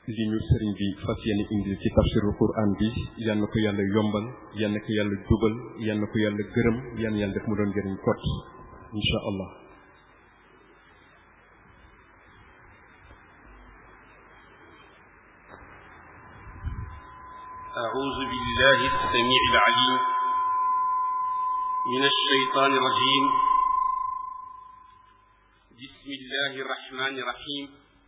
li ñu sëriñ bi fas yéene indi ci tafsirul quran bi yal na ko yàlla yombal yal na ko yàlla jubal yal na ko yàlla gërëm yal na yàlla def mu doon njëriñ kot insha allah أعوذ بالله السميع العليم من الشيطان الرجيم بسم الله الرحمن الرحيم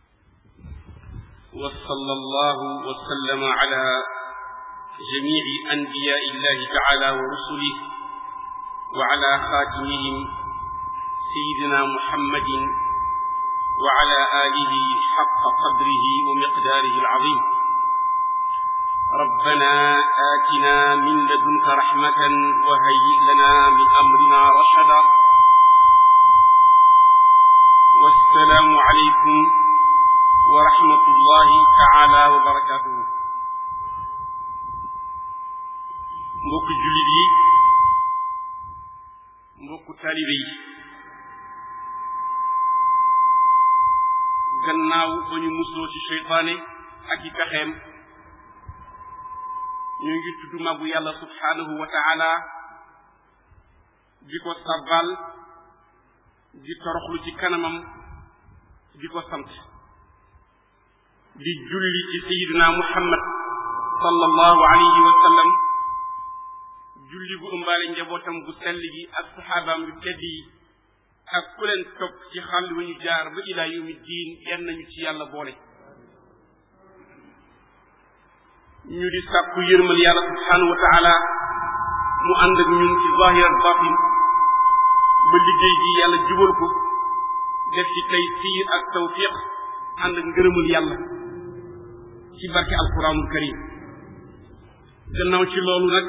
وصلى الله وسلم على جميع أنبياء الله تعالى ورسله وعلى خاتمهم سيدنا محمد وعلى آله حق قدره ومقداره العظيم ربنا آتنا من لدنك رحمة وهيئ لنا من أمرنا رشدا والسلام عليكم ورحمة الله تعالى وبركاته mbokk jullit yi mbokk taalibe yi gannaaw ba ñu musloo ci seytaane ak i pexeem ñu ngi tudd màggu yàlla subhaanahu wa taala di ko sabbal di toroxlu ci kanamam di ko sant di julli ci sayidina muhammad sallallahu alayhi wa sallam julli bu ëmbaale njabootam bu sell gi ak saxaabaam yu tedd yi ak ku leen topp ci xàll wu ñu jaar ba ila yawmi diin yan nañu ci yàlla boole ñu di sàkku yërmal yàlla subhanahu wa taala mu ànd ak ñun ci zahir ak batin ba liggéey gi yàlla jubal ko def ci tey siir ak tawfiq ànd ak ngërëmal yàlla ci barke alquranul karim gannaaw ci loolu nag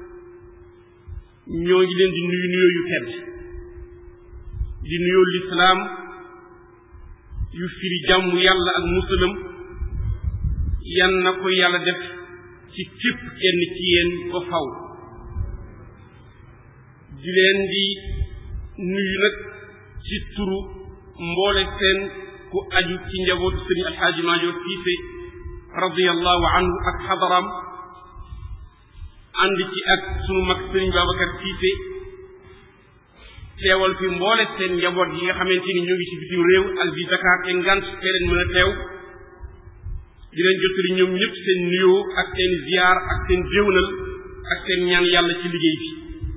ñoo ngi leen di nuyu nuyoo yu tedd di nuyoo lislaam yu firi jàmm yàlla ak musalam yan na ko yàlla def ci képp kenn ci yéen ko faw di leen di nuyu nag ci turu mboole seen ku aju ci njabootu sëriñ alxaaji maajoor siise radiallahu anhu ak xadaram ànd ci ak sunu mag sëriñ babacar siise teewal fi mboole seen njaboot yi nga xamante ni ñu ngi ci bitim réew ak di Dakar te ngant te leen mën a teew di leen jottali ñoom ñëpp seen nuyoo ak seen ziar ak seen jéwnal ak seen ñaan yàlla ci liggéey bi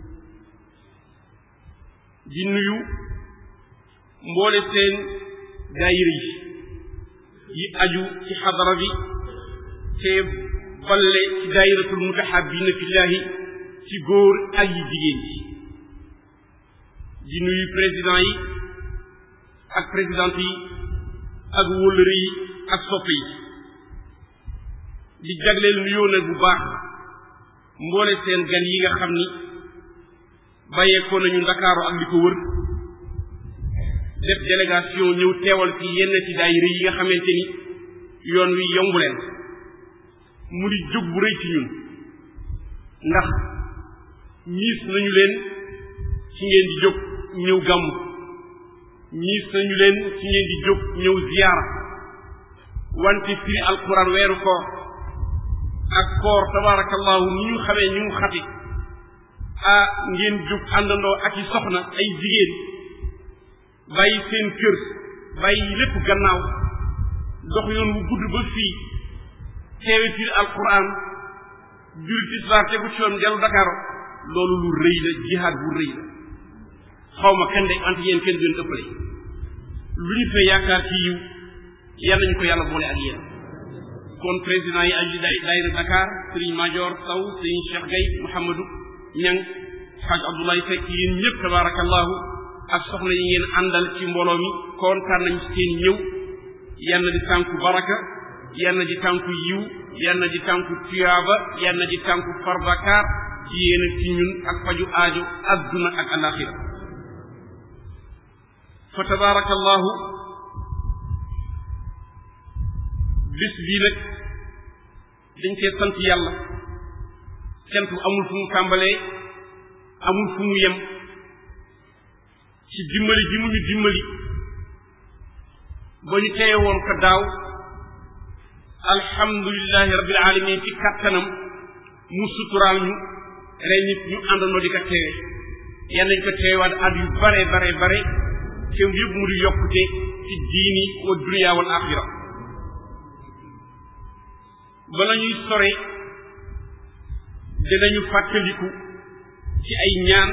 di nuyu mboole seen daayira yi yi aju ci xadara bi te balle ci daayiratul mutahabina fillahi ci góor ak yi jigéen yi di nuyu président yi ak présidente yi ak wóllëre yi ak soppe yi di jagleel nuyoo nag bu baax mboole seen gan yi nga xam ni bàyyeekoo nañu ndakaaru ak li ko wër def délégation ñëw teewal ci yenn ci daayira yi nga xamante ni yoon wi yombu leen mu di jóg bu rëy ci ñun ndax ñiis nañu leen ci ngeen di jóg ñëw gàmm ñiis nañu leen ci ngeen di jóg ñëw ziyaara wante firi alquran weeru koor ak koor tabarakallahu ni ñu xamee ñu mu xati ah ngeen jóg àndandoo ak i soxna ay jigéen bàyyi seen kër bàyyi lépp gannaaw dox yoon wu gudd ba fii teewe firi alquran juri tisbaar tegu ci yoon dellu Dakar loolu lu rëy la jihaad bu rëy la xaw ma kenn de ante yéen kenn gën ëppale lu ñu fee yaakaar ci yiw yàlla nañu ko yàlla boole ak yéen kon président yi aju daayira Dakar Serigne Major Sow Serigne Cheikh Gueye Mouhamadou Ñang Hadj Abdoulaye Seck yéen ñëpp tabarakallahu ak soxna yi ngeen àndal ci mbooloo mi kontaan nañ ci seen ñëw yal na di tànku baraka yal na di tànku yiw yal na di tànku tuyaaba yal na di tànku farbakaar ci yéen ak ci ñun ak faju aajo adduna ak alaxira fa tabarakallahu bis bii nag dañ cee sant yàlla cant bu amul fu mu tàmbalee amul fu mu yem ci dimbali ji mu ñu dimbali ba ñu teye woon ko daaw alhamdulilahi rabbil alamin ci kattanam mu suturaal ñu ren nit ñu àndandoo di ko teewe yal nañ ko teewaat at yu bare bare bare te yëpp mu di yokkute ci diini wa dunya wal axira bala ñuy sore dinañu fàttaliku ci ay ñaan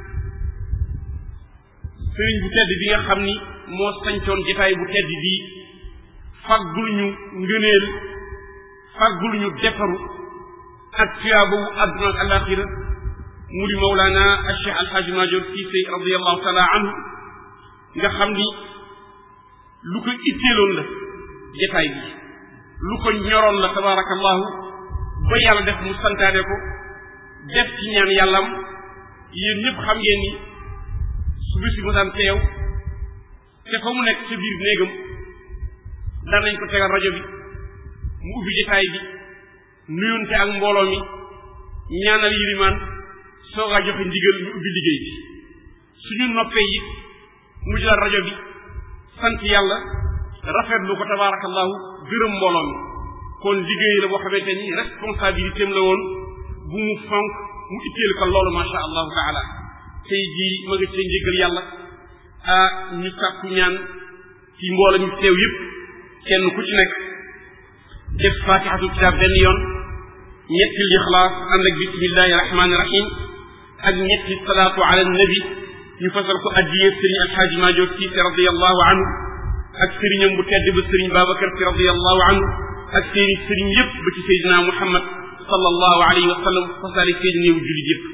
sëriñ bu tedd bi nga xam ni moo sañcoon jotaay bu tedd bii faggul ñu ngëneel faggul ñu defaru ak tuyaaba wu àdduna ak alaxira mu di mawlaana Cheikh Alxaaji Maajoor Siise radiallahu taala anhu nga xam ni lu ko itteeloon la jotaay bi lu ko ñoroon la tabaarakallahu ba yàlla def mu santaane ko def ci ñaan yàllam yéen ñëpp xam ngeen ni su bisi mu daan teew te fa mu nekk ca biir néegam daan nañ ko tegal rajo bi mu ubbi jotaay bi nuyunte ak mbooloo mi ñaanal yilimaan soogaa joxe ndigal ñu ubbi liggéey bi suñu noppee it mu jëlaat rajo bi sant yàlla rafetlu ko tabaarakallahu gërëm mbooloo mi kon liggéey la boo xamante ni responsabilité am la woon bu mu fonk mu itteel ko loolu masha allahu taala tey jii ma nga cee njëgal yàlla ah ñu sàkku ñaan ci mbooloo mi teew yëpp kenn ku ci nekk def fatihatu kitab benn yoon ñetti lixlaas ànd ak bismillahi rahmani rahim ak ñetti salaatu ala nabi ñu fasal ko addiyee sëriñ alxaaji maajoor siise radiallahu anhu ak sëriñam bu tedd ba sëriñ babacar si radiallahu anhu ak seeni sëriñ yëpp ba ci seydina muhammad sallallahu alayhi wa sallam fasaale seen néew jullit yëpp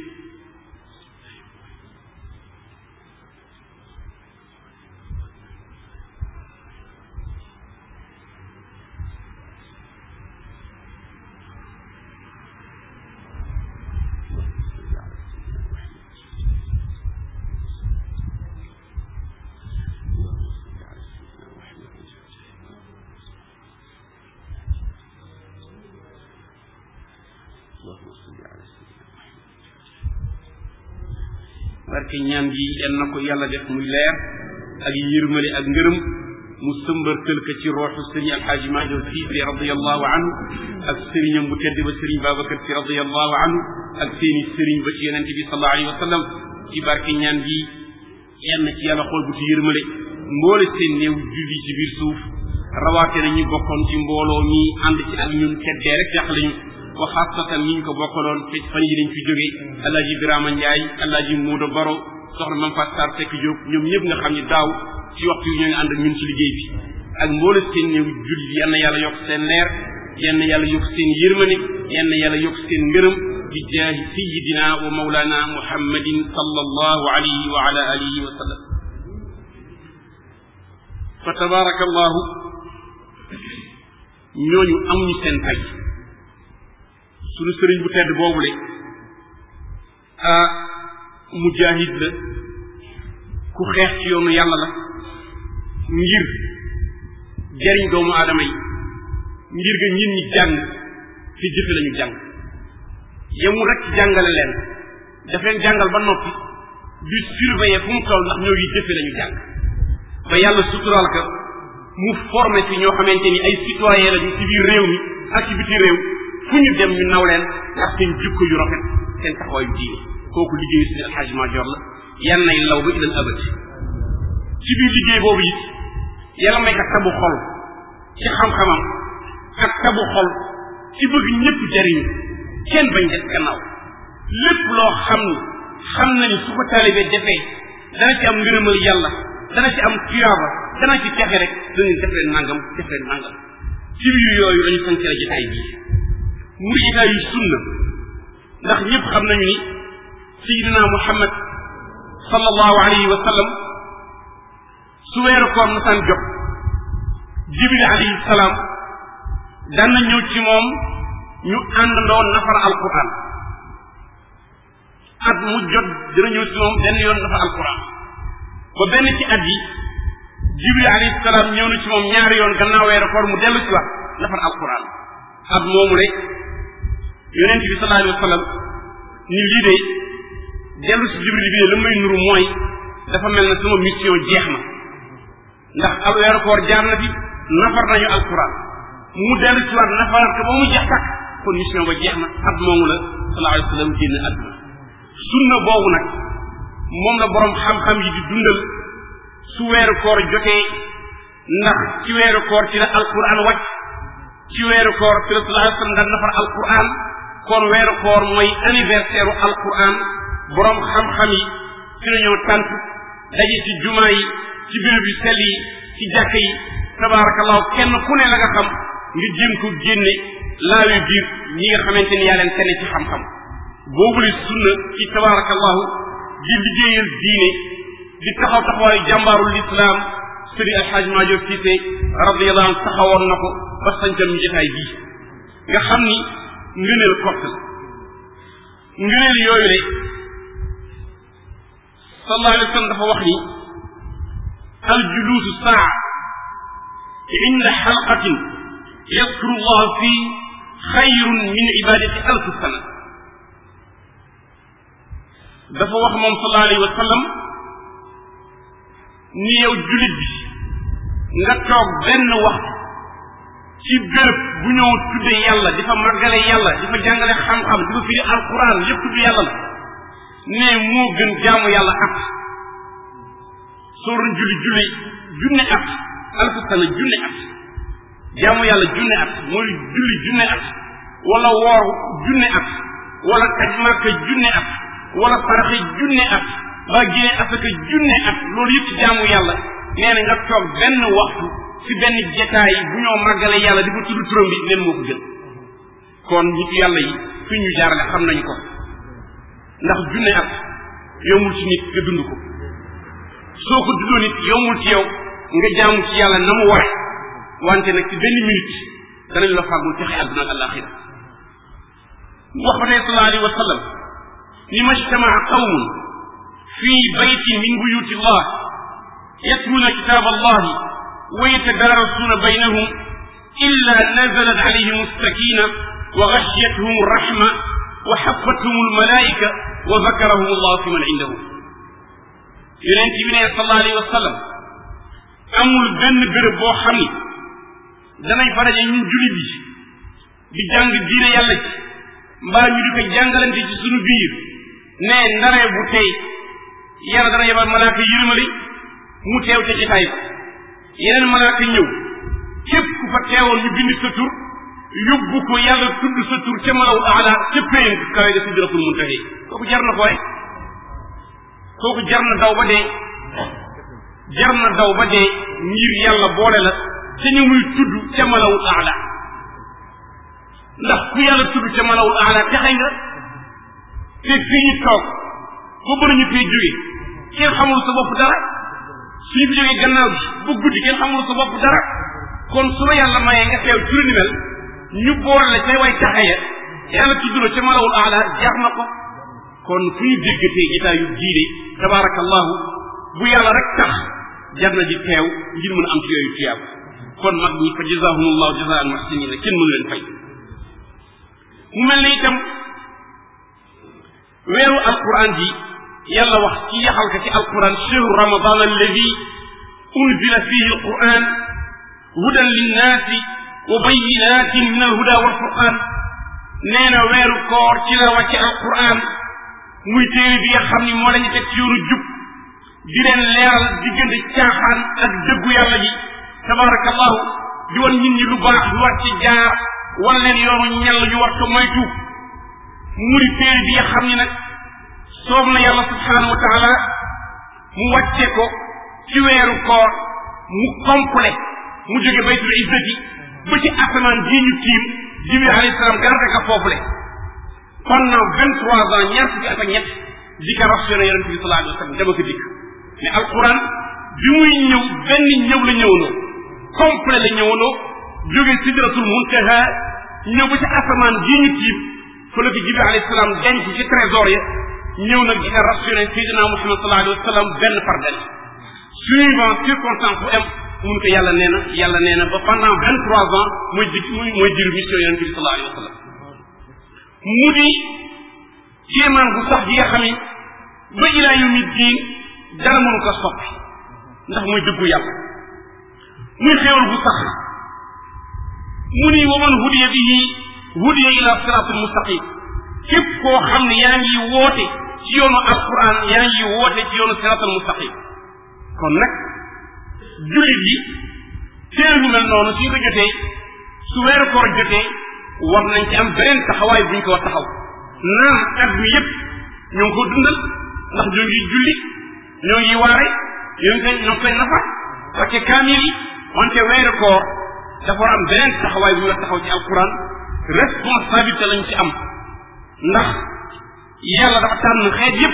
barke ñaan gi yal na ko yàlla def muy leer ak yërmale ak ngërëm mu sëmbartal ko ci rooxu sëriñ alxaaji Maajoor Siise radiallahu anhu ak sëriñam bu tedd ba sëriñ Babacar Si radiallahu anhu ak seeni sëriñ ba ci yonente bi sallallahu alayhi wa sallam ci barke ñaan gi yal na ci yàlla xool bu ci yërmale mboole seen néew julli ci biir suuf rawaate na ñu bokkoon ci mbooloo mi ànd ci ak ñun teddee rek yàq lañu wa xaasatan ni ñu ko bokkaloon te fan yi dañ fi jóge alaaji Birama Njaay alaaji Moodo Baro soxna Mam Faat Sarr Sekk Jóob ñoom ñëpp nga xam ni daaw ci waxtu yi ñoo ngi ànd ak ñun ci liggéey bi ak mboole seen néew julli yann yàlla yokk seen leer yann yàlla yokk seen yërmane yann yàlla yokk seen ngërëm bi jaahi sayidina wa mawlana muhammadin sallallahu alayhi wa ala alihi wa sallam fa tabaraka allahu ñooñu amuñu seen fay suñu sëriñ bu tedd boobule ah mujahid la ku xeex ci yoonu yàlla la ngir jariñ doomu aadama yi ngir nga ñin ñi jàng te jëfe lañu jàng yemul rek ci jàngale leen daf leen jàngal ba noppi di surveiller fu mu toll ndax ñoo ngi jëfe lañu jàng ba yàlla suturaal ka mu formé ci ñoo xamante ni ay citoyen lañu ci biir réew mi ak ci biti réew fu ñu dem ñu naw leen ndax seen jikko yu rafet seen taxawaayu diine kooku liggéeyu suñu alxaaji Maajoor la yan nay law ba ilal abad ci biir liggéey boobu it yàlla may ka tabu xol ci xam-xamam ak tabu xol ci bëgg ñëpp jariñu kenn bañ des gannaaw lépp loo xam ni xam na ni su ko taalibee defee dana ci am ngërëmal yàlla dana ci am tuyaaba dana ci texe rek dañu def leen nangam def leen nangam ci biir yooyu lañu sant la jotaay bii mu di jotaay yu sunna ndax ñëpp xam nañu ni sayidina muhammad sallallahu alayhi wa sallam su weeru koor masaan jot jibril alayhi salaam daan na ñëw ci moom ñu àndandoo nafar alquran at mu jot dina ñëw ci moom benn yoon nafar alquran ba benn ci at yi jibril alayhi salaam ñëw na ci moom ñaari yoon gannaaw weeru koor mu dellu ci wax nafar alquran at moomu rek yonent bi sallallahu alayhi wa sallam ni lii de dellu si jibril bi la may nuru mooy dafa mel na sama mission jeex na ndax al weeru koor jaar na fi nafar nañu alquran mu dellu ci waat nafaraat ko ba mu jeex takk kon mission ba jeex na at moomu la sallallahu alayhi wa sallam génn àdduna sunna boobu nag moom la borom xam-xam yi di dundal su weeru koor jotee ndax ci weeru koor ci la alquran wàcc ci weeru koor ci la sallallahu alayhi wa sallam daan nafar alquran kon weeru koor mooy anniversaire u alquran borom xam-xam yi ci la ñoo tànt daje ci jumaa yi ci béréb yu sell yi ci jàkk yi tabaarakallahu kenn ku ne la nga xam nga jéem ko génne laawi biir ñi nga xamante ni yaa leen tene ci xam-xam boobule sunna ci tabaarakallahu di liggéeyal diine di taxaw taxawaayu jàmbaarul lislaam sëriñ alxaaj Maajoor Siise radiyallahu anhu taxawoon na ko ba sañcal ñu jotaay bii nga xam ni ngëneel kott la ngëneel yooyu le sallallahu alayhi wa sallam dafa wax ni aljuluusu saa inda xalqatin yadkuru llah fi xayrun min ibadati alfi sana dafa wax moom sallallahu alayhi wa sallam ni yow julit bi nga toog benn waxtu ci béréb bu ñëw tudde yàlla di fa màggale yàlla di fa jàngale xam-xam di fa firi alquran lépp tudd yàlla la ne moo gën jaamu yàlla at soo doon julli julli junne at alfu sana junne at jaamu yàlla junne at mooy julli junne at wala woor junne at wala kaj màkka junne at wala paraxe junne at ba génne asaka junne at loolu yëpp jaamu yàlla nee na nga toog benn waxtu ci benn jetaay bu ñoo màggale yàlla di fa tudd turam bi leen moo ko gën kon nit yàlla yi fi ñu jaarale xam nañu ko ndax junne at yombul ci nit nga dund ko soo ko dundoo nit yombul ci yow nga jaamu ci yàlla na mu ware wante nag ci benn minute danañ la fàggul texe àdduna ak alaxira wax ba tey sallallahu alayhi wa sallam ni majtamaa qawmun fi baytin min buyuti llah yatluna kitab allahi wa yatadarasuna baynahum illa nazalat alayhim alsakina wa ghashiyatuhum alrahma wa xafathum almalaika wa zakarahum allah fi man indahu yonent bi ne sallallahu alayhi wa sallam amul benn béréb boo xam ni danañ fa daje ñun jullit yi di jàng diine yàlla ci mbaa ñu di ko jàngalante ci sunu biir ne ndaree bu tey yàlla dana yebal malaaka yërmali mu teew ca jitaay ba yeneen malaaka ñëw képp ku fa teewoon ñu bind sa tur yóbbu ko yàlla tudd sa tur ca malaw aala ca péen kawe ga sidratul muntahi kooku jar na ko waay kooku jar na daw ba dee jar na daw ba dee ngir yàlla boole la ca ñu muy tudd ca malawul aala ndax ku yàlla tudd ca malawul aala texe nga te fii ñu toog ba bëri ñu fee jóge kenn xamul sa bopp dara suñu fi jógee gannaaw bi bu guddi kenn xamul sa bopp dara kon su la yàlla mayee nga teew ci lu ni mel ñu boole la ca way taxe ya yàlla tudd la ca malawul aala jar na ko kon fu ñu déggatee jitaayu diine tabaarakallahu bu yàlla rek tax jar na di teew ngir mën a am ci yooyu tiyaab kon mag ñi fa jazahumullahu jazaan muhsinina kenn mënu leen fay mu mel ne itam weeru alquran ji yàlla wax ci yaxal ka ci alquran chehru ramadan alladi unzila fihi alquran hudan linnaasi wa bayinatin min alhuda walfurqan nee na weeru koor ci la wàcce alquran muy téere bi nga xam ni moo lañu teg ci yoonu jub di leen leeral diggante caaxaan ak dëggu yàlla ji tabarakallahu di wan nit ñi lu baax lu war ci jaar wan leen yoonu ñell ñu war ko moytu mu di téere bi nga xam ni nag soob na yàlla subhanahu wa taala mu wàcce ko ci weeru koor mu complet mu jóge baytul izzati ba ci asamaan jii ñu tiim jibril alayhi salaam garde ka foofule pendant vingt trois ans ñaar fukki at ak ñett di ka rationné yonente bi sallallahu alayhi wa sallam dama ko dikk mais alquran bi muy ñëw benn ñëw la ñëwandoo complet la ñëwandoo jóge sidratul muntaha ñëw ba ci asamaan jii ñu tiim fa la ko jibril alayhi salaam denc ci trésor ya ñëw nag di ka rationné sayyidina muhammad sallallahu alayhi wa sallam benn par benn suivant circonstance bu am mun ko yàlla nee na yàlla nee na ba pendant vingt trois ans mooy di muy mooy diru mission yonente bi sallallahu alayhi wa sallam mu di kéemaan bu sax gi nga xam ni ba ilaa yawmi diin dara mënu ko soppi ndax mooy dëggu yàlla muy xéewal bu sax mu ni wa man hudiya bihi hudiya ila siratul mustaqim képp koo xam ne yaa ngi woote ci yoonu alquran yaa ngi woote ci yoonu siratul mustaqim kon nag jullit yi teel lu mel noonu suñ ko jotee su weeru koor jotee war nañ ci am beneen taxawaay buñ ko war taxaw naam at mi yépp ñoo ngi ko dundal ndax ñoo ngi julli ñoo ngi waare ñoo ngi koy ñoo ngi koy nafa parce que kaamil yi wante weeru koor dafa war am beneen taxawaay bu ñu war taxaw ci alquran responsabilité lañ ci am ndax yàlla dafa tànn xeet yépp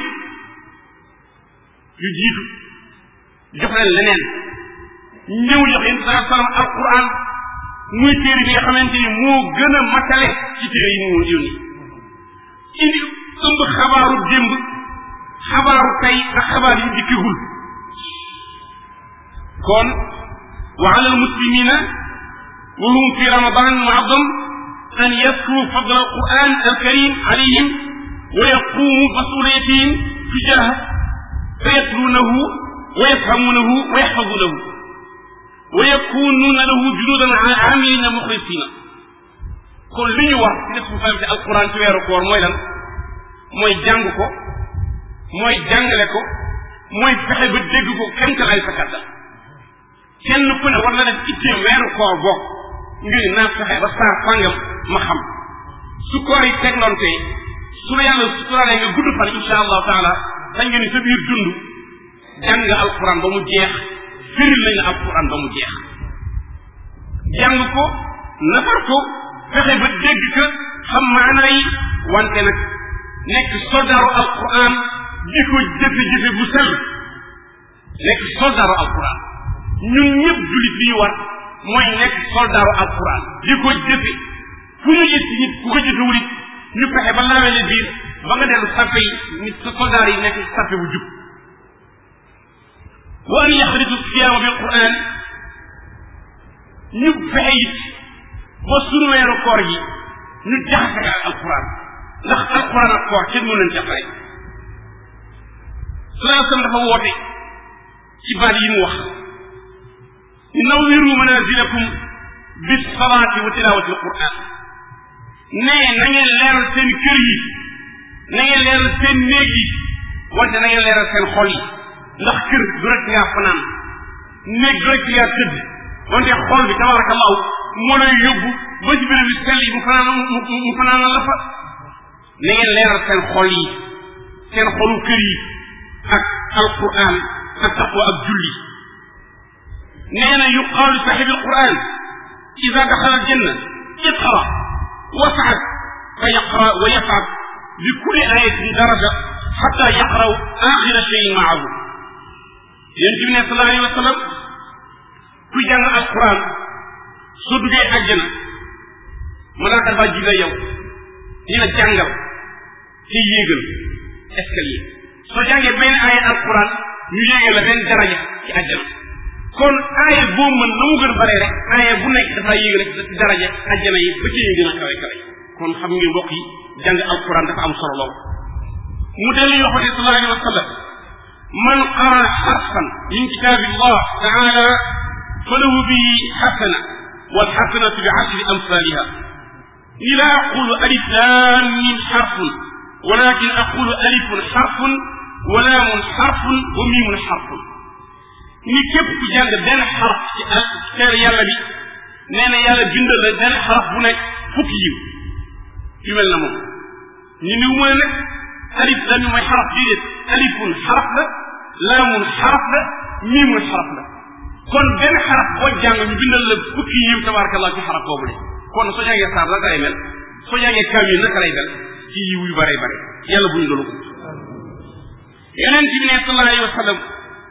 yu jiitu jox leen leneen ñëw jox yéen saa salaam alquran muy téere bi nga xamante ni moo gën a matale ci téere yi mu yónni indi ëmb xabaaru démb xabaaru tey ak xabaar yi dikkigul kon wa ala almuslimina wa hum fi ramadan muazzam an yaskuru fadla alquran alkarim alayhim wa yaqumu masuliyatihim tijaha fa yatlunahu wa yafhamunahu wa yaxfazunahu wa yakununa lahu junudan amilina muxlisina kon li ñu war ci responsabilité alquran ci weeru koor mooy lan mooy jàng ko mooy jàngale ko mooy fexe ba dégg ko kenn ay sa kàttan kenn ku ne war na def itteem weeru koor bokk ngir naa fexe ba saar fàngam ma xam su koor yi tegloonte su la yàlla suturaalee nga gudd fan insha allahu taala sañ nga ni sa biir dund jàng nga alquran ba mu jeex firil nañ la alquran ba mu jeex jàng ko nafar ko fexe ba dégg ka xam maana yi wante nag nekk soldaaru alquran di ko jëfe-jëfe bu sell nekk soldaaru alquran ñun ñëpp jullit bi ñu war mooy nekk soldaaru alquran di ko jëfe fu ñu gis nit ku ko jëfewul it ñu fexe ba laawele biir ba nga dellu sappe yi nit sa soldaar yi nekk sappe bu jub wa an yaxritu siyaama bil quran ñu fexe it ba sunu weeru koor gi ñu jaxase ak alquran ndax alquran ak koor kenn mën leen jàppale salaa sallam dafa woote ci baat yi mu wax nawwiru manazilakum bis salaati wa tilawati alquran ne na ngeen leeral seen kër yi na ngeen leeral seen néeg yi wante na ngeen leeral seen xol yi ndax kër du rek ngaa fanaan néeg du rek ngaa tëdd wante xol bi tabarakallahu moo lay yóbbu ba ci béréb bi sell yi mu fanaan mu fanaanal la fa na ngeen leeral seen xol yi seen xolu kër yi ak alquran ak taqwa ak julli nee na yuqaalu li saxibi alquran ida daxala aljanna iqra wasaad fa yaqra wa yasaad bi kulli ayatin daraja xata yaqraw axira cheyin maahu yéen bi ne sallallahu alayhi wa sallam ku jàng alquran soo duggee àjjana malaaka dafa jible yow ni la jàngal te yéegal escalier soo jàngee benn aaya alquran ñu yéegal la benn daraja ci àjjana kon aaya boo mën na mu gën bare rek aaya bu nekk dafa yéegal rek ci daraja àjjana yi ba ci ñu gën a kawe kawe kon xam ngeen mbokk yi jàng alquran dafa am solo lool mu dellu yoo xamante sallallahu alayhi wa sallam man qara xarfan min kitabillah taala falahu bihi xasana walxasanatu bi ashri amsaliha ni la aqulu alif lam mim xarfun walakin aqulu alifun xarfun wa laamun xarfun wa miimun xarfun ni képp ku jàng benn xarf ci ak teer yàlla bi nee na yàlla bindal la benn xarf bu nekk fukki yiw yu mel na moom ñu ni mu ne alif la mi mooy xaraf déedéet alifun xaraf la laamun xaraf la miimun xaraf la kon benn xaraf boo jàng ñu bindal la fukki yiw tabarakallah ci xaraf boobu de kon soo jàngee saar naka lay mel soo jàngee kaamil naka lay mel ci yiw yu bare bare yàlla bu ñu loolu yonent bi ne sallallahu alayhi wa sallam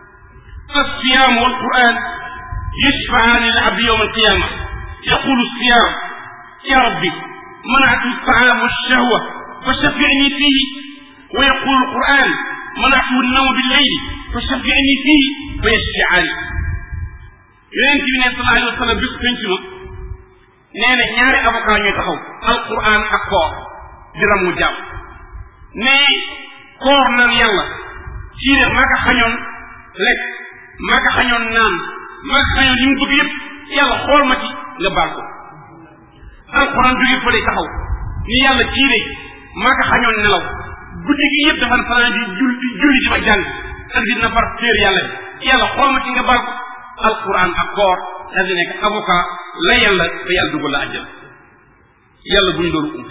الصيام والقرآن يشفعان للعبد يوم القيامة يقول الصيام يا ربي منعت الطعام والشهوة فشفعني فيه ويقول القرآن منعته النوم بالليل فشفعني فيه فيشفعان yonent bi ne sallallahu alayhi wa sallam bis penc ma nee na ñaari avocat ñooy taxaw alquran ak koor di ramu jàmm ne koor naan yàlla kii de maa ko xañoon lekk maa ko xañoon naan maa ko xañoon li mu bëgg yëpp yàlla xool ma ci nga baal ko alquran jóge fële taxaw ni yàlla kii de maa ko xañoon nelaw guddi gi yëpp dafa fanaan di jul di julli di ma jàng ak di nafar téer yàlla bi yàlla xool ma ci nga bar alquran ak koor daal di nekk avocat la yàlla te yàlla dugal la àjjal yàlla buñ loolu ump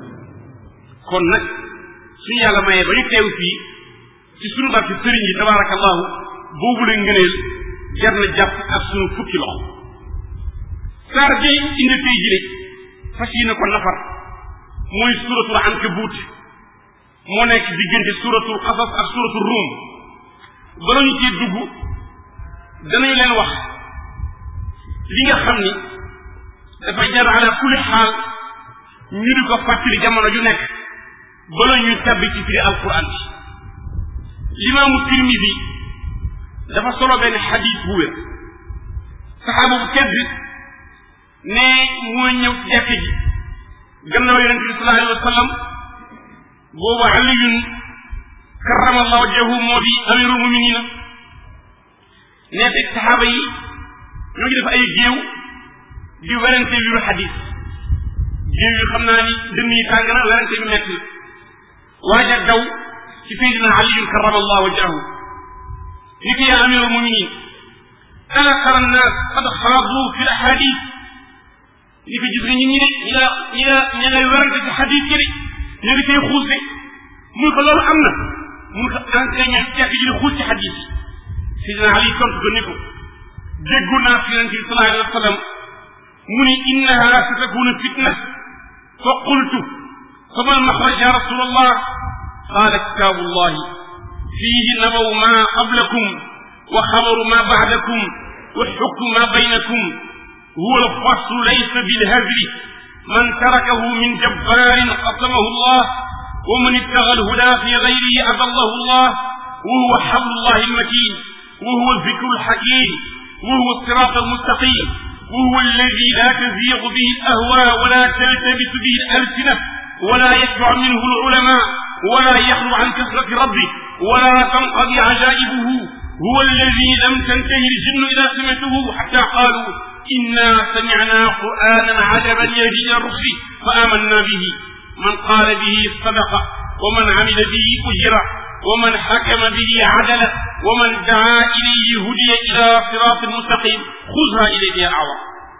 kon nag suñu yàlla mayee ba ñu teew fii ci sunu barke sëriñ yi tabaarakallahu boobu la ngëneel jar na jàpp ak sunu fukki loxo saar bi indi tey jile fas yi na ko nafar mooy suratul ankabut moo nekk diggante suratul xasas ak suratul rum bala ñu cee dugg danañu leen wax li nga xam ni dafa jar ala kulli xaal ñu di ko fàttali jamono ju nekk bala ñuy tabbi ci firi alquran bi limaamu tirmidi dafa solo benn xadis bu wér saxaaba bu tedd ne mooy ñëw ci jàkk ji gannaaw yonente bi sallallahu alayhi wa sallam boobu aliyun karrama allah wajhahu moo di amirul muminina nee fekk saxaaba yi ñoo ngi def ay géew di werante wiru xadis géew yi xam naa ni dënn yi tàng na werante bi metti waaja daw ci sayyidina aliyun karrama allah wajhahu ni ko yaa amirul muminin ana tara nnaas qad xaadu fi l ahadis ni ko gis nga ñi ñi de ñi la ñi la ña ngay werante ci xadis yi de ñu ngi koy xuus de mun ko loolu am na mun ko entraîné jàkk ji di xuus ci xadis sidina ali tontu ko ni ko déggu naa fi yonente bi sallallahu alayhi wa sallam mu ni innaha satakunu fitna fa qultu fama almaxraj ya rasul allah qala kitabu llahi fihi nabaw ma qablakum wa xabaru ma ba'dakum wa xukmu ma baynakum huwa alfaslu laysa bilhazli man tarakahu min jabbarin qasamahu allah wa man ibtaga alhuda fi gayrihi adallahu allah wa huwa xablu llahi almatin وهو الذكر الحكيم وهو الصراط المستقيم وهو الذي لا تزيغ به الأهواء ولا تلتبس به الألسنة ولا يشبع منه العلماء ولا يخلو عن كثرة ربه ولا تنقضي عجائبه هو الذي لم تنتهي الجن إذا سمعته حتى قالوا إنا سمعنا قرآنا عجبا يهدي إلى الرشد فآمنا به من قال به صدق ومن عمل به أجر ومن حكم به عدل ومن دعا إليه هدي إلى صراط مستقيم خذها إليك يا أعوى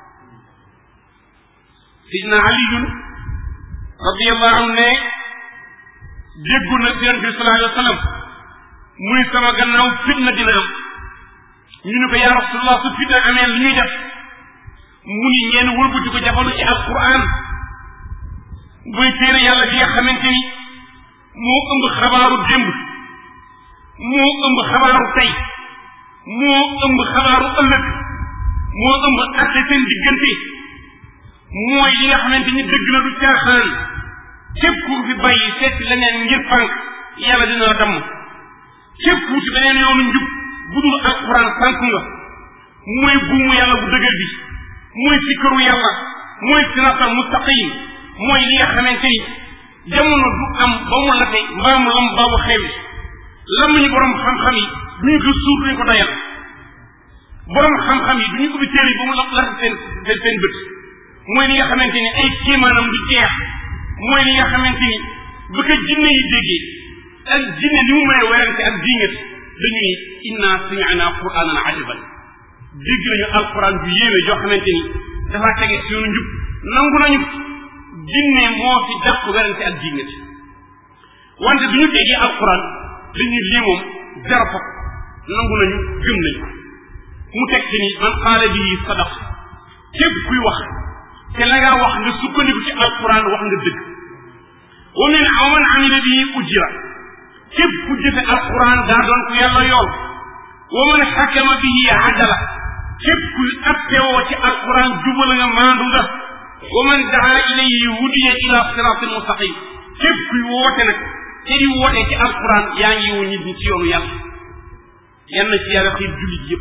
سيدنا علي رضي الله عنه déggu na seen bi sallallahu alayhi wa sallam muy sama gannaaw fitna dina am ñu ne ko yaa rasulallah su fitna amee lu ñuy def mu ni ngeen wëlbati ko jafandu ci alquran muy téere yàlla bi nga xamante ni moo ëmb xabaaru démb moo ëmb xabaaru tey moo ëmb xabaaru ëllëg moo ëmb atte seen diggante mooy li nga xamante ni dëgg la du caaxaan képp ku fi bàyyi seet leneen ngir fànk yàlla dina la damm képp ku ci beneen yoonu njub bu dul alquran fànk nga mooy buumu yàlla bu dëgër bi mooy sikkaru yàlla mooy siratal mustaqim mooy li nga xamante ni jamono du am ba mu late mbaa mu lam baa mu xewi lam ñu borom xam-xam yi du ñu ko suur duñu ko dayal borom xam-xam yi du ñu ubbi téere yi ba mu la late seen seen seen bët mooy li nga xamante ni ay kéemaanam du jeex mooy li nga xamante ni bu ko jinne yi déggee ak jinne li mu mën a werante ak diingat dañu ni inna sami'na qur'anan ajaban dégg nañu alquran bu yéeme joo xamante ni dafa tege ci yoonu njub nangu nañu jinne moo fi dàq werante ak diingat wante du ñu déggee alquran dañuy lii moom zéro fop nangu nañu gëm nañu mu teg ci ni man qaala bii sadaq képp kuy wax te la nga wax nga sukkandiku ci alquran wax nga dëgg wa min aw man amila bii ujira képp ku jëfe alquran daa doon ku yàlla yool wa man xakama bihi adala képp kuy attewoo ci alquran jubal nga maandu nga wa man daa ilayhi wudiya ila siratin mustaqim képp kuy woote nag te di woote ci alquran yaa ngi woo nit ñi ci yoonu yàlla yan na ci yàlla xiir jullit yépp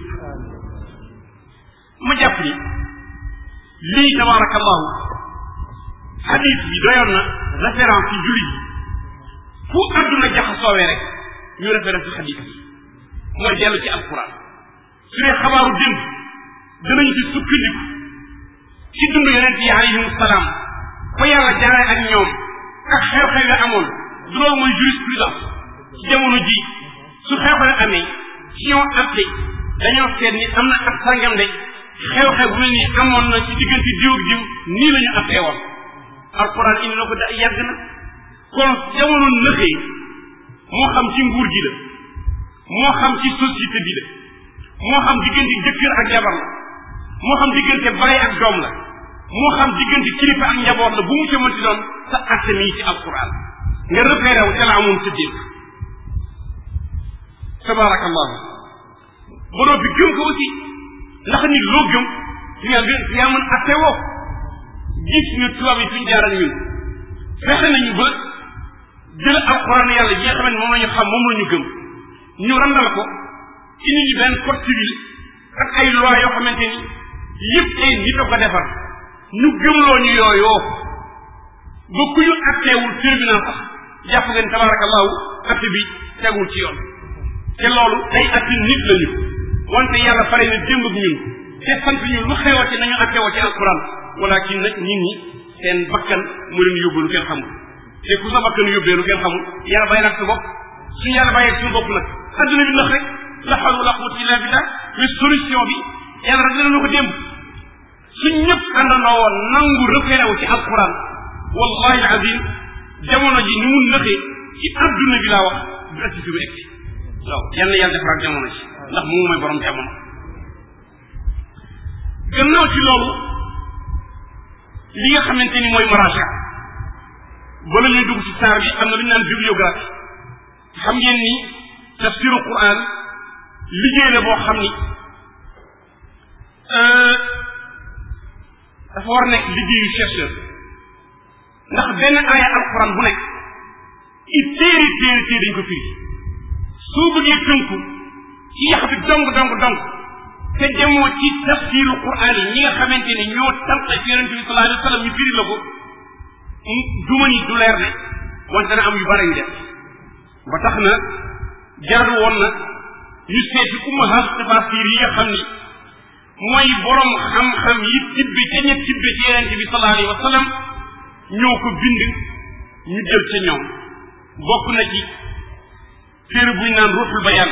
ma jàpp ni lii tabarakallahu hadith bi doyoon na référence ci jullit yi fu àdduna jaxasoowee rek ñu référence ci hadith bi mooy dellu ci alquran su dee xabaaru démb danañ ci sukkandiku ci dund yonent yi alayhim salaam fa yàlla jaaree ak ñoom ak xew-xew ya amoon du loolu mooy jurisprudence ci jamono ji su xew-xew amee ci ñoo atte dañoo seet ni am na ak sàngam de xew-xew bu mel ni amoon na ci diggante diw ak diw nii la ñu attee woon alquran indi na ko da yàgg na kon jamono nëxee moo xam ci nguur gi la moo xam ci société bi la moo xam diggante jëkkër ak jabar la moo xam diggante baay ak doom la moo xam diggante kilifa ak njaboot la bu mu ca mënti doon sa atte mi ci alquran nga repéré wu ca la amoon sa démb tabarakallahu ba noppi gëm ko aussi ndax nit loo gëm fi nga gën fi nga mën atte woo gis ñu tubaab yi suñ jaar ak ñun fexe nañu ba jël alquran yàlla ji nga xam ne moom la ñu xam moom la ñu gëm ñu randal ko indi ñu benn code civil ak ay loi yoo xamante ni yëpp ay nit a ko defar ñu gëmloo ñu yooyoo ba ku ñu atteewul tribunal sax jàpp ngeen tabarakallahu atte bi tegul ci yoon te loolu day atte nit lañu wante yàlla pare na démb ak ñun te sant ñu lu xewati nañu attewoo ci alquran walakin nag nit ñi seen bakkan mu leen yóbbu lu kenn xamul te ku sa bakkan yóbbee lu kenn xamul yàlla bàyyi nag sa bopp suñu yàlla bàyyee suñu bopp nag adduna bi nax rek la hawla wala quwwata illa billah mais solution bi yàlla rek dina ko démb suñ ñëpp àndandoo woon nangu repéré wu ci alquran wallahi alazim jamono ji ni mu nëxee ci adduna bi laa wax du agsi fi mu egsi waaw yal na yàlla defaraat jamono ji ndax mu mooy borom jamono gannaaw ci loolu li nga xamante ni mooy maraja bala ñuy dugg ci saar bi am na lu ñu naan bibliographie xam ngeen ni tafsiru quran liggéey la boo xam ni dafa war nekk liggéeyu chercheur ndax benn aaya alquran bu nekk i téeri téeri téeri dañ ko firi soo bëggee tënku ci yax bi dong dong dong te demoo ci tafsiru quran yi ñi nga xamante ne ñoo tànq ci yonente bi sallallahu alayhi wa sallam ñu firi la ko duma ni du leer ne wante dana am yu bari yu def ba tax na jaadu woon na ñu seeti ummahat tafasir yi nga xam ni mooy borom xam-xam yi tibbi ca ña tibbi ci yonente bi sallallahu alayhi wa sallam ñoo ko bind ñu jël ca ñoom bokk na ci téere buñ naan ruuxul bayaan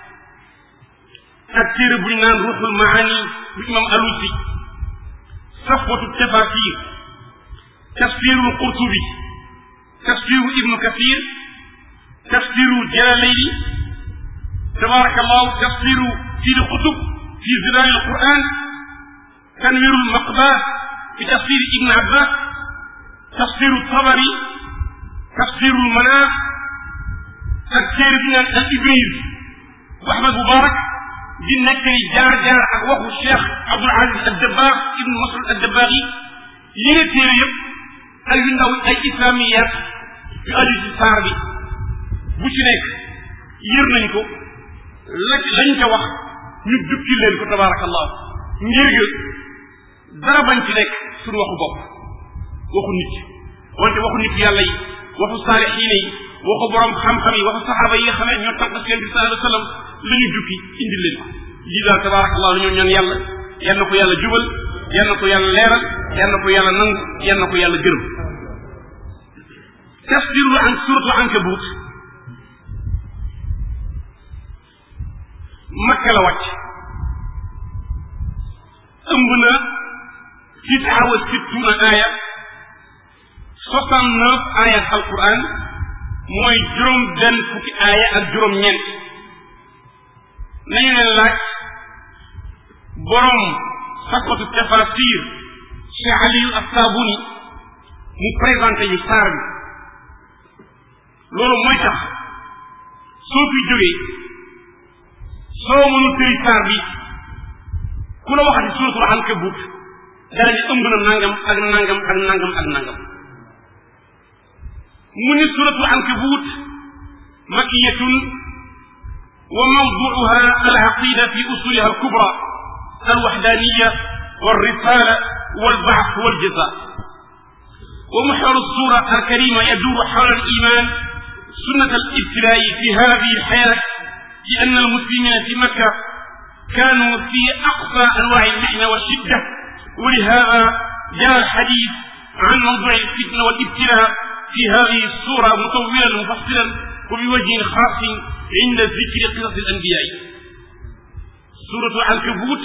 ak téere buñ naan ruuxul maani bu imam alusi safwatu tafasir tafsirul qurtubi tafsiru ibnu kathir tafsiru jalalayni tabarakallahu tafsiru sidi qutub fi zilal alquran tanwirul maqba fi tafsir ibn abbas tafsiru tabari tafsirul manar ak téere bi naan al ibris bu ahmad mubarak di nekk ni jaar-jaar ak waxu cheikh abdul aziz al dabbaax ibnu masud al dabbaax yi yéne téere yëpp ay yu ndaw ay islamiyat yu aju ci saar bi bu ci nekk yër nañ ko la lañ ca wax ñu dukki leen ko tabarakallah ngir ga dara bañ ci nekk suñu waxu bopp waxu nit wante waxu nit yàlla yi waxu saalixiine yi waxu borom xam-xam yi waxu saxaaba yi nga xam ne ñoo tànq si yonent bi sallallahu alayhi wa sallam la ñu jukki indi leen ko lii daal tabarakallah la ñoo ñaan yàlla yal na ko yàlla jubal yal na ko yàlla leeral yal na ko yàlla nangu yal na ko yàlla gërëm tafsiru an suratu ankabut makka la wàcc ëmb na tisaa wa sittuna aaya soixante neuf ayat alquran mooy juróom benn fukki aaya ak juróom ñeent nañu leen laaj borom sakotu tafasir cheikh aliyu asabuni mu présenté ñu saar bi loolu mooy tax soo fi jógee soo mënul tëri saar bi ku la waxati suratul ankabut dara ni ëmb na nangam ak nangam ak nangam ak nangam mu ni suratul ankabut makiyatun wa mawduuha alaqida fi usuliha alkubra alwaxdaniya walrisala walbaxth waljaza ومحور الصورة الكريمة يدور حول الإيمان سنة الابتلاء في هذه الحياة لأن المسلمين في مكة كانوا في أقصى أنواع المحنة والشدة ولهذا جاء الحديث عن موضوع الفتنة والابتلاء في هذه السورة مطولا مفصلا وبوجه خاص عند ذكر قصص الأنبياء سورة العنكبوت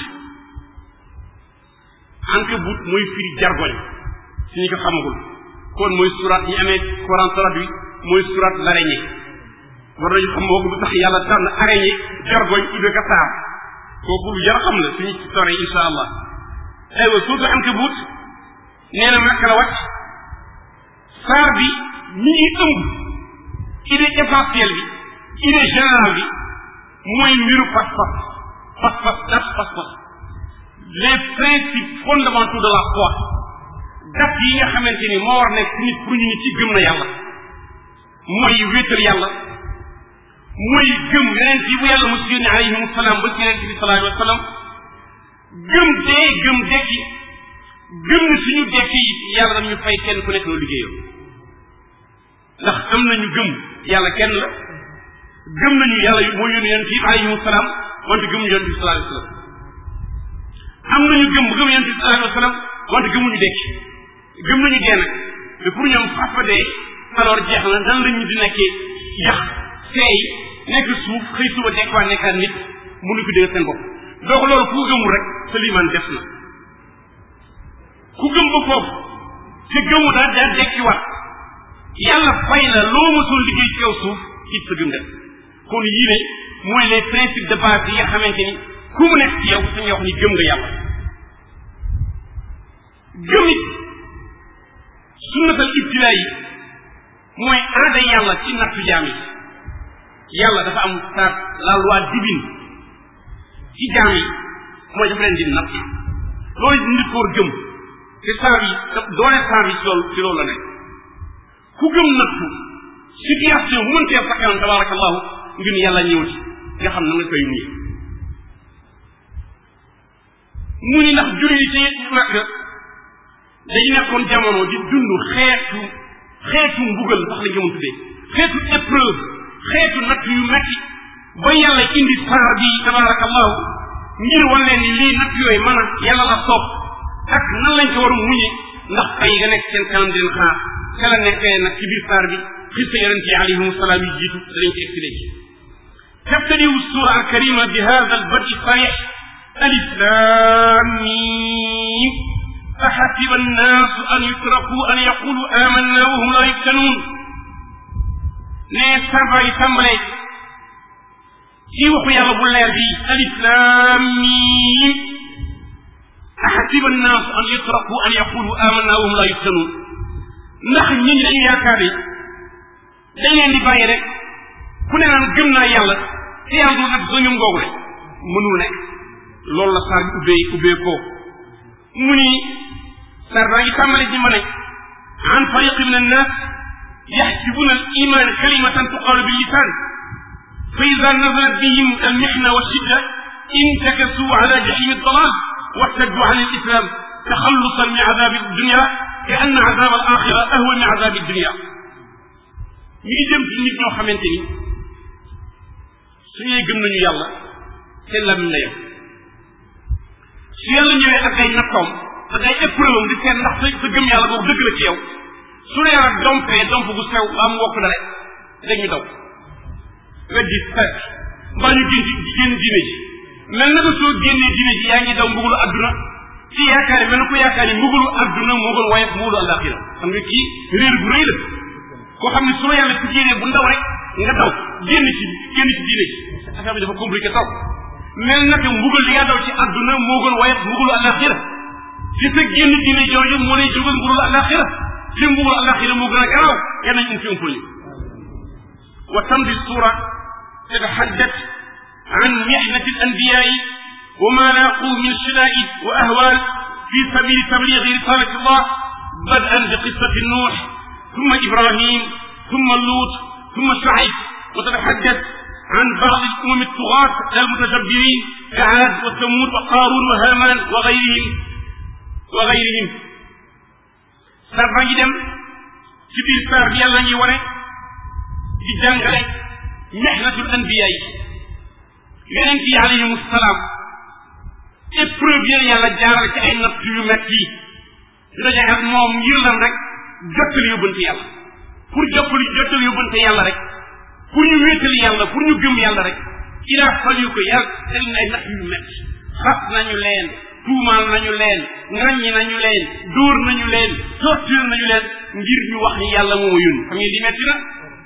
عنكبوت mooy firi jargoñ si ñu ko xamagul kon mooy surat ñi amee Coran traduit mooy surat l'araignée war nañu xam boobu lu tax yàlla tànn araignée jargoñ tudde ko saar kooku lu jar xam la suñu ci sore insha allah aywa surtout ankabut nee na makka la wàcc saar bi mi ngi ëmb idée essentielle bi idée générale bi mooy mbiru pas-pas pas-pas dat pas-pas les principes fondamentaux de la foi dat yi nga xamante ni moo war nekk ci nit pour ñu ni ci gëm na yàlla mooy wéetal yàlla mooy gëm yeneen yi bu yàlla mos yónni alayhim salaam ba ci yeneen bi sallallahu alayhi wa sallam gëm dee gëm dekki gëm ni suñu dekki yi yàlla dañu fay kenn ku nekk loo liggéeyam ndax am nañu gëm yàlla kenn la gëm nañu yàlla moo yónni yonent yi alayhim salaam wante gëmuñu yonent bi sallallahu alayhi wa sallam am nañu gëm gëm yonent bi sallallahu alayhi wa sallam wante gëmuñu dekki gëm nañu dee nag te pour ñoom xas fa dee alors jeex na nan la ñu di nekkee yax seey nekk suuf xëy suba dekkwaa nekkaat nit mënu ko dégg seen bopp donc loolu ku gëmul rek sa limaan def na ku gëm ba foofu te gëmu daal daal dekkiwaat yàlla fay la loo mësul liggéey ci kaw suuf it sa gëm def kon yii ne mooy les principes de base yi nga xamante ni ku mu nekk ci yow sañ wax ni gëm nga yàlla gëm it sunnatal ibtilaa yi mooy aada yàlla ci nattu jaam yi yàlla dafa am sa la loi divine ci jaam yi mooy dafa leen di natt loolu nit ko war gëm te saa bi doole saa bi ci loolu ci loolu la nekk ku gëm nattu situation bu mën tee sa kanam tabarakallahu ngir yàlla ñëw ci nga xam na nga koy muñe mu ni ndax jur yi ci makk dañu nekkoon jamono di dund xeetu xeetu mbugal sax lañ ko mën tuddee xeetu épreuve xeetu natt yu metti ba yàlla indi saar bi tabarakallahu ngir wan leen ni lii natt yooyu mën a yàlla la soob ak nan lañ ko war a muñe ndax ay nga nekk seen kanam di leen xaar ca la nekkee nag ci biir saar bi xista yonente yi alayhim salaam yi jiitu danañ ko egsi léegi تبتدئ السورة الكريمة بهذا البدء الصريح ألف لام ميم أحسب الناس أن يتركوا أن يقولوا آمنا وهم لا يفتنون ne sarba yi tàmbale ci waxu yàlla bu leer bi alif lam mim ahasiba annaas an yutraku an yaqulu amanna wa hum la yuftanun ndax ñi ñi dañu yaakaar ni dañ leen di bàyyi rek ku ne naan gëm naa yàlla te yàlla du nag soo ñum googu rek mënul nekk loolu la saar bi ubbee ubbee ko mu ni saar baa ngi tàmbale ci ma ne an fariqi min annas يحسبون الإيمان كلمة تقال باللسان فإذا نزلت بهم المحنة والشدة انتكسوا على جحيم الضلال وارتدوا عن الإسلام تخلصا من عذاب الدنيا كأن عذاب الآخرة أهون من عذاب الدنيا ñi dem ci nit ñoo xamante ni suñuy gëm nañu yàlla seen lamiñ la yem su yàlla ñëwee ak ay nattoom ak ay épreuve di seet ndax sa sa gëm yàlla boobu dëgg la ci yow su nee nag dompee domp bu sew am wokk na rek dañu daw weddi fekk mbaa ñu génn ci génn diine ji mel na ko soo génnee diine ji yaa ngi daw mbugulu adduna ci yaakaar yi mel na ko yaakaar yi mbugulu adduna moo gën waaye mbugulu alaxira xam nga kii réer bu rëy la koo xam ne su la yàlla ci génnee bu ndaw rek nga daw génn ci génn ci diine ji affaire bi dafa compliqué taw mel na ko mbugal li nga daw ci adduna moo gën waaye mbugulu alaxira ci sa génn diine jooju moo lay jógal mbugulu alaxira ci mbugulu alaxira moo gën a garaaw yal nañ um fi umpal ñu wa tamdi sura تتحدث عن محنة الأنبياء وما لاقوا من شدائد وأهوال في سبيل تبليغ رسالة الله بدءا بقصة نوح ثم إبراهيم ثم لوط ثم شعيب وتتحدث عن بعض الأمم الطغاة المتجبرين كعاد وثمود وقارون وهامان وغيرهم وغيرهم سار دم ci biir saar bi yàlla ñuy wane di jàngale mexnatul anbiya yi yonent yi alayhim salaam épreuve yéen yàlla jaaral ci ay natt yu metti yi ñu daje ak moom ngir lan rek jottali yóbbante yàlla pour jottali jottali yóbbante yàlla rek pour ñu wéetali yàlla pour ñu gëm yàlla rek ila faliu ko yàlla teg na ay nax yu metti xas nañu leen tuumaal nañu leen ngaññi nañu leen dóor nañu leen torture nañu leen ngir ñu wax ni yàlla moo yónni xam ngeen di metti na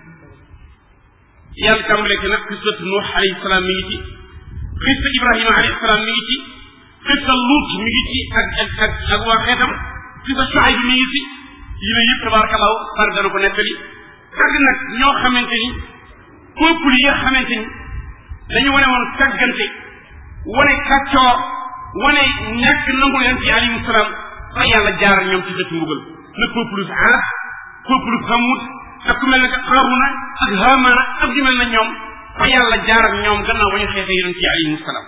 yàlla tàmbale ko nag xisatu nuux alayhi salaam mi ngi ci xista ibrahima alayhi salaam mi ngi ci xista luut mi ngi ci ak ak ak ak waa xeetam xista Shuayb mi ngi ci yi la yëpp tabarakallahu par dana ko nettali ak nag ñoo xamante ni peuple yi nga xamante ni dañu wane woon càggante wane kàccoor wane ñàkk nangu yonent yi alayhi salaam fa yàlla jaar ñoom ci dëkk mbugal le peuple Aad peuple Samud ak ku mel ne que Qaruna ak Haamana ak ñu mel na ñoom fa yàlla jaar ak ñoom gannaaw ba ñu xeexee yonent yi alayhi salaam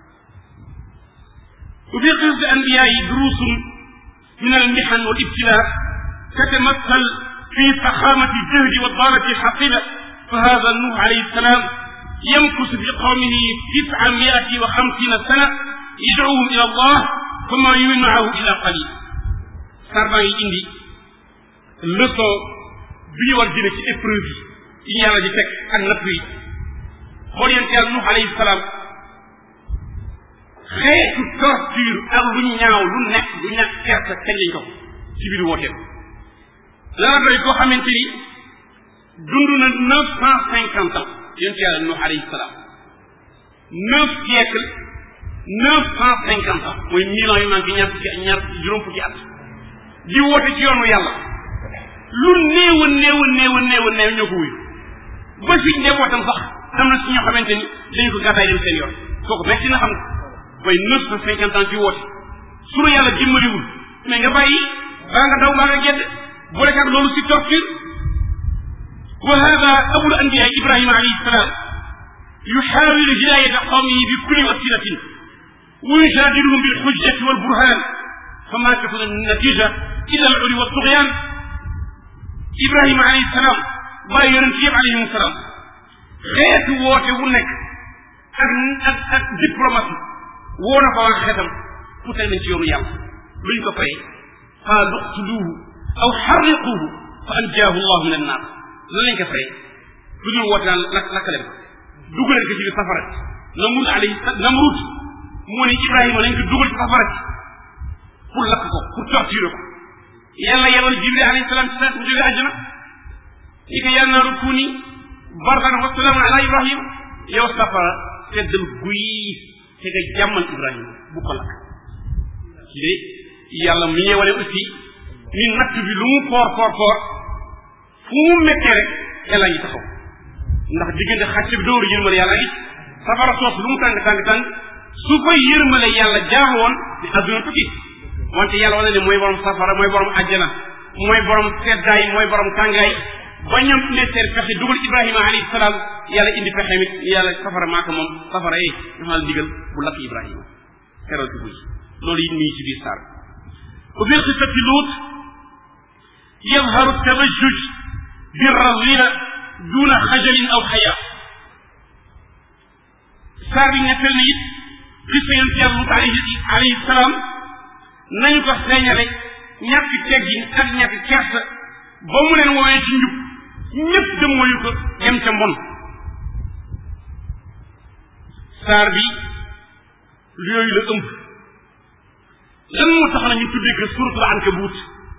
wa fi qisati anbiyaa yi durusun min al mihan wal ibtilaa تتمثل في فخامة الجهد والضالة الحقيرة فهذا نوح عليه السلام يمكث في قومه تسعمائة وخمسين سنة يدعوهم إلى الله ثم يؤمن معه إلى قليل sarba yi indi leçon bi ñu war jële ci épreuve yi yi yàlla di teg ak natt yi xool yéen yàlla Nuux alayhi salaam xeetu torture ak lu ñaaw lu nekk lu ñàkk kersa kañ lañ ko ci biir wooteem lana doy koo xamante ni dund na neuf cent cinquante ans yonent yàlla Nuux alayhi salaam neuf siècle neuf cent cinquante ans mooy mille ans yu manqué ñaar fukki ñaar juróom fukki at di woote ci yoonu yàlla lu néew a néew a néew a néew a néew ñoo ko wuyu ba ci njabootam sax am na ci ñoo xamante ni dañu ko gàddaay dem seen yoon kooku metti na xam nga mooy neuf cent cinquante ans ci woote su la yàlla dimbaliwul mais nga bàyyi baa nga daw baa nga gedd boole ak loolu si torture wa hada abul anbiya ibrahima alayhi salam yuxaawilu hidayata qawmihi bi kulli wasilatin wa yujadiluhum bilxujjati walburhan fama takun natija illa al uli waltughyan ibrahima alayhi salam bàyyi yonent yëpp alayhim salaam xeetu woote wu nekk ak ak ak diplomatie woo na fa waa xeetam pour teg nañ ci yoonu yàlla luñ ko fay qaalu uqtuluuhu aw xarriquuhu fa anjaahu llahu min annaar lan lañ ko fay lu dul woote naan lak lakkale ko dugaleen ko ci biir safara namrud alayhi namrud moo ne ibrahima lañ ko dugal ci safara ci pour lakk ko pour torturer ko yàlla yebal jibril alayhi salaam ci mu jóge àjjana ni ko yaa naaru kuuni bardan wa salaaman ala ibrahima yow safara seddal guy te nga jàmmal ibrahima bu ko lakk ci de yàlla mi ñee wane aussi ni natt bi lu mu foor foor foor fu mu méttee rek yàlla ngi taxaw ndax diggante xàcc bi dooru yërmale yàlla ngi safara soos lu mu tàng tàng tàng su koy yërmale yàlla jaaxoon di adduna tukki wante yàlla wane ne mooy borom safara mooy borom àjjana mooy borom seddaay mooy borom tàngaay ba ñoom indee seen pexe dugal ibrahima alayhi salaam yàlla indi pexe mit yàlla safara maaka moom safara yi dafa la digal bu lakk ibrahima keroog ci buy loolu it mi ngi ci biir saar wa fi xisati luut yadharu tabajjuj birrazila duna xajalin aw xayaa saar bi nettal na it xisa yonent yàlla luut alayhi alayhi salaam nañu ko feeñale ñàkk teggin ak ñàkk kersa ba mu leen woowee ci njub ñëpp dem mooyu ko dem ca mbon saar bi yooyu la ëmb lan moo tax na ñu tuddee ko suratul ankabut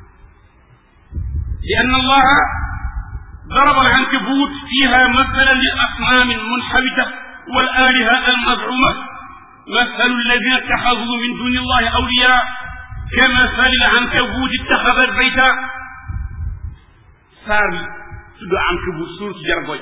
li anna allaha ضرب العنكبوت فيها مثلا للأصنام المنحبتة والآلهة المزعومة مثل الذين اتخذوا من دون الله أولياء كمثل العنكبوت اتخذت بيتا ساري tudd ankabut suur ci jargoñ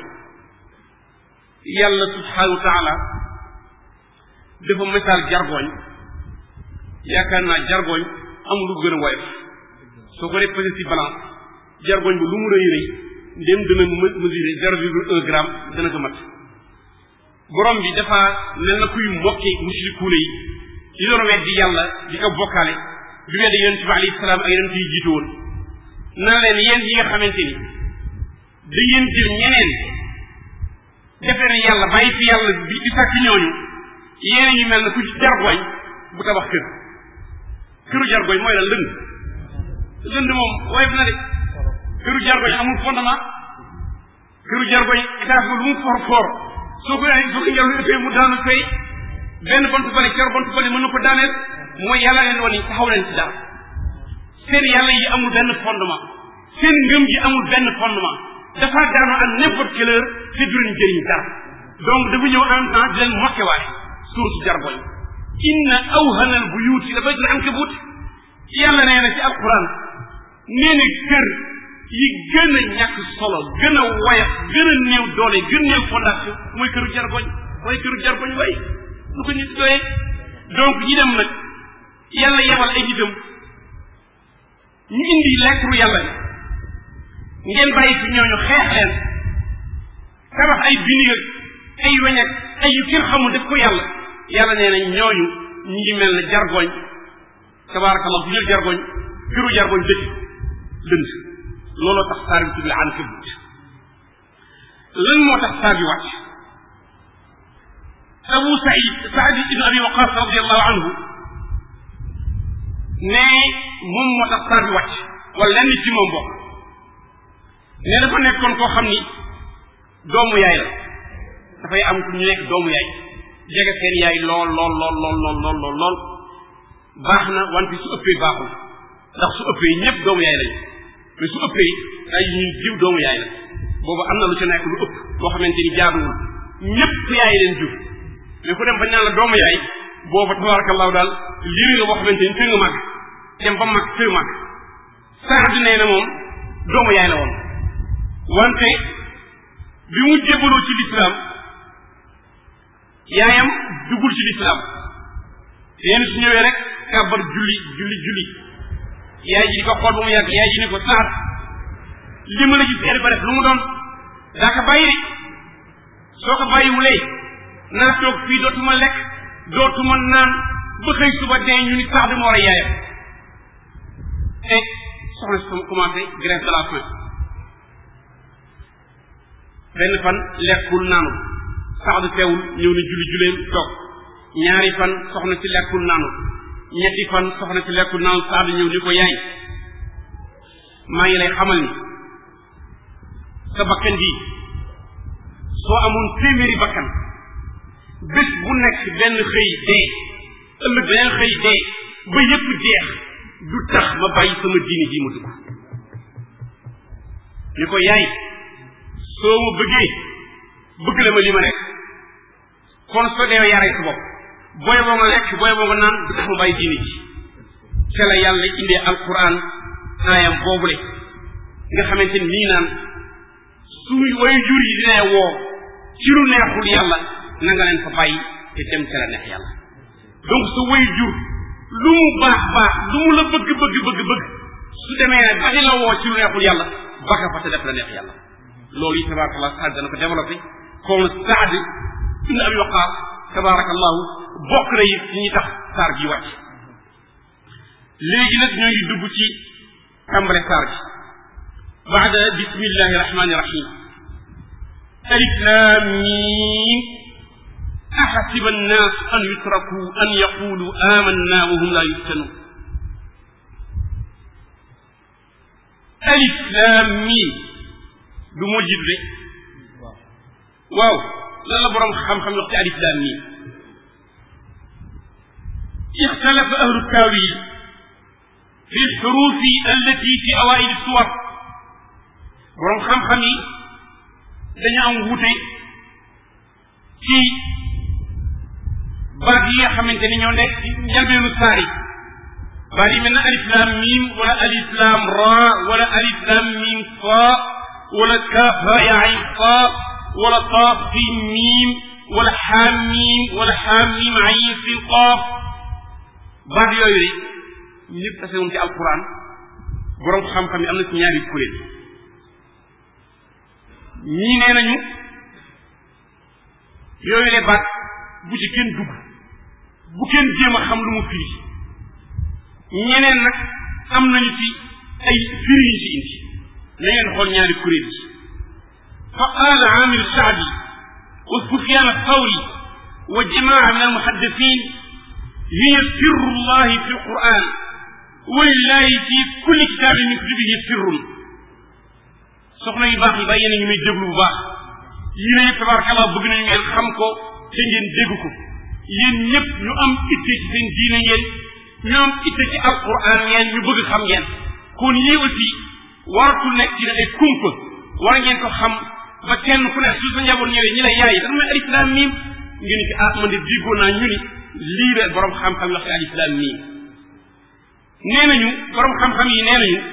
yàlla subhanahu wa taala dafa misaal jargoñ yaakaar naa jargoñ amul lu gën a woyof soo ko dee pesé ci balance jargoñ ba lu mu rëy rëy ndem dana mesurer zéro virgule un gramme dana ko mat borom bi dafa mel na kuy mokke mushrikuuna yi di doon weddi yàlla di ko bokkaale di weddi yonent bi alayhi salaam ak yonent yi jiitu woon na leen yéen yi nga xamante ni da ngeen jël ñeneen defe ne yàlla bàyyi fi yàlla bi di sàkk ñooñu yéen ñu mel na ku ci jargoñ bu tabax kër këru jargoñ mooy la lëng dënd moom woyof na de këru jargoñ amul fondement këru jargoñ étage ba lu mu for for soo ko soo ko ngelaw ëppee mu daanu fay benn bant bale ker bant bale mën na ko daaneel mooy yàlla leen woon taxaw leen ci dara seen yàlla yi amul benn fondement seen ngëm yi amul benn fondement dafa daanu à n'importe quelle heure te du leen jëriñ dara donc dafa ñëw en même temps di leen mokkewaale suur ci jargoñ inna awhana al buyuti la baytul ankabut yàlla nee na ci alquran nee na kër yi gën a ñàkk solo gën a woyof gën a néew doole gën néew fondation mooy këru jargoñ waaye këru jargoñ way lu ko nit doyee donc ñi dem nag yàlla yebal ay nitam ñu indi lekkru yàlla bi ngeen bàyyi fi ñooñu xeex leen tabax ay biniga ay weñak ay yu kenn xamul def ko yàlla yàlla nee na ñooñu ñi ngi mel ne jargoñ tabaarakallah bu jël jargoñ këru jargoñ dëkk dënd looloo tax saar bi tudd la ankabut lan moo tax saar bi wàcc abu saïd saad ibn abi waqas radiallahu anhu ne moom moo tax saar bi wàcc wala lenn ci moom bokk ne dafa nekkoon koo xam ni doomu yaay la dafay am ku ñu nekk doomu yaay jege seen yaay lool lool lool lool lool lool lool lool baax na wante su ëppee baaxul ndax su ëppee ñëpp doomu yaay lañ mais su ëppee ay ñuy jiw doomu yaay la boobu am na lu ci nekk lu ëpp loo xamante ni jaaduwul ñëpp yaay leen jur mais ku dem bañ naan la doomu yaay boobu tabarakallahu daal liri nga boo xamante ni tëng mag dem ba mag tëng mag sax di nee na moom doomu yaay la woon wante bi mu jébaloo ci lislaam yaayam dugul ci lislaam yéen su ñëwee rek kàbbar julli julli julli yaay ji di ko xool ba mu yàgg yaay ji ni ko saat li ma la gis eri ba def lu mu doon daa ko bàyyi de soo ko bàyyiwulee naa toog fii dootuma lekk dootuma naan ba xëy suba dee ñu ni sax bi moo war a yaayam et soxna si commencé grève de la faim benn fan lekkul naanul sax du teewul ñëw na julli juleem toog ñaari fan soxna si lekkul naanul ñetti fan soxna si lekkul naanul sax du ñëw ni ko yaay maa ngi lay xamal ni sa bakkan bii soo amoon téeméeri bakkan bés bu nekk benn xëy dee ëllëg beneen xëy dee ba yépp jeex du tax ma bàyyi sama diini ji ma dugg ni ko yaay soo ma bëggee bëgg la ma li ma nekk kon soo dee yaree sa bopp booy boo nga lekk booy boo nga naan du tax ma bàyyi diini ji ca la yàlla indee alquran aayam boobule nga xamante ni nii naan suñu way jur yi dina woo ci lu neexul yàlla na nga leen fa bàyyi te dem ca la neex yàlla donc sa way jur lu mu baax baax lu mu la bëgg bëgg bëgg bëgg su demee ba di la woo ci lu neexul yàlla baka fa te def la neex yàlla loolu yi tabarakallah saad dana ko développé kon saad ibn abi waqaas tabarakallahu bokk na it ci ñi tax saar gi wàcc léegi nag ñoo ngi dugg ci tàmbale saar gi baada bismillahi rahmani rahim alif lam mim أحسب الناس أن يتركوا أن يقولوا آمنا وهم لا يفتنون ألف لام ميم du moo jib de waaw lan la borom xam-xam wax ci alif lam mim اختلف أهل التاويل في الحروف التي في أوائل السور borom xam-xam yi dañu am wuute ci baat yi nga xamante ni ñoo nekk ci njëlbeenu saar yi baat yi mel na alif lam mim wala alif lam ra wala alif lam mim fa wala kaaf ha ya ayn qaaf wala qaaf sin mim wala xaam mim wala xaam mim ayn sin qaaf baat yooyu de ñëpp tase woon ci alquran borom xam-xam yi am na ci ñaari kuréel ñii nee nañu yooyu de baat bu ci kenn dugg bu kenn jéem a xam lu mu firi ñeneen nag am nañu ci ay firi yu ci indi na ngeen xool ñaari kuréel yi fa qaala amir saabi wa sufyan athawri wa jamaa min almuhaddithin hiya sirru llahi fi alquran walillahi fi kulli kitaabin min kutubihi sirrun soxna yu baax yi bàyyi na ñu muy déglu bu baax yii ne tabarakallah bëgg nañu ngeen xam ko te ngeen dégg ko yéen ñëpp ñu am itte ci seen diine ngeen ñu am itte ci alquran ngeen ñu bëgg xam ngeen kon yii aussi waratul nekk ci ne ay kumpa war ngeen ko xam ba kenn ku ne su sa njaboot ñëwee ñi la yaay dafa may alif laam miim ngeen ni ci ah man de déggoo naa ñu ni lii la borom xam-xam wax ci alif laam miim nee nañu borom xam-xam yi nee nañu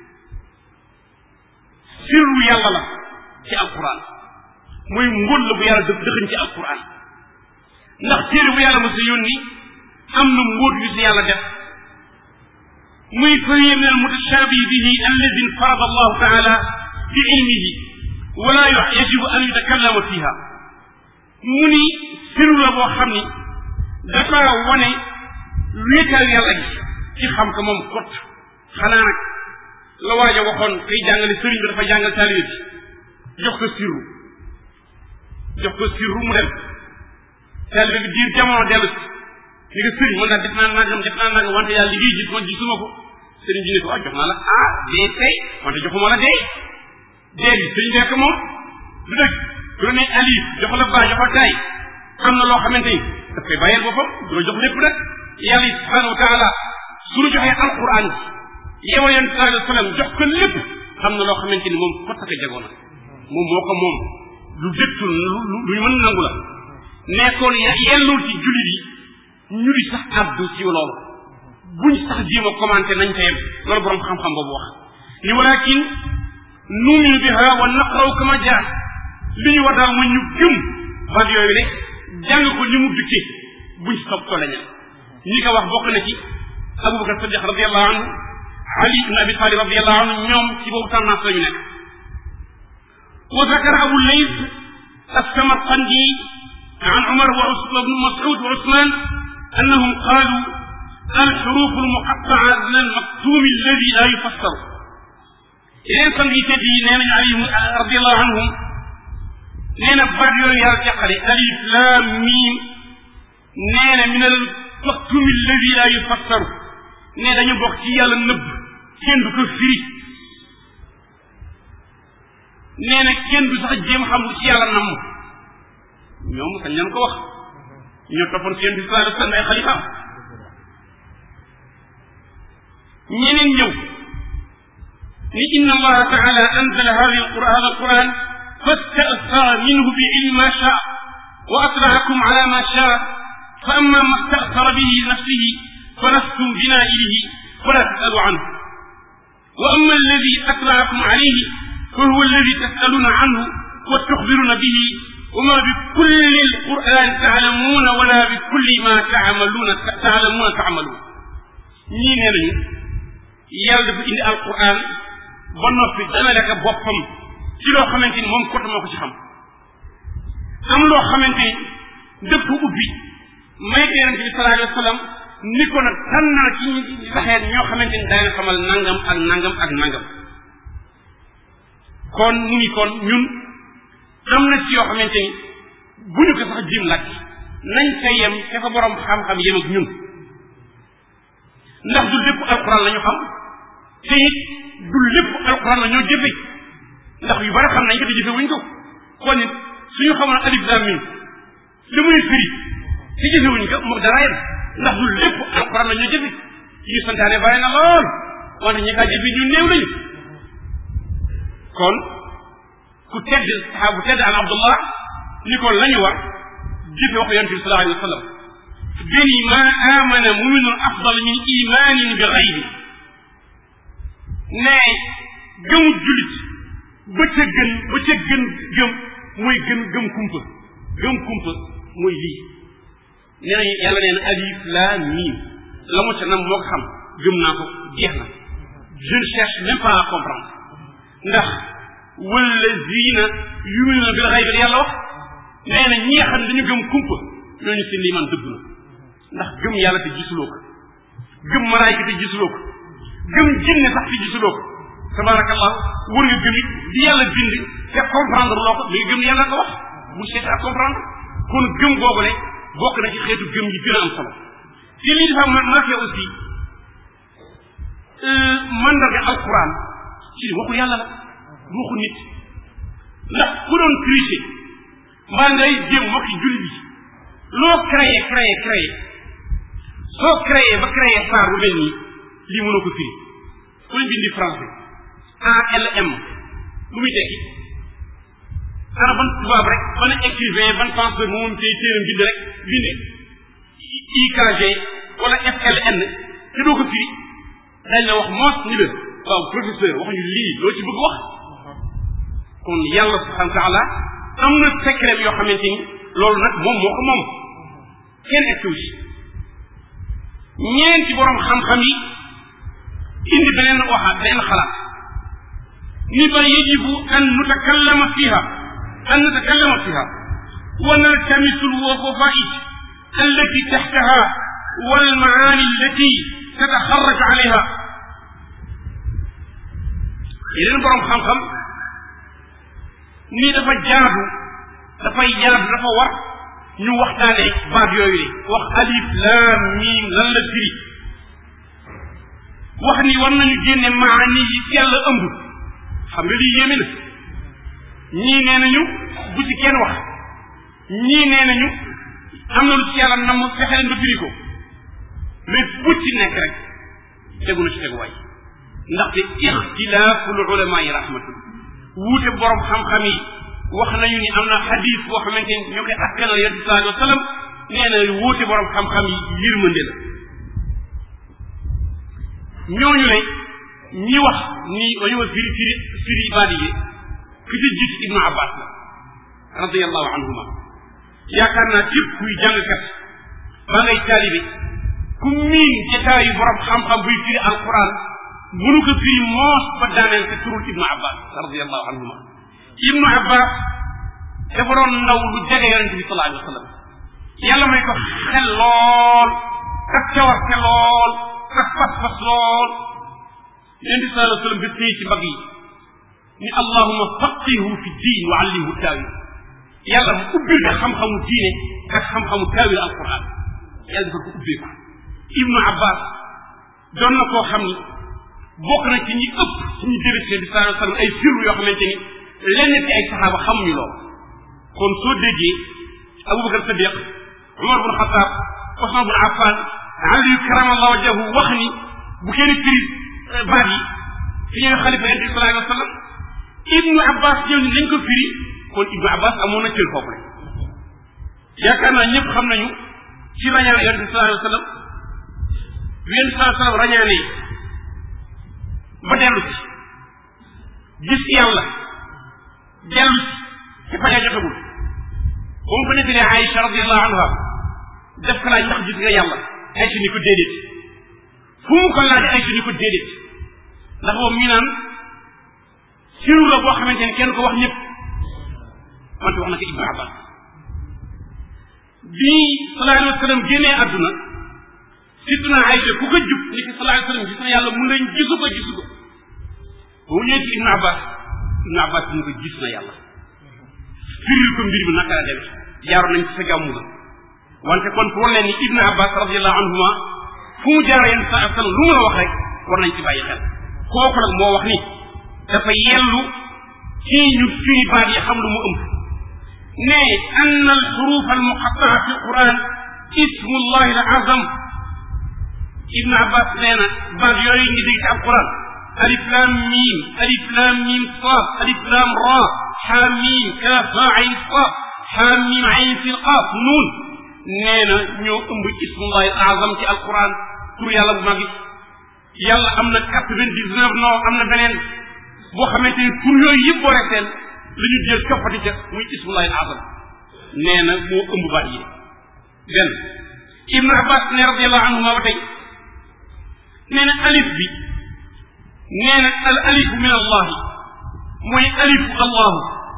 sirru yàlla la ci alquran mooy mbóot la bu yàlla dë dëxëñ ci alquran ndax téere bu yàlla mos a yónni am na mbóot yu si yàlla def muy fariya min almutashabi bihi alladi farada allahu taala bi ilmihi wala yajibu an yutakallama fiha mu ni sirru la boo xam ni dafa wane wéetal yàlla gi ci xam ko moom kot xanaa nag la waaja waxoon kay jàngale sëriñ bi dafa jàngal taalibe bi jox ko sirru jox ko sirru mu dem taalibe bi diir jamono dellu si ni ko sëriñ man daal def naa nangam def naa nangam wante yàlla li ngay gis man gisuma ko sëriñ bi ne ko ah jox naa la ah dee tey wante joxuma la dee dee bi sëriñ bekk moom du dëgg du la ne alif jox la baa jox la tay am na loo xamante ni daf koy bàyyeel boppam du la jox lépp nag yàlla subhanahu wa taala suñu joxee alquran bi yeewal yonent sallallahu alayhi wa sallam jox ko lépp xam na loo xamante ni moom kottaka jagoo na moom moo ko moom lu dëttul lu lu mën nangu la nekkoon yellul ci jullit yi ñu di sax addu ci loolu buñ sax jéem a commenté nañ ko yem loolu borom xam-xam boobu wax ni walakin numinu biha wa naqraw kama jaa li ñu war daal mooy ñu gëm baat yooyu ne jàng ko ni mu dikkee buñ sob ko lañal ñi ko wax bokk na ci abubakar sadiq radiallahu anhu ali ibn abi talib radiallahu anhu ñoom ci boobu tendance la ñu nekk wa zakara abu lays السمرقندي عن عمر وابن مسعود وعثمان انهم قالوا الحروف المقطعه من المكتوم الذي لا يفسر yeneen sang yi tedd yi nee nañ ali radiallahu anhum nee na baat yooyu yàlla jàqale alif lam mim nee na min al maktum alladi la yufassaru ne dañu bokk ci yàlla nëbb kenn du ko firi nee na kenn du sax jéem xam lu ci yàlla namm ñoom sañ nañ ko wax ñoo toppoon seen bi sallallahu alayhi wa sallam ay xalifaam ñeneen ñëw ni inna allaha taala anzala hadi alquran alquran fasta'thara minhu bi ilmi ma shaa wa atla'akum ala ma shaa fa amma ma sta'thara bihi nafsihi فلستم بنائله فلا تسألوا عنه وأما الذي أطلعكم عليه فهو الذي تسألون عنه وتخبرون به وما بكل القرآن تعلمون ولا بكل ما تعملون تعلمون تعملون ñii nee nañu yàlla dafa indi alquran ba noppi dana lekk boppam ci loo xamante ni moom kott moo ko ci xam am loo xamante ni dëpp ubbi may ko yonente bi sallallahu alayhi wa sallam ni ko nag tànnal ci ñi saxeet ñoo xamante ni dana xamal nangam ak nangam ak nangam kon mu ngi kon ñun am na ci yoo xamante ni bu ñu ko sax jim lakk nañ ca yem ca fa borom xam-xam yem ak ñun ndax du lépp alquran la ñu xam te it du lépp alquran la ñoo jëfe ndax yu bari xam nañ ko te jëfe wuñ ko kon it suñu xamoon alif lam mim li muy firi te jëfe wuñ ko moom dara yem ndax du lépp alquran la ñoo jëfe yi santaane bari na lool wante ñi kaa jëfe ñu néew lañu kon ku tedd saxaabu tedd an abdullah ni ko lañu war jëfe wax yonent bi sallallahu alayhi wa sallam gëni ma amana muminun afdal min imanin bi xaybi ne gëmu julit ba ca gën ba ca gën gëm mooy gën gëm kumpa gëm kumpa mooy lii nee nañu yàlla nee na alif laam miim la mu ca nam moo ko xam gëm naa ko jeex na je ne cherche même pas à comprendre ndax wallazina yuminuna bil xaybi yàlla wax nee na ñi nga xam ne dañu gëm kumpa ñooñu seen liimaan dëgg na ndax gëm yàlla te gisuloo ko gëm malaayka te gisuloo ko gëm jinne sax te gisuloo ko tabarakallah war nga gëm it di yàlla bind te comprendre loo ko mais gëm yàlla ko wax bu seet à comprendre kon gëm boobule bokk na ci xeetu gëm yi gën a am solo te lii dafa marqué aussi mandarga alquran ci waxul yàlla la du waxu nit ndax ku doon tricher mbaa ngay jéem wax julli bi loo créé créé créé soo créé ba créé saar bu mel nii lii mënoo ko firi ku ñu bindi français ALM lu muy tekki ana ban tubaab rek ban écrivain ban penseur moom tey téeram bind rek binde IKG wala FLN te doo ko firi dañ la wax moos ni la waaw professeur waxuñu lii loo ci bëgg wax kon yàlla subhanahu wa taala am na secret yoo xamante ni loolu nag moom moo ko moom kenn egsiwu ci ñeenti borom xam-xam yi indi beneen waxaat beneen xalaat ni ba yajibu an nutakallama fiha an nutakallama fiha wa naltamisu lwafaid allati taxtaha walmaani allati tataxarraj alayha yeneen borom xam-xam ni dafa jaadu dafay jaadu dafa war ñu waxtaane baat yooyu de wax alif laam miim lan la firi wax ni war nañu génne maani yi ci yàlla ëmb xam nga lii yéeme na ñii nee nañu bu ci kenn wax ñii nee nañu am na lu ci yàlla nam fexe leen ba firi ko mais bu ci nekk rek tegu na ci teguwaay ndaxte ixtilaaful ulama yi rahmatul wuute borom xam-xam yi wax nañu ni am na xadis boo xamante ni ñoo koy askanal yonent bi sallallahu alayhi wa sallam nee na wuute borom xam-xam yi yërmande la ñooñu ne ñi wax ni dañoo firi firi firi baadi yi ki ci jiitu ibnu abbas la radiallahu anhuma yaakaar naa képp kuy jàngkat ba ngay taalibe ku miin jataayu borom xam-xam buy firi alquran mënu ko firi moos ba daaneel te turul ibnu abbas radiallahu anhuma ibnu abbas dafa doon ndaw lu jege yonente bi sallallahu alayhi wa sallam yàlla may ko xel lool ak cawarte lool ak pas-pas lool yonente bi sallallahu alayhi wa sallam bi téye ci mbagg yi ni allahuma faqihu fi diin wa allimhu taawil yàlla mu ubbil ko xam-xamu diine ak xam-xamu taawil alquran yàlla dafa ko ubbee ko ibnu abbas doon na koo xam ni bokk na ci ñi ëpp ci ñi jële ci bi sallallahu alayhi wa sallam ay firru yoo xamante ni lenn ci ay saxaaba xamuñu lool kon soo déggee abubakar sadiq umar bun xataab osman bun affan ali karamallahu wajhahu wax ni bu kenn firi baat yi fi ñuy xalifa yonent bi sallallahu alayhi wa sallam ibnu abbas ñëw ni nañ ko firi kon ibnu abbas amoon na cër foofu rek yaakaar naa ñëpp xam nañu ci rañaan yonent bi sallallahu alayhi wa sallam bi yonent bi sallallahu alayhi wa sallam rañaanee ba dellu ci gis yàlla dellu ci ci faja jotagul ba mu ko nettalee Aïcha radiallahu anha def ko laaj ndax gis nga yàlla Aïcha ni ko déedéet fu mu ko laaj Aïcha ni ko déedéet ndax boobu mi naan siru la boo xamante ni kenn ko wax ñëpp wante wax na ko Ibnu Abbas bi sallallahu alayhi wa sallam génnee àdduna sittuna Aïcha ku ko jub ni ki sallallahu alayhi wa sallam gis na yàlla mun nañ gisu ko gisu ko ba mu ñëwee ci Ibnu Abbas Ibnu Abbas ni ko gis na yàlla firil ko mbir bi naka la demee jaaroon nañ ci sa gàmmu la wante kon pour leen ni Ibnu Abbas radiallahu anhuma fu mu jaar yenn sa sallam lu mu la wax rek war nañ ci bàyyi xel kooku nag moo wax ni dafa yellu ci ñu firi baat yi xam lu mu ëmb ne ann alxuruf almuqataa fi alquran ismu llahi al azam Ibnu Abbas nee na baat yooyu ngi dégg ci alquran alif lam mim alif lam mim saad alif lam ra xaamim kaaf haa ayn qaaf xaamim ayn sin qaaf nuun nee na ñoo ëmb ismullahi al azam ci alquran tur yàlla bu mag yàlla am na quatre-vingt-dix-neuf non am na beneen boo xamante ni tur yooyu yëpp boo reseen la ñu jël coppati ca muy ismullahi al azam nee na moo ëmb baat yi benn ibnu abbas ne radiallahu anhuma ba tey nee na alif bi nee na al alifu min allahi mooy alifu allahu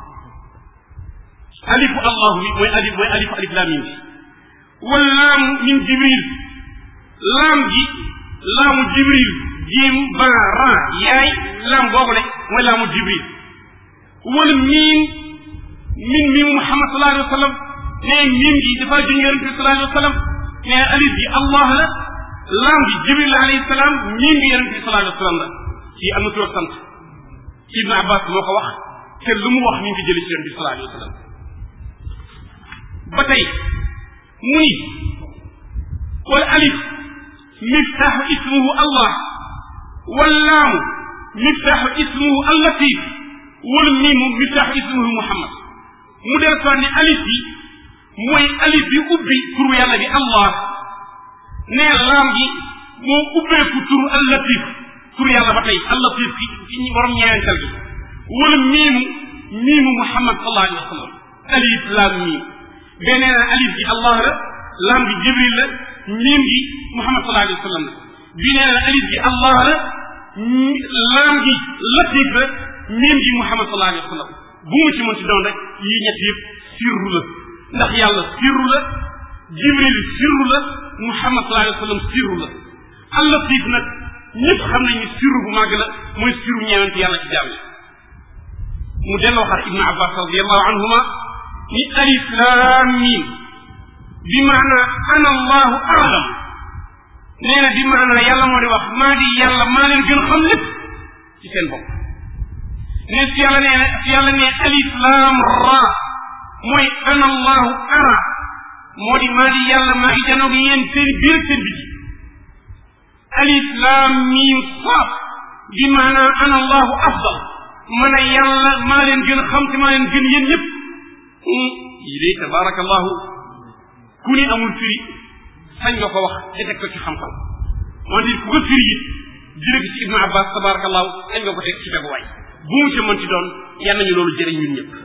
alifu allahu bi mooy alif mooy alifu alif laam mim bi wal laamu min jibril laam gi laamu jibril jiim ba ra yaay laam boobu le mooy laamu jibril wal miim min miimu muhammad sallallahu alayhi wa sallam nee miim gi dafa junj yonent bi sallallahu alayhi wa sallam nee alif gi allah la laam bi jibril alayhi salaam miim bi yonente bi sallallahu alayhi wa sallam la ci am na tur ak sant ibnu abbas moo ko wax te lu mu wax mi ngi jëli ci yonente bi sallallahu alayhi wa sallam ba tey mu ni wal alif miftaaxu ismuhu allah wal laamu miftaaxu ismuhu allatif wal miimu miftaaxu ismuhu muhammad mu del soit ne alif bi mooy alif bi ubbi turu yàlla bi allah nee laam gi moo ubbeeku turu allatif turu yàlla ba tey allatif ki ci borom ñeental gi wala miimu miimu muhammad sallallahu alayhi wa sallam alif laam miim beneen na alif gi allah la laam gi jibril la miim gi muhammad sallallahu alayhi wa sallam la bi nee na alif gi allah la laam gi latif la miim gi muhammad sallallahu alayhi wa sallam bu mu ci mën ci doon rek yii ñett yëpp sirru la ndax yàlla sirru la jibril sirru la muhammad sallallahu alayhi wa sallam sirru la allatif nag ñëpp xam nañ ni sirru bu màgg la mooy sirru ñeewante yàlla ci jaam mu delloo xar ibnu abbas radiallahu anhuma ni alif laam miim bi maana ana allahu aalam nee na bi maana yàlla moo di wax maa di yàlla maa leen gën xam lépp ci seen bopp ne si yàlla nee si yàlla ne alif laam ra mooy ana allahu ara moo di maa di yàlla maa ngi janoog yéen seen biir seen biti alif laam miim saaf bi maanaa ana allahu afdal man a yàlla maa leen gën a xam te maa leen gën yéen ñëpp yi de tabaraka allahu ku ni amul firi sañ nga ko wax te teg ko ci xam-xam wante ku ko firi it jële ko ci ibnu abbas tabaraka allahu sañ nga ko teg ci teguwaay bu mu ci mën ci doon yal nañu loolu jëriñ ñun ñëpp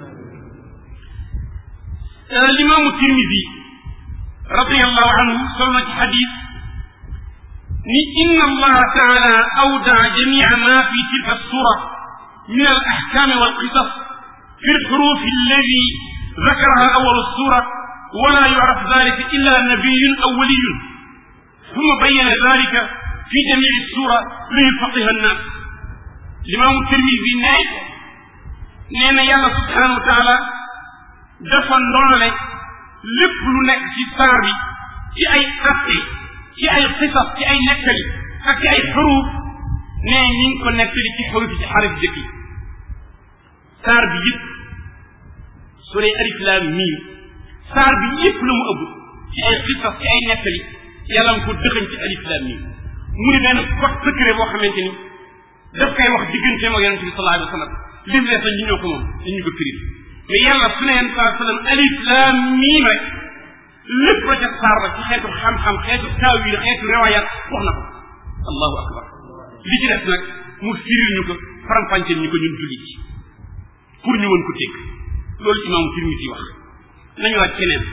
limaamu tirmidi radiallahu anhu sol na ci xadis ni inna allaha taala awdaa jamia ma fi tilka sura min al axkaami wal qisas fi lxurufi alladi ذكرها أول السورة ولا يعرف ذلك إلا نبي أو ولي ثم بين ذلك في جميع السورة ليفقه الناس الإمام الترمذي نعم نينا يالا سبحانه وتعالى dafa ndonale lépp lu nekk ci saar bi ci ay atte ci ay xisas ci ay nettali ak ci ay xuruuf ne ñi ngi ko nettali ci xuruuf ci xarif jëkk yi saar bi yëpp su dee alif laam miim saar bi yëpp la mu ëbb ci ay xisas ci ay nettali yàlla nga ko dëxañ ci alif laam miim mu ni benn code secret boo xamante ni daf koy wax digganteem ak yonente bi sallallahu alayhi wa sallam lim lees ñu ñoo ko moom dañu ko firi mais yàlla su ne yéen saa sallam alif laam miim rek lépp la ca saar ba ci xeetu xam-xam xeetu taawil xeetu riwayat wax na ko allahu akbar li ci des nag mu firil ñu ko faram-fàcceel ñu ko ñun jullit ci pour ñu mën ko dégg loolu imaamu Tirmisi wax nañu laaj keneen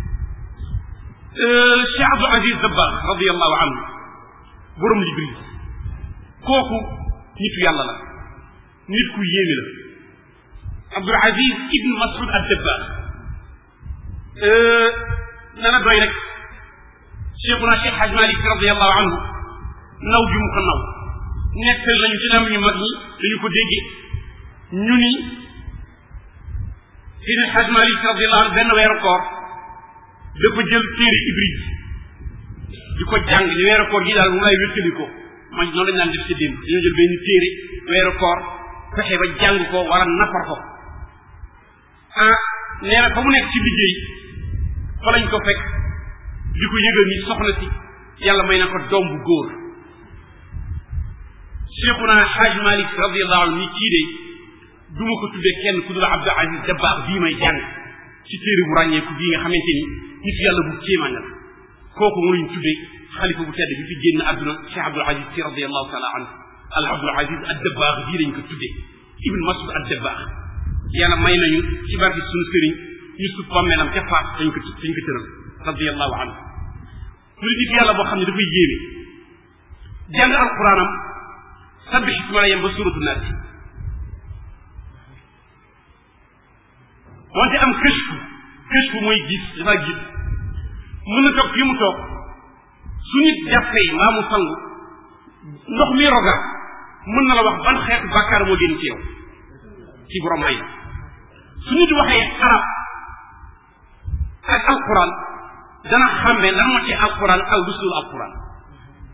Cheikh Abdou Aziz Dabakh radiallahu anhu borom Libris kooku nitu yàlla la nit ku yéeme la Abdul Aziz ibn Mas'ud ad-Dabbagh dana doy rek cheikhuna Cheikh Haj Malik radiallahu anhu naw gi mu ko naw nettal nañu ci lam ñu mag ñi dañu ko déggee ñu ni Seydi Haj Malik radiallahu anhu benn weeru koor dafa jël téere Ibris di ko jàng ni weeru koor gi daal mu lay wéttali ko man noonu lañ naan def ci démb dañoo jël benn téere weeru koor fexe ba jàng ko wala nafar ko ah nee na fa mu nekk ci liggéey fa lañ ko fekk di ko yëgal ni soxna si yàlla may na ko doom bu góor cheikhuna xaaj malik radiallahu anhu ni kii de du ma ko tuddee kenn ku dul abdul aziz dabaax bii may jàng ci téere bu ràññeeku bii nga xamante ni nit yàlla bu kéemaan la kooku mu lañ tuddee xalifa bu tedd bi fi génn àdduna cheikh abdul aziz si radiallahu taala anhu al abdul aziz ad dabaax bii lañ ko tuddee ibn masud ad dabaax yàlla may nañu ci barke suñu sëriñ ñu sut bàmmeelam ca faat dañ ko dañ ko tëral radiallahu anhu mu nit yàlla boo xam ne dafay yéeme jàng alquranam sabbix isma la yem ba suratu naas wante am këshfu këshfu mooy gis dafa gis mën na toog fii mu toog su nit jàppee mbaa mu sangu ndox mi roga mën na la wax ban xeetu bàkkaar moo génn ci yow ci borom may su nit waxee arab ak alquran dana xàmmee lan moo ci alquran ak lu sul alquran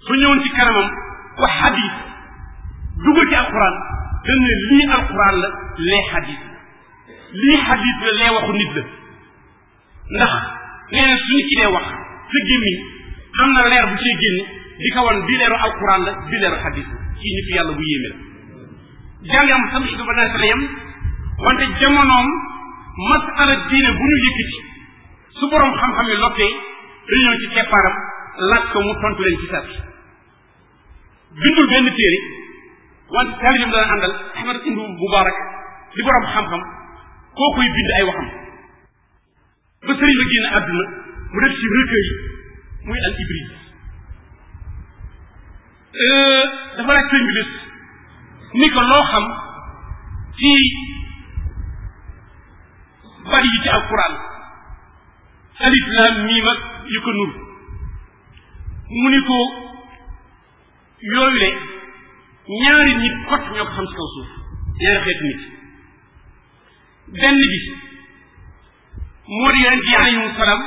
su ñëwoon ci kanamam wax xadis dugal ci alquran dañ ne lii alquran la lee xadis lii xadis la lee waxu nit la ndax nee na suñu ci dee wax sa gémmiñ am na leer bu cee génne di ko wan bii leeru alquran la bii leeru xadis la ci nitu yàlla bu yéeme la jàngam sam si ba naa sa yam wante jamonoom masala diine bu ñu yëkkati su borom xam-xam yi lottee dañu ñëw ci keppaaram laaj ko mu tontu leen ci sat bindul benn téere wante taalibam dana àndal ahmad ibnu mubarak di borom xam-xam kookuy bind ay waxam ba sëriñ ba génn àdduna mu def ci recueil muy al ibris dafa laaj sëriñ bi des ni ko loo xam ci bari yi ci alquran alif lam miim ak yu ko nur mu ni ko yooyu le ñaari nit kot ñoo ko xam ci kaw suuf ñaari xeetu nit benn bi moo di yonent yi alayhim salaam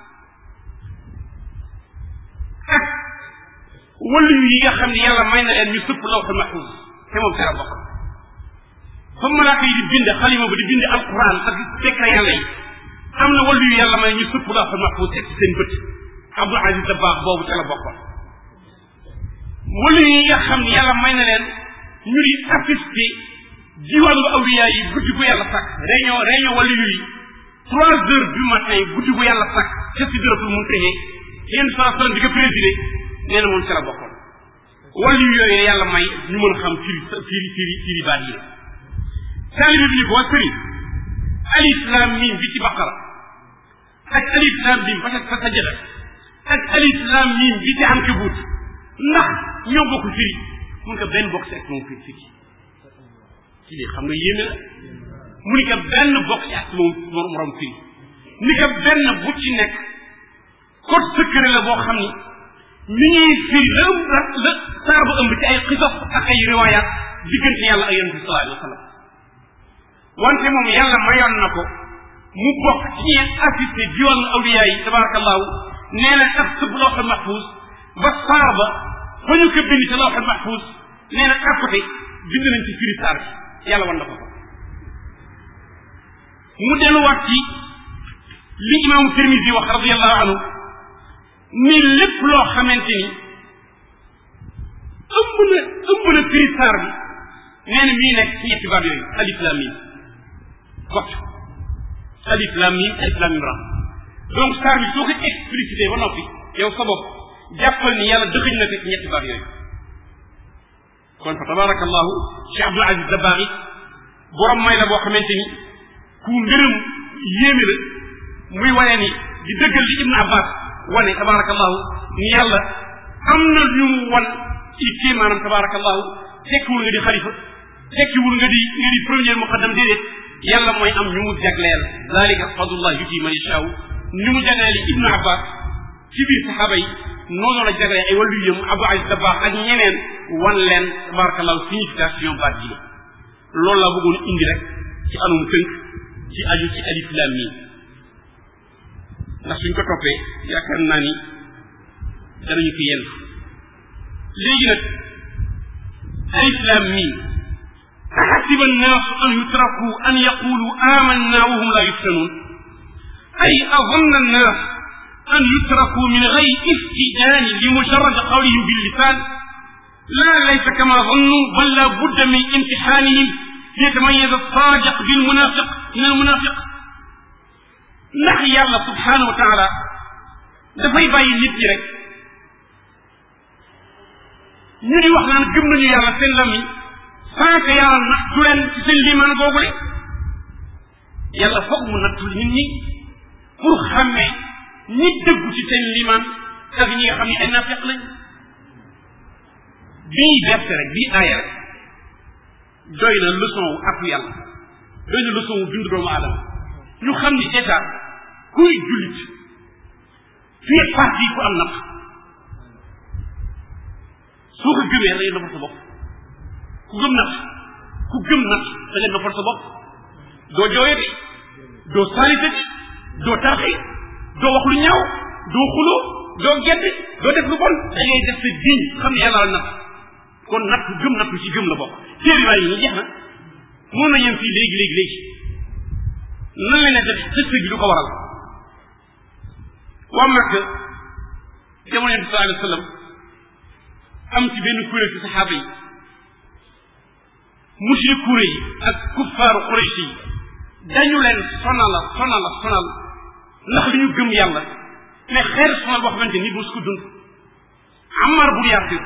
ak wëllu yi nga xam ne yàlla may na leen ñu sëpp lawxul mahfuz te moom dara bokk fa malaaka yi di bind xalima ba di bind alquran ak secret yàlla yi am na wàllu yu yàlla may ñu sëpp lawxul mahfuz teg ci seen bët abdul aziz dabaax boobu ca la bokkoon wàllu yi nga xam ne yàlla may na leen ñu di assisté diwaanu awliya yi guddi gu yàlla sàkk réunion réunion wàllu yi trois heures du matin guddi gu yàlla sàkk ca si dërëtul mun texee yenn saa sallam di ko présidé nee na moom ca la bokkoon wàllu yooyu yàlla may ñu mën xam firi firi firi firi baat yi taalibe bi ni ko waa sëriñ alif lam mim bi ci baqara ak alif lam mim ba ca sajada ak alif lam mim bi ci ankabut ndax ñoo bokk firi mun ko benn bokk si ak moom firi firi ci lii xam nga yéeme la mu ni ko benn bokk si ak moom morom firi ni ko benn bu ci nekk code secret la boo xam ni mi ngi firi la ëmb la la saa bu ëmb ci ay xisas ak ay riwaayaat diggante yàlla ak yonente sallallahu alayhi wa sallam wante moom yàlla mayoon na ko mu bokk ci ñi assisté diwaanu awliya yi tabarakallahu nee na ak sëb lawxal mahfuz ba saar ba fa ñu ko bind ci lawxal mahfuz nee na à côté bind nañ ci firi saar bi yàlla wan na ko ko mu delluwaat ci li imaamu Tirmisi wax radiallahu anhu ni lépp loo xamante ni ëmb na ëmb na firi saar bi nee na mii nekk ci ñetti baat yooyu alif lam mim kot alif lam mim alif lam mim ra donc saar bi soo ko explicité ba noppi yow sa bopp jàppal ni yàlla dëxëñ na ko ci ñetti baat yooyu kon fa tabarakallahu Cheikh Abdul Aziz Dabakh borom may la boo xamante ni ku ngërëm yéeme la muy wane ni di dëggal li Ibn Abbas wane tabarakallahu ni yàlla am na ñu mu wan ci kii maanaam tabarakallahu tekkiwul nga di xalifa tekkiwul nga di nga di premier muqaddam déedéet yàlla mooy am ñu mu jagleel zalika fadlullah yuti man yashaa ñu mu jagleel Ibn Abbas ci biir saxaaba yi noonu la jagleel ay wàllu yëm Abu Aziz Dabakh ak ñeneen wan leen tabarakallahu signification baat ji loolu laa bëggoon indi rek ci anum tënk ci aju ci alif lam mim ndax suñ ko toppee yaakaar naa ni danañu fi yenn léegi nag alif lam mim أحسب الناس أن يتركوا أن يقولوا آمنا وهم لا يفتنون أي أظن الناس أن يتركوا من غير استئذان لمجرد قولهم باللسان لا ليس كما ظنوا بل لا بد من امتحانهم ليتميز الصادق بالمنافق من المنافق ndax yàlla subhanahu wa taala dafay bàyyi nit ñi rek ñu di wax naan gëm nañu yàlla seen lamiñ sans que yàlla nattu leen ci seen limaan googu de yàlla foog mu nattu nit ñi pour xàmmee ñi dëggu ci seen limaan ak ñi nga xam ne ay nafiq lañ bii gerte rek bii aaya rek doy na leçon wu ak yàlla doy na leçon wu bindu doomu aadama ñu xam ni déjà kuy jullit fii parti ku am natt soo ko gëmee da ngay noppal sa bopp ku gëm natt ku gëm natt da ngay noppal sa bopp doo jooyati doo saalitati doo tarxi doo wax lu ñaaw doo xuloo doo gedd doo def lu bon da ngay def sa diñ xam ne yàlla la natt kon natt gëm nattu ci gëm la bokk téere waay yi ñu jeex na mën na yem fii léegi léegi léegi nan la ne def xëst bi du ko waral waa Makka jamono bi sallallahu alayhi wa sallam am ci benn kuréel ci saxaaba yi mushrikuuna yi ak kuffaaru Quraysh yi dañu leen sonala sonala sonal ndax li ñu gëm yàlla mais xeer sonal boo xamante nit mosu ko dund Ammar bul Yaasir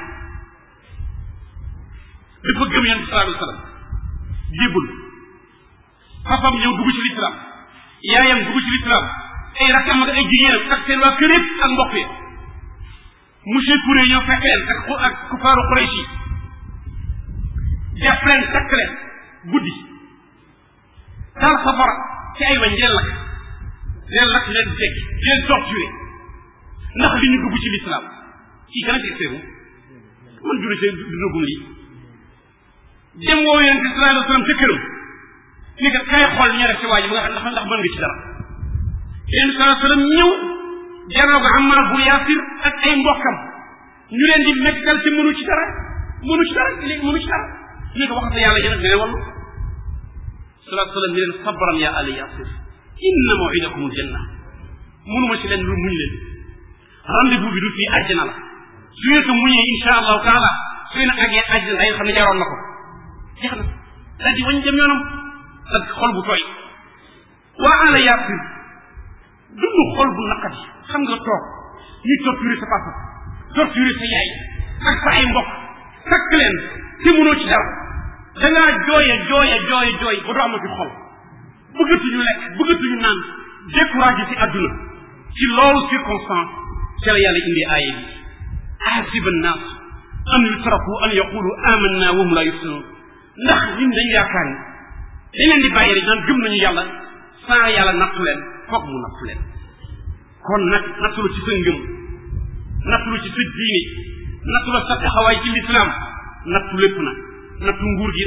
dafa gëm yonent bi sallallahu alayhi wa sallam jébbul papam ñëw dugg ci lislaam yaayam dugg ci lislaam ay rakkam ak ay jigéenam ak seen waa kër yëpp ak mbokk yi monsieur Touré ñëw fekk leen ak ak kufaaru Quraysh yi def leen takk leen guddi taal safara ci ay wañ leen lakk leen lakk leen dekk leen torturé ndax li ñu dugg ci lislaam kii gën a ci seeru man jure see dugagum lii dem woo yonent bi sallallahu alayhi wa sallam ca këram ni nga kay xool ña def ci waa ji ba nga xam ndax mën nga ci dara yonent bi sallallahu alayhi wa sallam ñëw janoo ko Ammar bu Yaasir ak ay mbokkam ñu leen di mettal ci mënu ci dara mënu ci dara léegi mënu ci dara ñu ko waxata yàlla yonent bi ne wallu sallallahu alayhi wa sallam ni leen sabran ya ali Yaasir inna maw'idakum aljanna mënuma ci leen lu muñ leen rendez-vous bi du fii àjjana la su ngeen ko muñee insha allahu taala su ngeen àggee àjjana day xam ne jaroon na ko jeex na daal di wañ dem yoonam ak xol bu tooy waa ala Yaasir dund xol bu naqari xam nga toog ñuy torturer sa papa torturer sa yaay ak sa ay mbokk takk leen te mënoo ci dara dangaa jooya jooya jooya jooy ba doo amati xol bëggatuñu lekk bëggatuñu naan découragé ci àdduna ci loolu circonstance ci la yàlla indi aaye bi ahasiba annaas an yutraku an yaqulu amanna wa hum la yuftanun ndax ñun dañu yaakaar ni dañ leen di bàyyi rek naan gëm nañu yàlla saa yàlla nattu leen foog mu nattu leen kon nag nattu la ci sa ngëm nattu la ci sa diine nattu la sa taxawaay ci lislaam nattu lépp na nattu nguur gi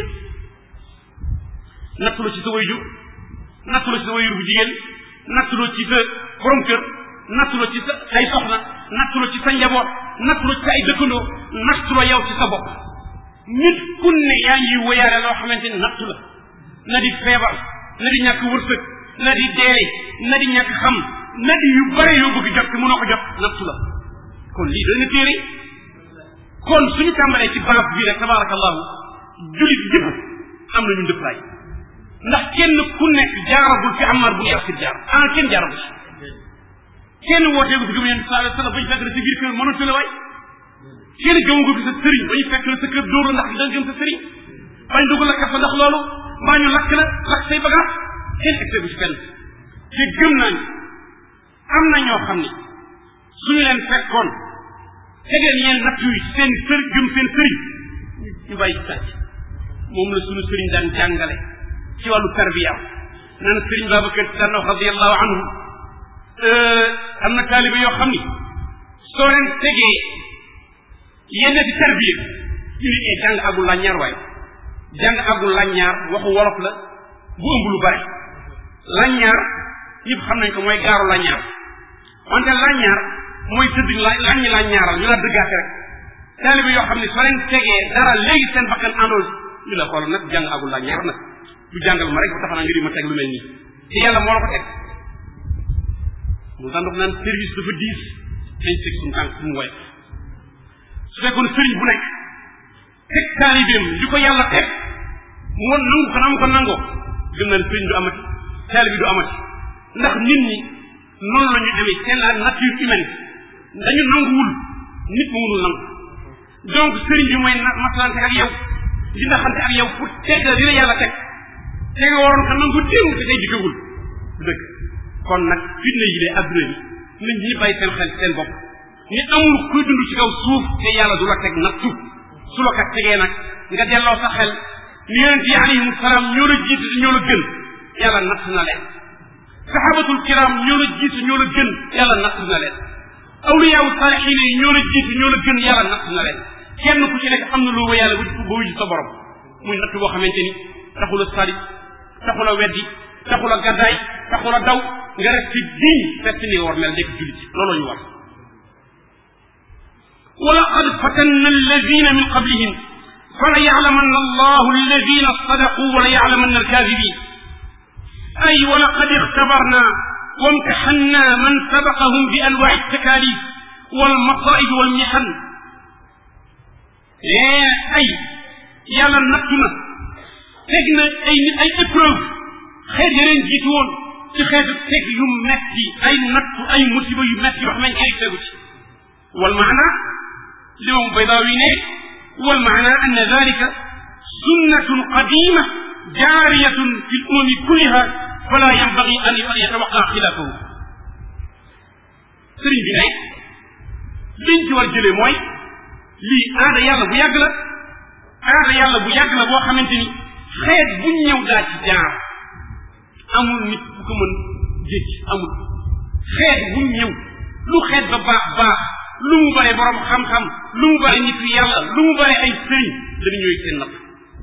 nattu la ci sa wayjur nattu la ci sa wayjur bu jigéen nattu la ci sa borom kër nattu la ci sa ay soxna nattu la ci sa njaboot nattu la ci sa ay dëkkandoo nattu la yow ci sa bopp nit kun ne yaa ngi woyaare loo xamante ni nattu la na di feebar na di ñàkk wërsëg na di deey na di ñàkk xam na di yu bare yoo bëgg jot te mënoo ko jot nattu la kon lii dana téere kon suñu tàmbalee ci base bii rek tabarakallahu julit yëpp am nañu ndëppaay ndax kenn ku nekk jaaragul fi Ammar bu Yaasir jaar ah kenn jaaragul kenn wooteegu fi gëm yéen sallallahu alayhi wasallam bañ fekk la sa biir kër mënatu la waay kenn gëmu ko fi sa sëriñ bañ fekk la sa kër dóor la ndax da gëm sa sëriñ bañ dugg la kafa ndax loolu mbaa ñu lakk la lakk say bagage kenn egg bu ci fenn te gëm nañ am na ñoo xam ni suñu leen fekkoon tegeen yeen natt yi seen sër gëm seen sëriñ ñu bàyyi sàcc moom la suñu sëriñ daan jàngale ci wàllu tarbiya naan sëriñ Babacar Si daan wax radiallahu anhu am na taaliba yoo xam ni soo leen tegee yenn di tarbiya ñu ni ee jàng agul làññaar waaye jàng agul làññaar waxu wolof la bu ëmb lu bare làññaar ñëpp xam nañ ko mooy gaaru làññaar wante làññaar mooy tëdd la làññi làññaaral ñu la dëggaate rek taalibe yoo xam ne soo leen tegee dara léegi seen bakkan àndool ñu la xool nag jàng agul làññaar nag du jàngal ma rek ba tax naa nga di ma teg lu mel nii te yàlla moo la ko teg mu daan dox naan service dafa diis dañ teg suñu tànk suñu woyof su fekkoon sëriñ bu nekk teg taalibeem li ko yàlla teg mu woon nangu ko na mu ko nangoo gëm naa ne sëriñ du amati taalibe du amati ndax nit ñi noonu la ñu demee c'est la nature humaine dañu nanguwul nit mu mënul nangu donc sëriñ bi mooy masalante ak yow di naxante ak yow pour teg la dina yàlla teg te nga waroon ko nangu démb te tey dikkagul dëgg kon nag fitna yi de adduna bi nit ñi bàyyi seen xel seen bopp ni amul kuy dund ci kaw suuf te yàlla du la teg nattu su la ko tegee nag nga delloo sa xel ni yonent yi alayhim salaam ñoo la jiitu te ñoo la gën yàlla natt na leen sahabatul kiram ñoo la jiitu ñoo la gën yàlla natt na leen awliyaawu saalixiin yi ñoo la jiitu ñoo la gën yàlla natt na leen kenn ku ci nekk am na loo yàlla ba wuju sa borom muy natt boo xamante ni taxul a sadi taxul a weddi taxul a gaddaay taxul a daw nga rek ci diñ fekk ni war mel nekk jullit looloo ñu war ولقد فتنا الذين من قبلهم فليعلمن الله الذين صدقوا وليعلمن الكاذبين أي ولقد اختبرنا وامتحنا من سبقهم بأنواع التكاليف والمصائب والمحن أي يلا نقتنا تجنا أي أي épreuve xeet yeneen jiitu woon ci xeetu teg yu metti ay nattu ay musiba yu metti yoo xam ne ay tegu ci wal maana li moom baydaawi ne wal maana anna dalika sunnatun qadima jaariyatun fi lumami kulliha fala yanbagi an yatawaqa xilaafahu sëriñ bi ne liñ ci war jëlee mooy lii aada yàlla bu yàgg la aada yàlla bu yàgg la boo xamante ni xeet buñ ñëw daa ci jaar amul nit bu ko mën jékki amul xeet bu ñëw lu xeet ba baax baax lu mu bare borom xam-xam lu mu bare nit yàlla lu mu bare ay sëriñ dañu ñëw seen natt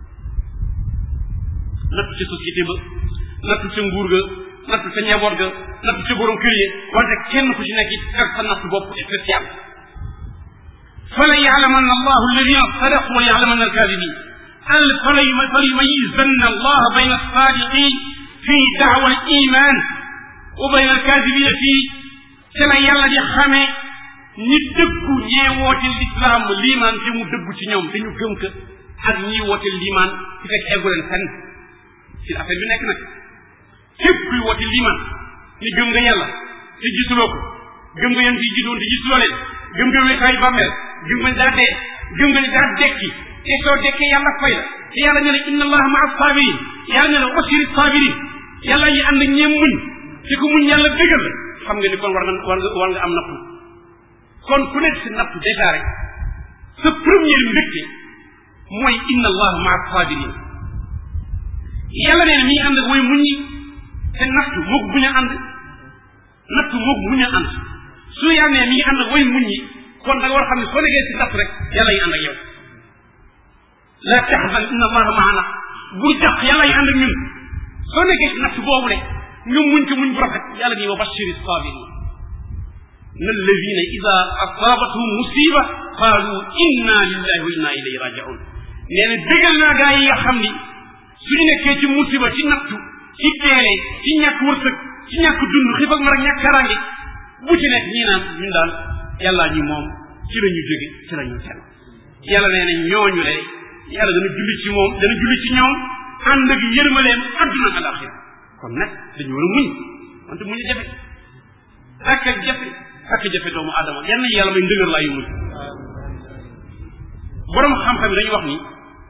natt ca société ba natt ca nguur ga natt ca njaboot ga natt ca borom kër yi wante kenn ku ci nekk it ak sa natt bopp spécial fala yaalamanna allahu alladina sadaqu wa yaalamanna alkadibin al fala yumayizanna allah bayna alsadiqin في دعوى الإيمان وبين الكاذبين في سلا يلا دي خامي ñi dëggu ñee woote l'islam liimaan te mu dëggu ci ñoom dañu gëm ka ak ñi woote liimaan ci fekk eggu leen fenn ci affaire bi nekk nag képp kuy woote liimaan ni gëm nga yàlla te gisuloo ko gëm nga yéen fi jidoon te gisuloo leen gëm nga wéetaay bàmmeel gëm nga daa dee gëm nga ni daa dekki te soo dekkee yàlla fay la te yàlla ne la inna allaha maa sabirin yàlla ne la wasiri sabirin yàlla yi ànd ñeem muñ te ku muñ yàlla dëggal la xam nga ni kon war nga war nga war nga am nattu kon ku nekk si nattu déjà rek sa première mbégte mooy inna allaha maa sabirin yàlla nee na mi ngi ànd ak way muñ yi te nattu moog buñ a ànd nattu moog buñ a ànd su yàlla nee mi ngi ànd ak way muñ yi kon da nga war a xam ne soo nekkee si nattu rek yàlla yi ànd ak yow la taxzan inna allaha maana bul jàq yàlla yi ànd ak ñun soo nekkee ci natt boobu de nga muñ ko muñ bu rafet yàlla ni wa bashiri sabirin na alladina ida asabatuhum musiba qaalu inna lillahi wa inna ilayhi rajiun nee na dëggal naa gaa yi nga xam ni suñu nekkee ci musiba ci nattu ci teele ci ñàkk wërsëg ci ñàkk dund xiif ak mar ak ñàkk karange bu ci nekk ñii naan ñun daal yàllaa ñi moom ci la ñu jóge ci la ñu sell yàlla nee na ñooñu de yàlla dana julli ci moom dana julli ci ñoom ànd ak yërmaleem adduna ak alaxira kon nag dañu war a muñ wante muñ a jafe ak ak jafe ak jafe doomu aadama yan na yàlla may ndëgër laa yu muñ borom xam-xam yi dañuy wax ni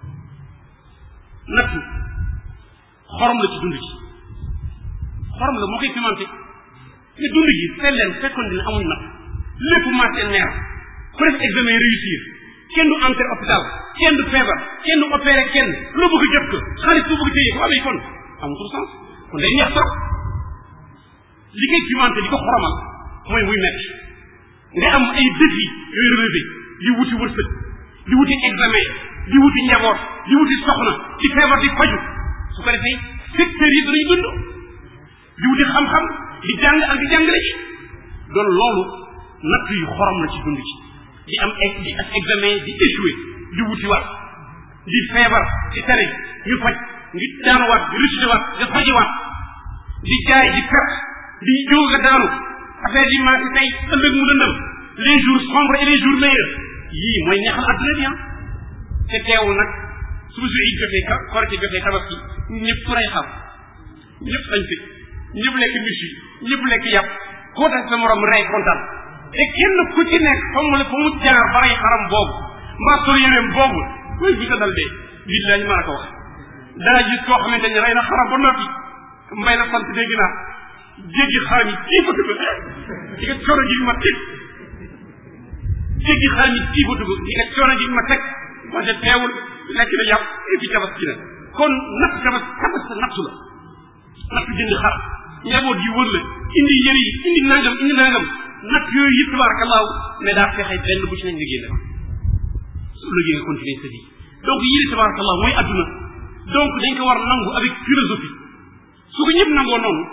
nattu xorom la ci dund ci xorom la moo koy pimenté te dund gi seet leen fekkoon dina amuñ natt lépp marché neer ku def examen réussir kenn du entré hôpital kenn du feebar kenn du opéré kenn loo bëgg jot ko xaalis bu bëgg téye ko amee kon amatul sens kon day neex trop li koy pimenté di ko xoromal mooy muy metti nga am ay défi yooyu relevé di wuti wërsëg di wuti examen di wuti njaboot di wuti soxna di feebar di faju su ko defee secteur yi danañ dund di wuti xam-xam di jàng ak di jàngale ci doon loolu natt yu xorom la ci dund ci di am di ak examen di échoué di wuti waat di feebar di tere ñu faj ngi daanuwaat di récité waat di fajiwaat di jaay di perte di jóg a daanu affaire yi maa tey ëllëg mu dëndam les jours sombres et les jours meilleurs yii mooy neexal adduna bi ah te teewul nag su su it jotee ka korite jotee tabaski ñëpp rey xam ñëpp sañ fi ñëpp lekk mis yi ñëpp lekk yàpp koo tax sa morom rey kontaan te kenn ku ci nekk fa mu fa mu jaar ba rey xaram boobu mbaa sol yéreem boobu koy bi sa dal dee billahi maa la ko wax daa gis koo xamante ne rey na xaram ba noppi mbay na sant dégg naa jéggi xaram yi kii fatu ko di nga coono ji ma teg jéggi xaram yi kii fatu ko di nga coono ji ma teg wante teewul lekk na yàpp et puis tabaski na kon natt tabas tabas sa nattu la natt jënd xar njaboot yi wër la indi yëri yi indi nangam indi nangam natt yooyu yëpp tabarakallahu mais daa fexe benn bu ci nañ nga génne su lëgee nga continuer sa vie donc yii tabarakallahu mooy adduna donc dañ ko war nangu avec philosophie su ko ñëpp nangoo noonu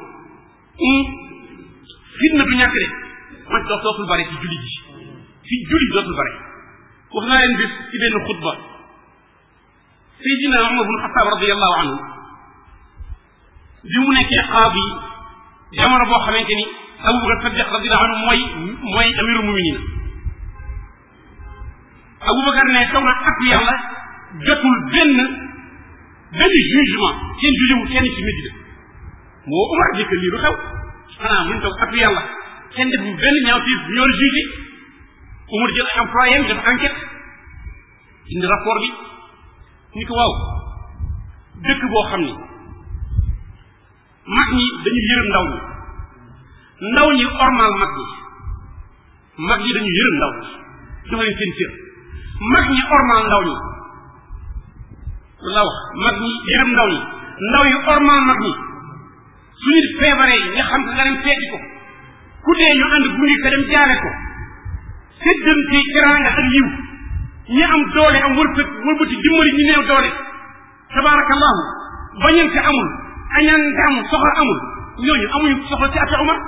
fitna du ñàkk de man dox dootul bare ci julli ji fi julli dootul bare wax naa leen bis ci benn xutba Seydina Umar bun Xataab radiallahu anhu bi mu nekkee qaadi jamono boo xamante ni Abubakar Sadiq radiallahu anhu mooy mooy amirul muminin Abubakar ne taw na ak yàlla jotul benn benn jugement kenn jugé wu kenn ci Medina moo Umar jëkk lii du xew xanaa mun toog ak yàlla kenn def benn ñaawteef bu ñoo jugé Umar jël ay employé am def enquête indi rapport bi ni ko waaw dëkk boo xam ni mag ñi dañu yërëm ndaw ñi ndaw ñi ormal mag ñi mag ñi dañu yërëm ndaw ñi jox leen seen cër mag ñi ormal ndaw ñi la wax mag ñi yërëm ndaw ñi ndaw yi ormal mag ñi su nit feebaree nga xam nga dem seeti ko ku dee ñu ànd gunge ko dem jaare ko séddante teraanga ak yiw ñi am doole am wërsëg wëlbati dimbali ñu néew doole tabaarakallahu bañante amul añaante amul soxla amul ñooñu amuñu soxla ci ata Umar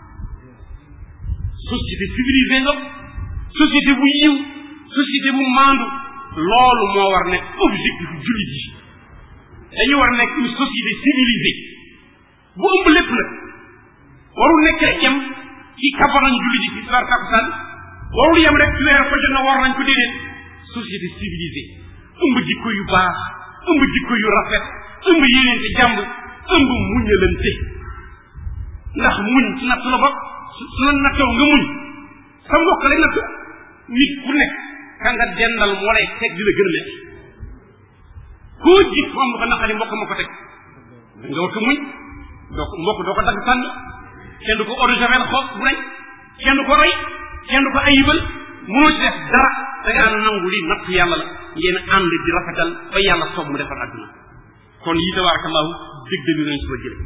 société civilisée nga société bu yiw société bu maandu loolu moo war nekk objectif jullit yi dañu war nekk une société civilisée bu ëmb lépp nag warul nekk rek yem ci kafa nañ jullit yi ci sar takusaan warul yem rek ci weer ko jot na war nañ ko déedéet société civilisée ëmb jikko yu baax ëmb jikko yu rafet ëmb yéeneente jàmb ëmb muñalante ndax muñ ci natt la bokk su la nattoo nga muñ sa mbokk lay nattu nit ku nekk ka nga dendal moo lay teg di la gën a metti koo gis mu am lu ko naqari mbokk ma ko teg nga war ko muñ doo ko mbokk doo ko dagg sànni kenn du ko eau de javel xoos bu rey kenn du ko roy kenn du ko ayibal mënoo ci def dara da ngaa nangu li natt yàlla la ngeen ànd di rafetal ba yàlla soob mu defar àdduna kon yi tabarakallahu dég déglu nañ si ba jële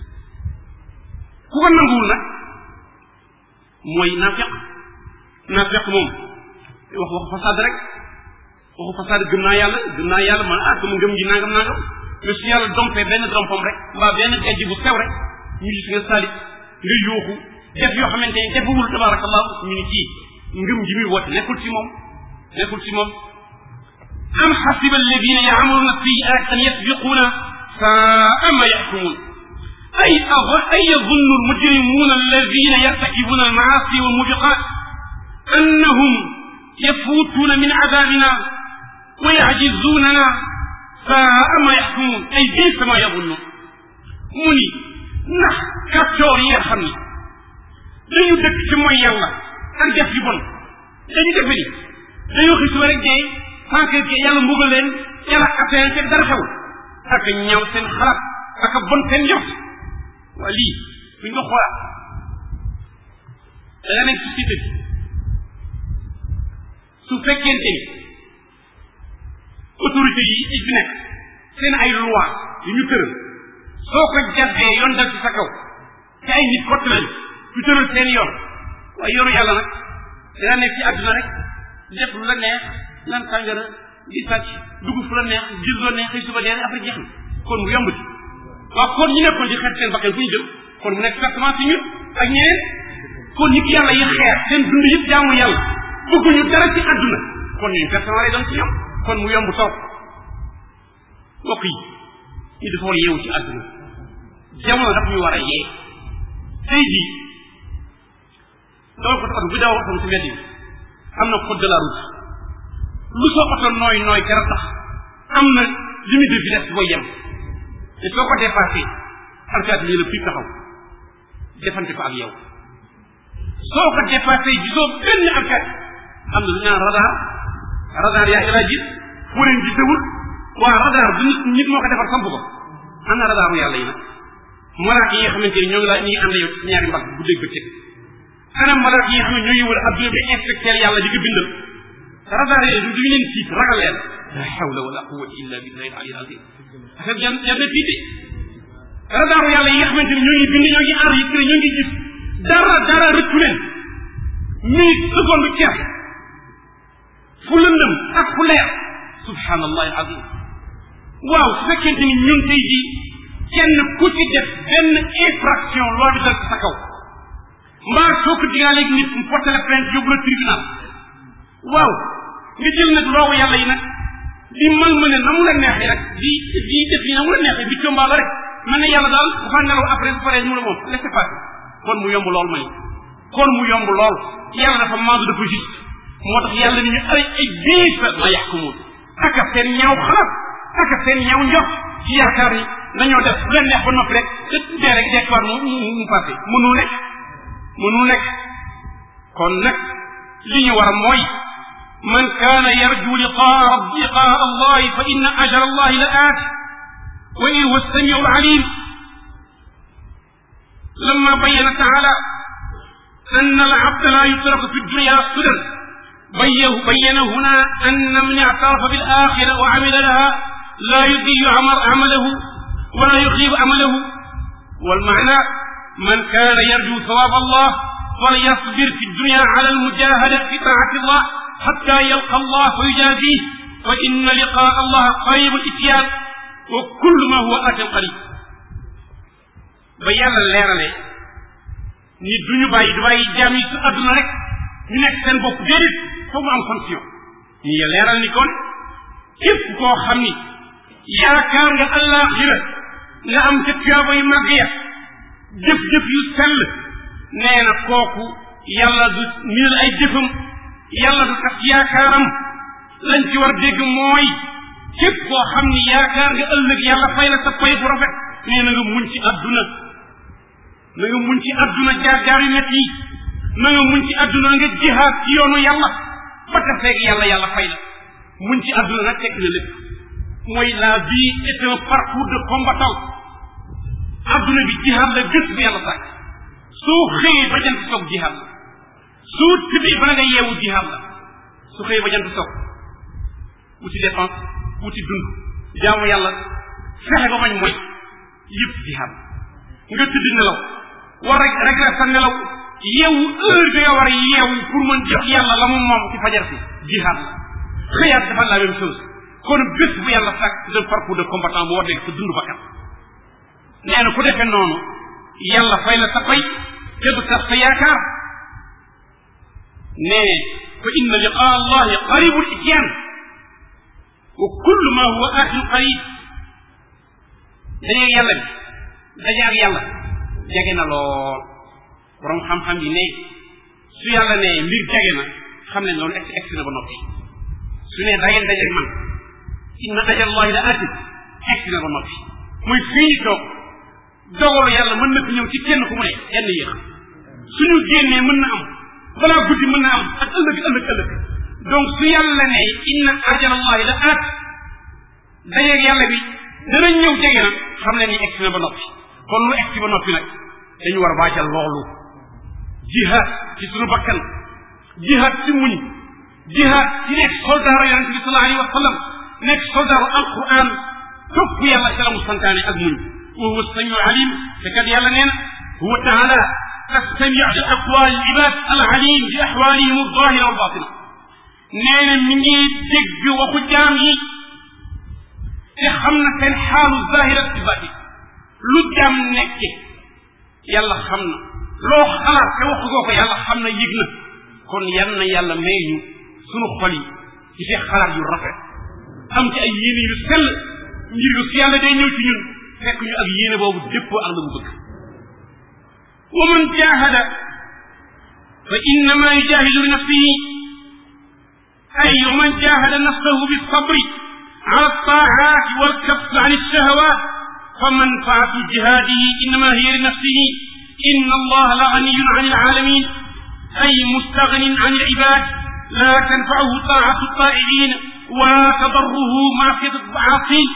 ku ko nanguwul nag mooy naafeq naafeq moom wax waxu fasaad rek waxu fasaad gëm naa yàlla gëm naa yàlla man ah sama ngëm gi nangam nangam mais su yàlla dompee benn dompam rek mbaa benn gajj bu sew rek ñu gis nga salit nga yuuxu def yoo xamante ne defawul tabarakallahu ñu ni kii ngëm ji muy woote nekkul ci moom nekkul ci moom am xasiba alladina yaamuruna sayiat an yasbiquna saa ma yaxkumun ay ay yazunnu almujrimuna alladina yartakibuna almaasi walmubiqat annahum yafuutuna min adabina wa yajizunana saa ma yaxkumun ay bisa ma yazunnu mu ni ndax kàccoor yi nga xam ni dañu dëkk ci mooy yàlla ak def yu bon dañu defe ni dañoo xis wa rek dee sans que yàlla mbugal leen yàlla affaire fekk dara xewul ak ñaaw seen xalaat ak bon seen njort waa lii duñ ko xoolaat da nga nekk société bi su fekkente ni autorité yi yi fi nekk seen ay loi yu ñu tëral soo ko jàddee yoon dal ci sa kaw te ay nit kott lañ ñu tëral seen yoon waaye yoonu yàlla nag dina nekk ci àdduna rek def lu la neex naan sàngara di sàcc dugg fu la neex gis lu la neex xëy suba dee après jeex na kon mu yomb ci waaw kon ñu nekkoon ci xeet seen bakkan fu ñu jëm kon mu nekk pertement ci ñun ak ñeneen kon nit yàlla yi xeer seen dund yëpp jaamu yàlla bëgguñu dara ci àdduna kon ñun pertement lay doon ci ñoom kon mu yomb toog mbokk yi ñu dafa war a yeewu ci àdduna jamono daf ñu war a yee tey jii dawal ko oto bu dawal oto ci mbedd yi am na code de la route lu soo oto nooy nooy kera tax am na limite de vitesse booy yem te soo ko dépassé alkaati lii la fii taxaw defante ko ak yow soo ko dépassé gisoo benn alkaati am na lu ñaan radar radar yaa ilaa gis fu leen gisewul waa radar du nit nit moo ko defar samp ko am na radaru yàlla yi nag malaaka yi nga xamante ni ñoo ngi la ñu ngi ànd yow ci ñaari mbagg bu dégg bëccëg anam malaaka yi nga xam ne ñoo ngi wër adduna bi inspecteur yàlla di ko bindal radar yi du ñu leen tiit ragal leen la hawla wala quwwata illa billahi al azim affaire jan jan na tiite radaru yàlla yi nga xamante ni ñoo ngi bind ñoo ngi enregistré ñoo ngi gis dara dara rëccu leen minute seconde ceer fu lëndëm ak fu leer subhanallahi al azim waaw su fekkente ni ñun tey jii kenn ku ci def benn infraction loi bi dal ci sa kaw mbaa soo ko digaaleeg nit mu porté la plainte yóbbu la tribunal waaw nga jël nag loogu yàlla yi nag di mal ma ne na mu la neexee rek di di def yi na mu la neexee di combaala rek man ne yàlla daal dafa nelaw après su paree mu ne moom laissez passer kon mu yomb lool ma ni kon mu yomb lool yàlla dafa maandu dafa juste moo tax yàlla ni ñu ay ay biis ma yaxkumuun aka seen ñaaw xalaat aka seen ñaaw njot ci yaakaar ni dañoo def lu leen neex ba noppi rek te dee rek dekkuwaat mu mu mu passé mënul nekk mënul nekk kon nag li ñu war mooy man kaana yarju liqaa rabbi liqaa allahi fa inna ajala allahi la aati wa in huwa samiu alalim لما بين تعالى أن العبد لا يترك في الدنيا سدى بين هنا أن من اعترف بالآخرة وعمل لها لا يضيع عمله ولا يخيب عمله والمعنى من كان يرجو ثواب الله فليصبر في الدنيا على المجاهدة في طاعة الله حتى يلقى الله ويجازيه فإن لقاء الله قريب الإتيان وكل ما هو آت قريب ba yàlla leerale ni duñu bàyyi du bàyyi jaam yi su àdduna rek ñu nekk seen bopp déedéet foog mu am condition ñu leeral ni kon képp koo xam ni yaakaar nga àllaaxira nga am ca tuyaaba yu màgg ya jëf-jëf yu sell nee na kooku yàlla du minal ay jëfam yàlla du tax yaakaaram lañ ci war dégg mooy képp koo xam ni yaakaar nga ëllëg yàlla fay la sa pay bu rafet nee na nga muñ ci àdduna na nga muñ ci àdduna jaar-jaar yu métti yi na nga muñ ci àdduna nga jihaad ci yoonu yàlla ba ta feeg yàlla yàlla fay la muñ ci àdduna nag fekk na lépp mooy la vie est un parcours de combattant àdduna bi jihaad la gës bi yàlla sàkk soo xëyee ba jant soog jihaad la soo tëddee bala nga yeewu jihaad la su xëyee ba jant soog wuti dépense wuti dund jaamu yàlla fexe ba bañ mooy yëpp jihaad nga tëdd nelaw war rek rek la sa nelaw yeewu heure bi nga war a yeewu pour mën jox yàlla la mu moom ci fajar si jihaad la xëyaat dafa la même chose kon bés bu yàlla sàkk de parcours de combattant bu war nekk sa dund bakkan nee na ku defee noonu yàlla fay la sa fay te du tax sa yaakaar nee fa inna liqaa allahi qaribul ityan wa kullu ma huwa atin qarib dajeeg yàlla bi dajeeg yàlla jege na lool borom xam-xam yi ne su yàlla ne mbir jege na xam ne loolu ex ex na ba noppi su ne da ngeen dajeeg man inna ajallahi la atin ex na ba noppi muy fii ñu toog dogalu yàlla mën na fi ñëw ci kenn ku mu ne yenn yéex suñu génnee mën na am balaa guddi mën na am ak ëllëg ëllëg ëllëg donc su yàlla ne inna ajalallahi la aat dajeeg yàlla bi dana ñëw jege na xam ne ni egsi na ba noppi kon lu egsi ba noppi nag dañu war a waajal loolu jihaad ci suñu bakkan jihaad ci muñ jihaad ci nekk soldaaru yonente bi sallallahu alayhi wa sallam nekk soldaaru alquran topp yàlla ci la mu santaane ak muñ wa huwa samiu alim te kat yàlla nee na huwa taala السميع لأقوال العباد العليم بأحوالهم الظاهرة والباطنة nee na mi ngi dégg waxu jaam yi te xam na seen xaalu zahira ci bati lu jaam nekke yàlla xam na loo xalaat te waxu goo ko yàlla xam na yëg na kon yan na yàlla may ñu sunu xol yi ci fi xalaat yu rafet am ci ay yéene yu sell ngir yu si yàlla day ñëw ci ñun fekk ñu ak yéene boobu déppoo ak la mu bëgg wa man jahada fa innama yujahidu li nafsihi ay wa man jahada nafsahu bisabri ala altaat walkaf an alshahawat فمنفعة جهاده إنما هي لنفسه إن الله لغني عن العالمين أي مستغن عن العباد لا تنفعه طاعة الطائعين ولا تضره معصية العاصين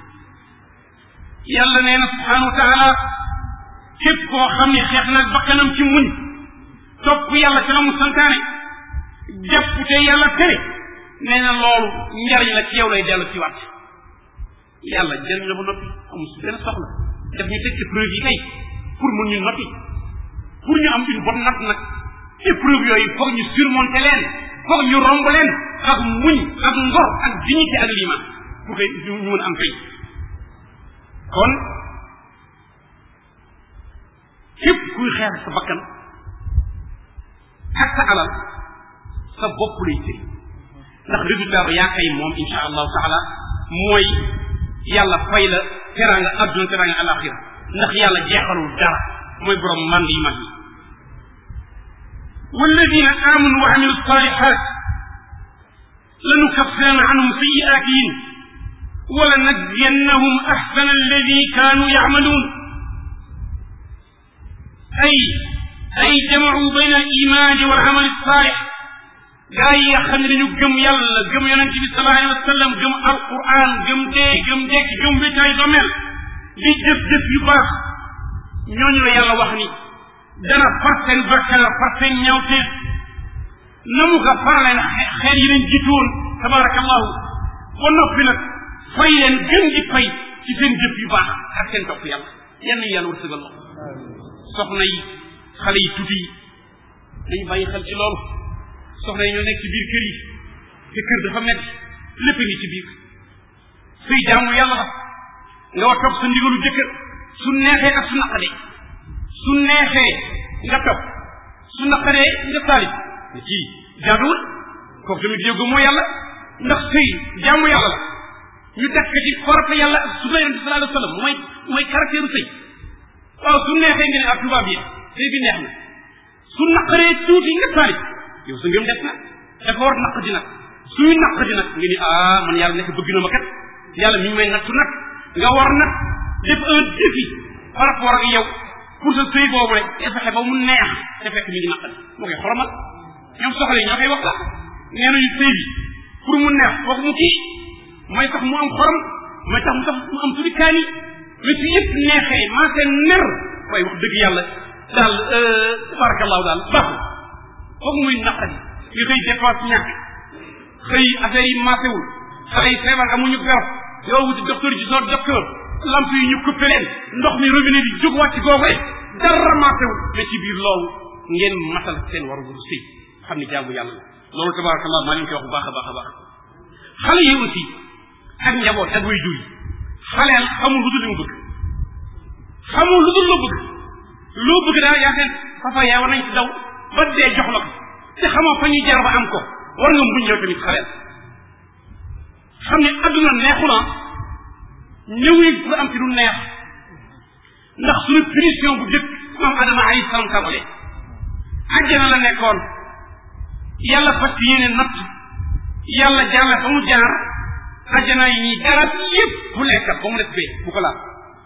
يلا نينا سبحانه وتعالى képp koo xam ne xeex nag bakkanam ci muñ topp yàlla ci la mu santaane jàpp te yàlla tere nee na loolu njariñ la ci yow lay dellu ci wàtt yàlla jëriñ la ba noppi amul si benn soxla def ñu teg épreuve yi kay pour mun ñu noppi pour ñu am une bonne note nag épreuve yooyu foog ñu surmonter leen foog ñu romb leen ak muñ ak ngor ak dignité ak liman pour que ñu mën am fay kon képp kuy xeex sa bakkan ak sa alal sa bopp lay tëj ndax résultat ba yaa kay moom insha allahu taala mooy yàlla fay la teraanga adduna teraanga alaxira ndax yàlla jeexalul dara mooy borom mand yi mag yi walladina amanu wa amilu salihat لنكفرن عنهم سيئاتهم ولنجزينهم احسن الذي كانوا يعملون اي اي جمعوا بين الايمان والعمل الصالح gaa yi nga xam ne dañu gëm yàlla gëm yonente bi sallallahu alayhi wa sallam gëm alquran gëm dee gëm dekk gëm wétaay domel di jëf jëf yu baax ñooñu la yàlla wax ni dana far seen bakkaar far seen ñawteef na mu ko faraleen xeet yi leen jiitoon tabarakallahu ba noppi nag fay leen gën di fay ci seen jëf yu baax ak seen topp yàlla yenn yàlla wërsëgal la soxna yi xale yi tuuti yi dañu bàyyi xel ci loolu soxna yi ñoo nekk ci biir kër yi te kër dafa metti lépp ngi ci biir suy jaamu yàlla la nga war topp sa ndigalu jëkkër su neexee ak su naqadee su neexee nga topp su naqadee nga saalit ci jaaduwul kooku tamit yóbbu moo yàlla ndax sëy jaamu yàlla la ñu def ko ci farata yàlla ak sunna yonente sallallahu alayhi wa sallam mooy mooy caractère sëy waaw su neexee nga ne ak tubaab yi sëy bi neex na su naqaree tuuti nga saalit yow sa ngëm def na dafa war naq di nag suy naq di nag nga ni ah man yàlla nekk bëgg na ma kat yàlla mi ngi may nattu nag nga war nag def un défi par rapport ak yow pour sa sëy boobu rek te fexe ba mu neex te fekk mi ngi naqadi moo koy xoromal ñoom soxla yi ñoo koy wax la nee nañu sëy bi pour mu neex foog mu kii mooy tax mu am xorom mooy tax mu tax mu am tuuti kaani mais su yëpp neexee maa seen ner waaye wax dëgg yàlla daal tabarakallahu daal baaxul foog muy naqadi nga xëy dépense ñàkk xëy affaire yi maasewul xale yi feebar amuñu garab yow wuti docteur ci soo docteur lamp yi ñu coupé leen ndox mi robinet bi jóg wàcc googu rek dara maasewul mais ci biir loolu ngeen matal seen waru waru sëy xam ni jaamu yàlla la loolu tabarakallah maa leen koy wax bu baax a baax a baax xale yi aussi ak njaboot ak way jur yi xaleel xamul lu dul li mu bëgg xamul lu dul loo bëgg loo bëgg daal yaa seen papa yaa war nañ ci daw ba dee jox la ko te xamoo fa ñuy jar ba am ko war nga muñ yow tamit xaleel xam ne adduna neexu na ñëwuñ pour am ci lu neex ndax suñu punition bu jëkk maam adama alayhi salaam tàmbale àjjana la nekkoon yàlla fas yéene natt yàlla jaarle fa mu jaar àjjana yi ñuy garab yépp bu lekkat ba mu def bee bu ko laal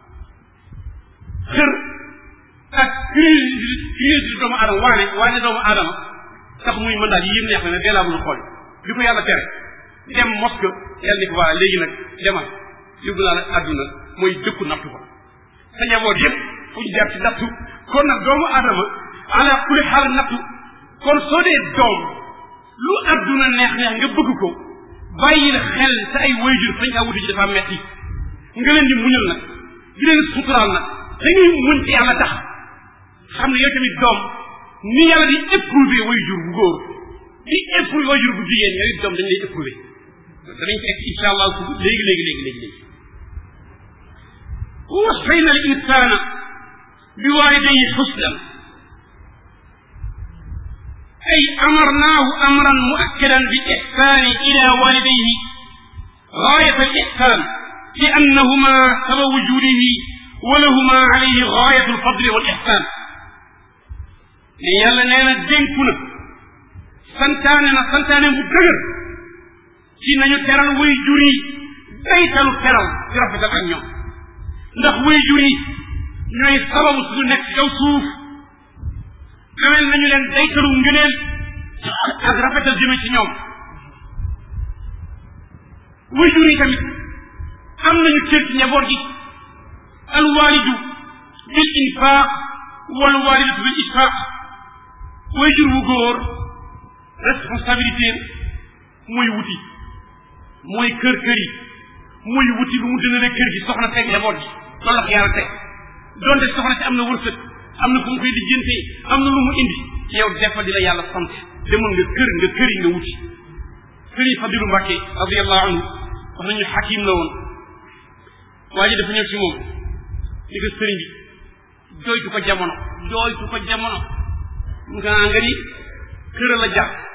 xër ak curiosité doomu aadama waane waane doomu aadama tax muy mën daal yi yëpp neex na ne dee laa mun a xool bi ko yàlla tere dem moske yàlla ni ko waa léegi nag demal yóbbu naa la àdduna mooy dëkku nattu ko sa njaboot yëpp fu ñu jaar ci nattu kon nag doomu aadama ala kulli xaal nattu kon soo dee doom lu àdduna neex neex nga bëgg ko bàyyi la xel sa ay wayjur fañ kaa wuti ci dafa metti nga leen di muñal nag di leen suturaal nag dañuy muñ ci yàlla tax xam ne yow tamit doom ni yàlla di éprouver wayjur bu góor di éprouver wayjur bu jigéen yow it doom dañ lay éprouver danañ ci egg insha allah léegi léegi léegi léegi léegi ووصينا الإنسان بوالديه حسنا أي أمرناه أمرا مؤكدا بالإحسان إلى والديه غاية الإحسان لأنهما سبب وجوده ولهما عليه غاية الفضل والإحسان يلا نينا دينكنا سنتانا سنتانا مدقر ci nañu teral way jur yi daytalu teral ci rafetal ak ñoom ndax way jur yi ñooy sababu suñu nekk ci kaw suuf amel nañu leen daytalu ngëneel ak rafetal jëme ci ñoom way jur yi tamit am nañu cër ci njaboot gi alwalidu bil infaq wal walidatu bil isfaq way jur wu góor responsabilité mooy wuti mooy kër kër yi mooy wuti lu mu dënale kër gi soxna teg njaboot gi loolu la ko yàlla teg donte soxna si am na wërsëg am na fu mu koy lijjantee am na lu mu indi ci yow defal di la yàlla sant demoon nga kër nga kër yi nga wuti sëriñ Fadilu Mbàkke radiallahu anhu wax nañu xakim la woon waa ji dafa ñëw ci moom ni ko sëriñ bi jooytu ko jamono jooytu ko jamono nga nga ni kër la jàpp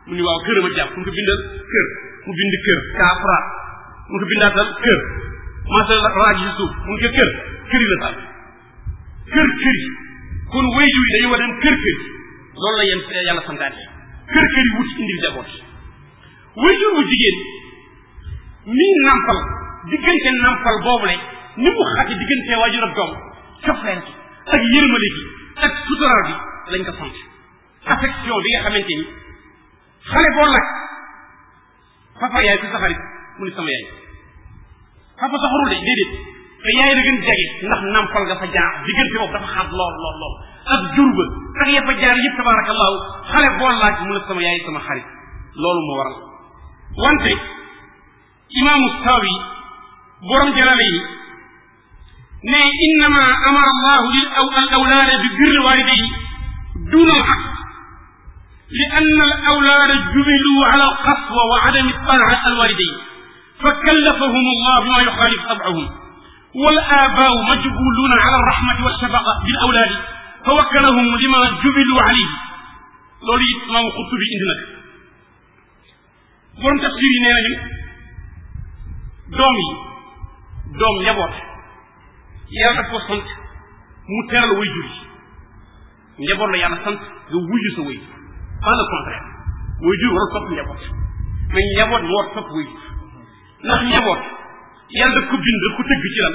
mu ni waaw kër ma jàpp mu ko bindal kër mu bind kër kaafra mu ko bindaatal kër masal raaj si suuf mu ko kër kër yi la taal kër kër yi kon wayjur yi dañu war dem kër kër yi loolu la yéen yàlla santaane kër kër yi wut indil jaboot wayjur bu jigéen mi nampal diggante nampal boobule ni mu xati diggante waajur ak doom cofeel gi ak yërmale gi ak sutural bi lañ ko sant affection bi nga xamante ni xale boo laaj papa yaay ku sa xarit mu ni sama yaay papa saxarul de déedéet te yaay da gën jege ndax nampal nga fa jaar diggante boobu dafa xaat lool lool lool ak jur ba ak ya fa jaar yëpp tabarakallahu xale boo laaj mu ne sama yaay sama xarit loolu moo waral wante imaamu Sawi borom jalale yi ne innama amara allahu lil aw al awlaada bi birri walidayhi duna al aqd li anna al awlaada jubilu ala al qaswa wa adami taaa al walidayn فكلفهم الله بما يخالف طبعهم والآباء مجبولون على الرحمة والشفقة بالأولاد فوكلهم لما جبلوا عليه loolu it imaamu Xurtubi indi nag borom tafsir yi nee nañu doom yi doom njaboot yàlla daf ko sant mu teral way jur yi njaboot la yàlla sant nga wuyu sa way pas le contraire way jur war a topp njaboot mais njaboot moo war a topp way jur ndax njaboot yàlla daf ko bind daf ko tëgg ci lan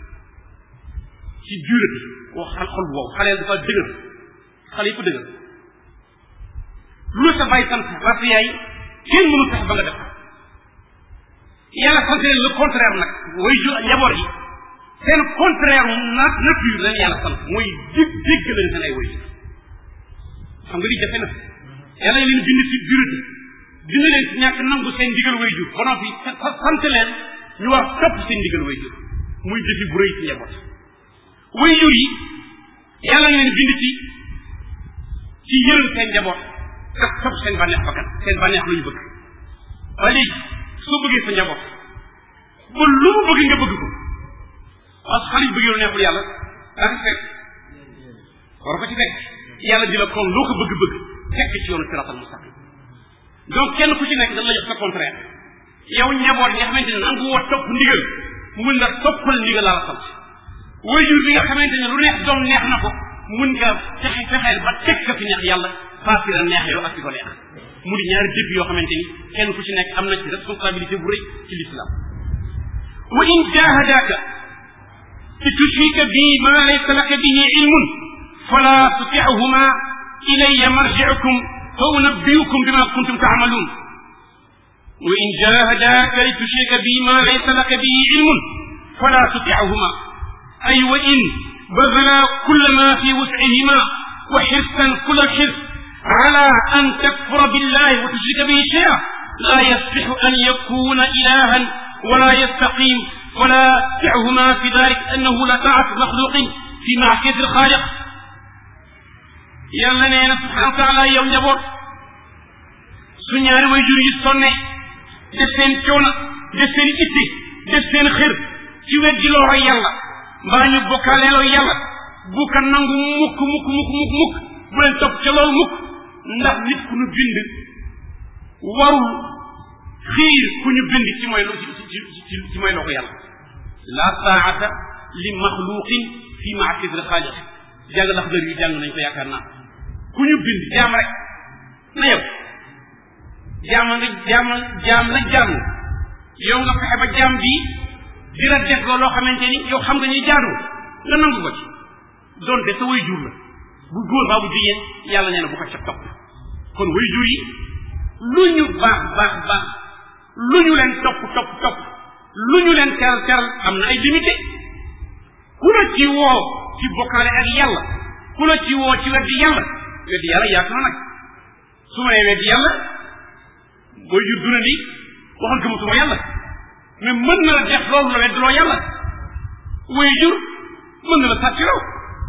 ci durée bi koo xal xol bu wow xale dafa dëgër xale yi ko dëgër lu sa bàyyi sant rafet yaay kenn mënu tax ba nga def yàlla sant leen le contraire nag way ju njaboot yi seen contraire na nature leen yàlla sant mooy dég dégg leen seen ay way xam nga li jafe na yàlla leen bind ci durée bi bind leen ci ñàkk nangu seen ndigal way jur ba noppi sant leen ñu war topp seen ndigal way jur muy defi bu rëy ci njaboot way jur yi yàlla leen bind ci ci yërëm seen njaboot ak topp seen bànneex bakkan seen bànneex lu ñu bëgg waaye léegi soo bëggee sa njaboot ba lu mu bëgg nga bëgg ko parce que xale yu bëggee lu neexul yàlla daa ko fekk war ko ci fekk yàlla di la kon loo ko bëgg-bëgg fekk ci yoonu siratal mustaqim donc kenn ku ci nekk dañ la jox sa contraire yow njaboot nga xamante ne nangu woo topp ndigal mun nga toppal ndigal laa la sant waajur bi nga xamante ne lu neex doom neex na ko mun nga fexe fexeel ba teg ka fi neex yàlla faasi la neex yow ak ci ko neex mu di ñaari défi yoo xamante ni kenn ku ci nekk am na ci responsabilité bu rëy ci l'islam wa in jahadaka li tushrika bi ma laysa laka bihi ilmun fala tuti'huma ilayya marji'ukum fa unabbi'ukum bima kuntum ta'malun wa in jahadaka li tushrika bi ma laysa laka bihi ilmun fala tuti'huma ay wa in بذلا كل ما في وسعهما وحرصا كل الحرص على أن تكفر بالله وتشرك به شيئا لا يصح أن يكون إلها ولا يستقيم ولا تعهما في ذلك أنه لا طاعة مخلوق في معصية الخالق yàlla nee na subhanahu wa taala yow njaboot su ñaari way jur yi sonne def seen coono def seen itti def seen xër ci weddi looro yàlla mbaa ñu bokkaaleeloo yàlla bu ko nangu mukk mukk mukk mukk mukk bu leen topp ca loolu mukk ndax nit ku ñu bind warul xiir ku ñu bind ci mooy ci ci ci mooy loo ko yàlla la taata li maxluqin fi maasiyati alxaaliq jàng ndax dër yi jàng nañ ko yaakaar naa ku ñu bind jaam rek na yow jaam nga jaam jaam la jaam yow nga fexe ba jaam bi di la def loo xamante ni yow xam nga ñuy jaadu nga nangu ko ci donte sa way jur la bu góor baa bu jigéen yàlla nee na bu ko ca topp kon way jur yi lu ñu baax baax baax lu ñu leen topp topp topp lu ñu leen teral teral am na ay limité ku la ci woo ci bokkaale ak yàlla ku la ci woo ci weddi yàlla weddi yàlla yaatu na nag su ma nee weddi yàlla way jur duna ni waxal gëmatuma yàlla mais mën na la def loolu la weddloo yàlla way jur mën na la sàccloo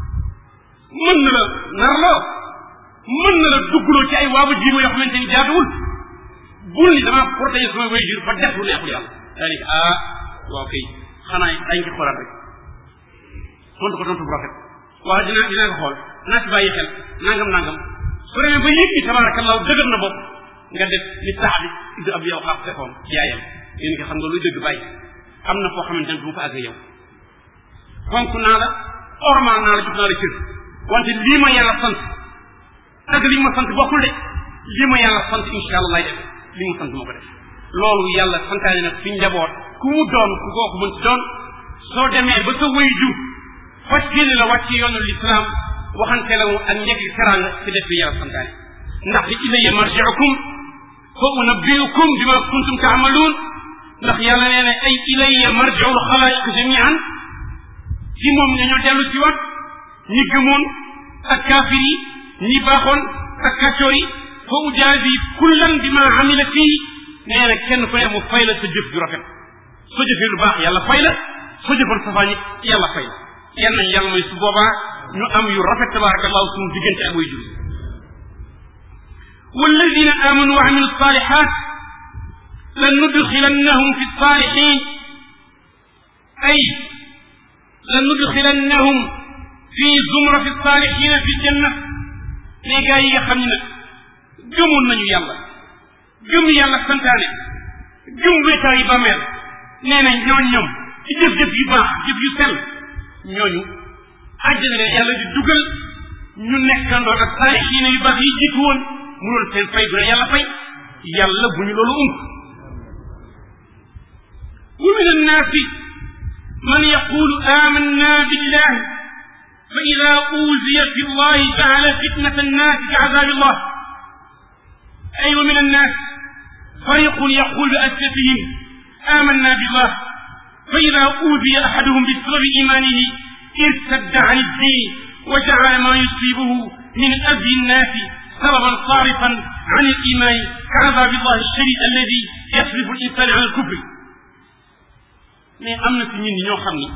mën na la narloo mën na la duggloo ci ay waaba jiima yoo xamante ni jaaduwul bul ni dama protéger sama way jur ba def lu neexul yàlla daa ni ah waaw kay xanaa dañ ko xoolaat rek tontu ko tontu bu rafet waaw dinaa dinaa ko xool naa ci bàyyi xel nangam nangam su demee ba yëg ni tabarakallahu dëgër na bopp nga def li Saad ibn Abi Waqqas defoon yaayam yéen nga xam nga luy dëgg bàyyi am na foo xamante ne du ma fa àgg yow fonk naa la ormal naa la jox naa la cër wante lii ma yàlla sant ak li ma sant bokkul de lii ma yàlla sant insha allah lay def li ma sant ma ko def loolu yàlla santaane nag fi njaboot ku mu doon ku kooku mën ci doon soo demee ba sa wëy ju fas génne la wàcc yoonu lislaam waxante la ak njëkk teranga ci def bi yàlla santaane ndax di ilayya marji'ukum fa unabbi'ukum bima kuntum ta'maluun ndax yàlla nee na ay ilayya marji'ul xalaa'iq jami'an ci moom nañoo dellu ci wat ñi gëmoon ak kaafir yi ñi baaxoon ak kàccoor yi fa ujaazi kullan bima amila fii nee na kenn ku ne mu fay la sa jëf ju rafet soo jëfee lu baax yàlla fay la soo jëfoon safaan it yàlla fay la yal nañ yàlla mooy su boobaa ñu am yu rafet tabarakallahu suñu diggante ak way jur walladina amanu wa amilu salihat lanudxilannahum fi salihin ay lanudxilannahum fi zumrati salihina fi janna ne gaa yi nga xam ne nag gëmoon nañu yàlla gëm yàlla santaane gëm wéetaa yi bàmmeel nee na ñooñ ñoom ci jëf-jëf yu baax jëf yu sell ñooñu àjjana leen yàlla di dugal ñu nekkandoo ak saalixiina yu baax yi jiitu woon mu doon seen fay bu ne yàlla fay yàlla bu ñu loolu ump wa min annaasi man yaqulu amanna billah fa ida uuziya fi llahi jaala fitnat annaasi ka azabi llah ay wa min annaas fariqun yaqul bi asfatihim amanna billah fa ida uuziya ahaduhum bisababi imanihi ارتد عن الدين وجعل ما يصيبه من أذى الناس سببا صارفا عن الإيمان كعذاب الله الشديد الذي يصرف الإنسان عن الكفر mais am na ci ñun ñoo xam ni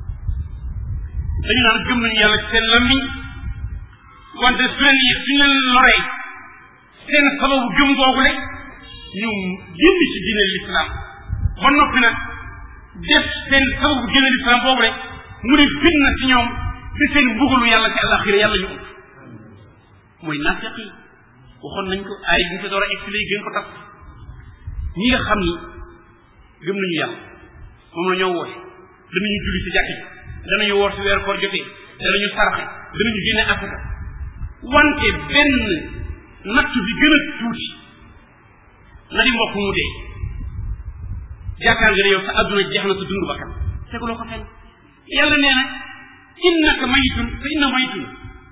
dañu naan gëm nañu yàlla ci seen lammiñ wante su leen yi suñu leen loree seen sababu gëm googule ñu génn ci diine l'islam ba noppi nag def seen sababu génn l'islam boobu rek mu ne fitna ci ñoom di seen mbugalu yàlla ci àllaxira yàlla ñu ëpp mooy nafiq yi waxoon nañ ko ay bi ñu fi door a expliqué gën ko tas ñi nga xam ni gëm nañu yàlla moom la ñoo woote danañu julli ci jàkk ji danañu woor ci weeru koor jotee danañu saraxe danañu génne afrika wante benn nattu bi gën a tuuti na di mbokk mu dee yaakaar nga ne yow sa adduna jeex na sa dund bakkan teguloo ko fenn yàlla nee na innaka mayitun fa inna mayitun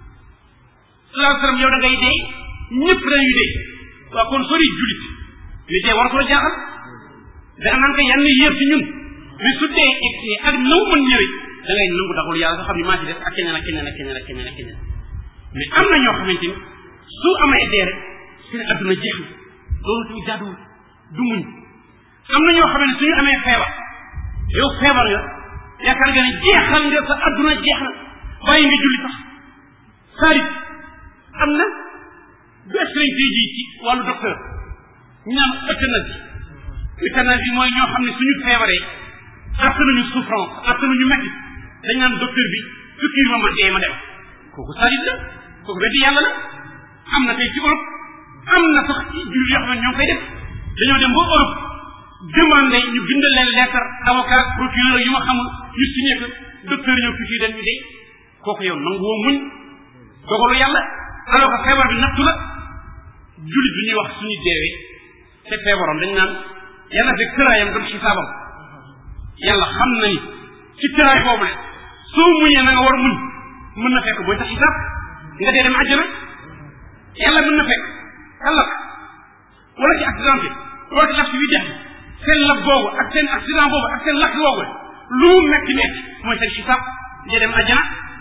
salaa sallam yow da ngay dee ñëpp dañuy dee waaw kon sori julit mais dee war ko la jaaxal da nga naan ko yan yéer ci ñun mais su dee egsi ak naw mën ñëwee da ngay nangu daxul yàlla nga xam ne maa ci des ak keneen ak keneen ak keneen ak keneen ak keneen mais am na ñoo xamante ni su amee dee rek seen adduna jeex na loolu tamit jaaduwul du muñ am na ñoo xam ne suñu amee feebar yow feebar nga yaakaar nga ne jeexal nga sa adduna jeex na bàyyi nga julli sax saarit am na du explain tey jii ci wàllu docteur ñu naan euthanasie euthanasie mooy ñoo xam ne suñu feebaree att nañu souffrance att nañu métti dañ naan docteur bi piqûre ma ma dee ma dem kooku saarit la kooku weddi yàlla la am na tey ci Europe am na sax ci julli yoo xam ne ñoo koy def dañoo dem ba Europe demandé ñu bindal leen lettre avocat procureur yu ma xamul ñu signé ko docteur ñëw fii dañ ñu dee kooku yow nangu woo muñ dogalu yàlla alors que feebar bi nattu la jullit bi ñuy wax suñu deewee te feebaroon dañ naan yàlla fekk tëraayam doon xisaabam yàlla xam na ni ci tëraay boobu le soo muñee na nga war muñ mën na fekk booy sa xisaab nga dee dem àjjana yàlla mën na fekk ëllëg wala ci accidenté wala ci laf ci wi jax seen lab boobu ak seen accident boobu ak seen lakk boobu lu mu metti metti mooy seen xisaab nga dem àjjana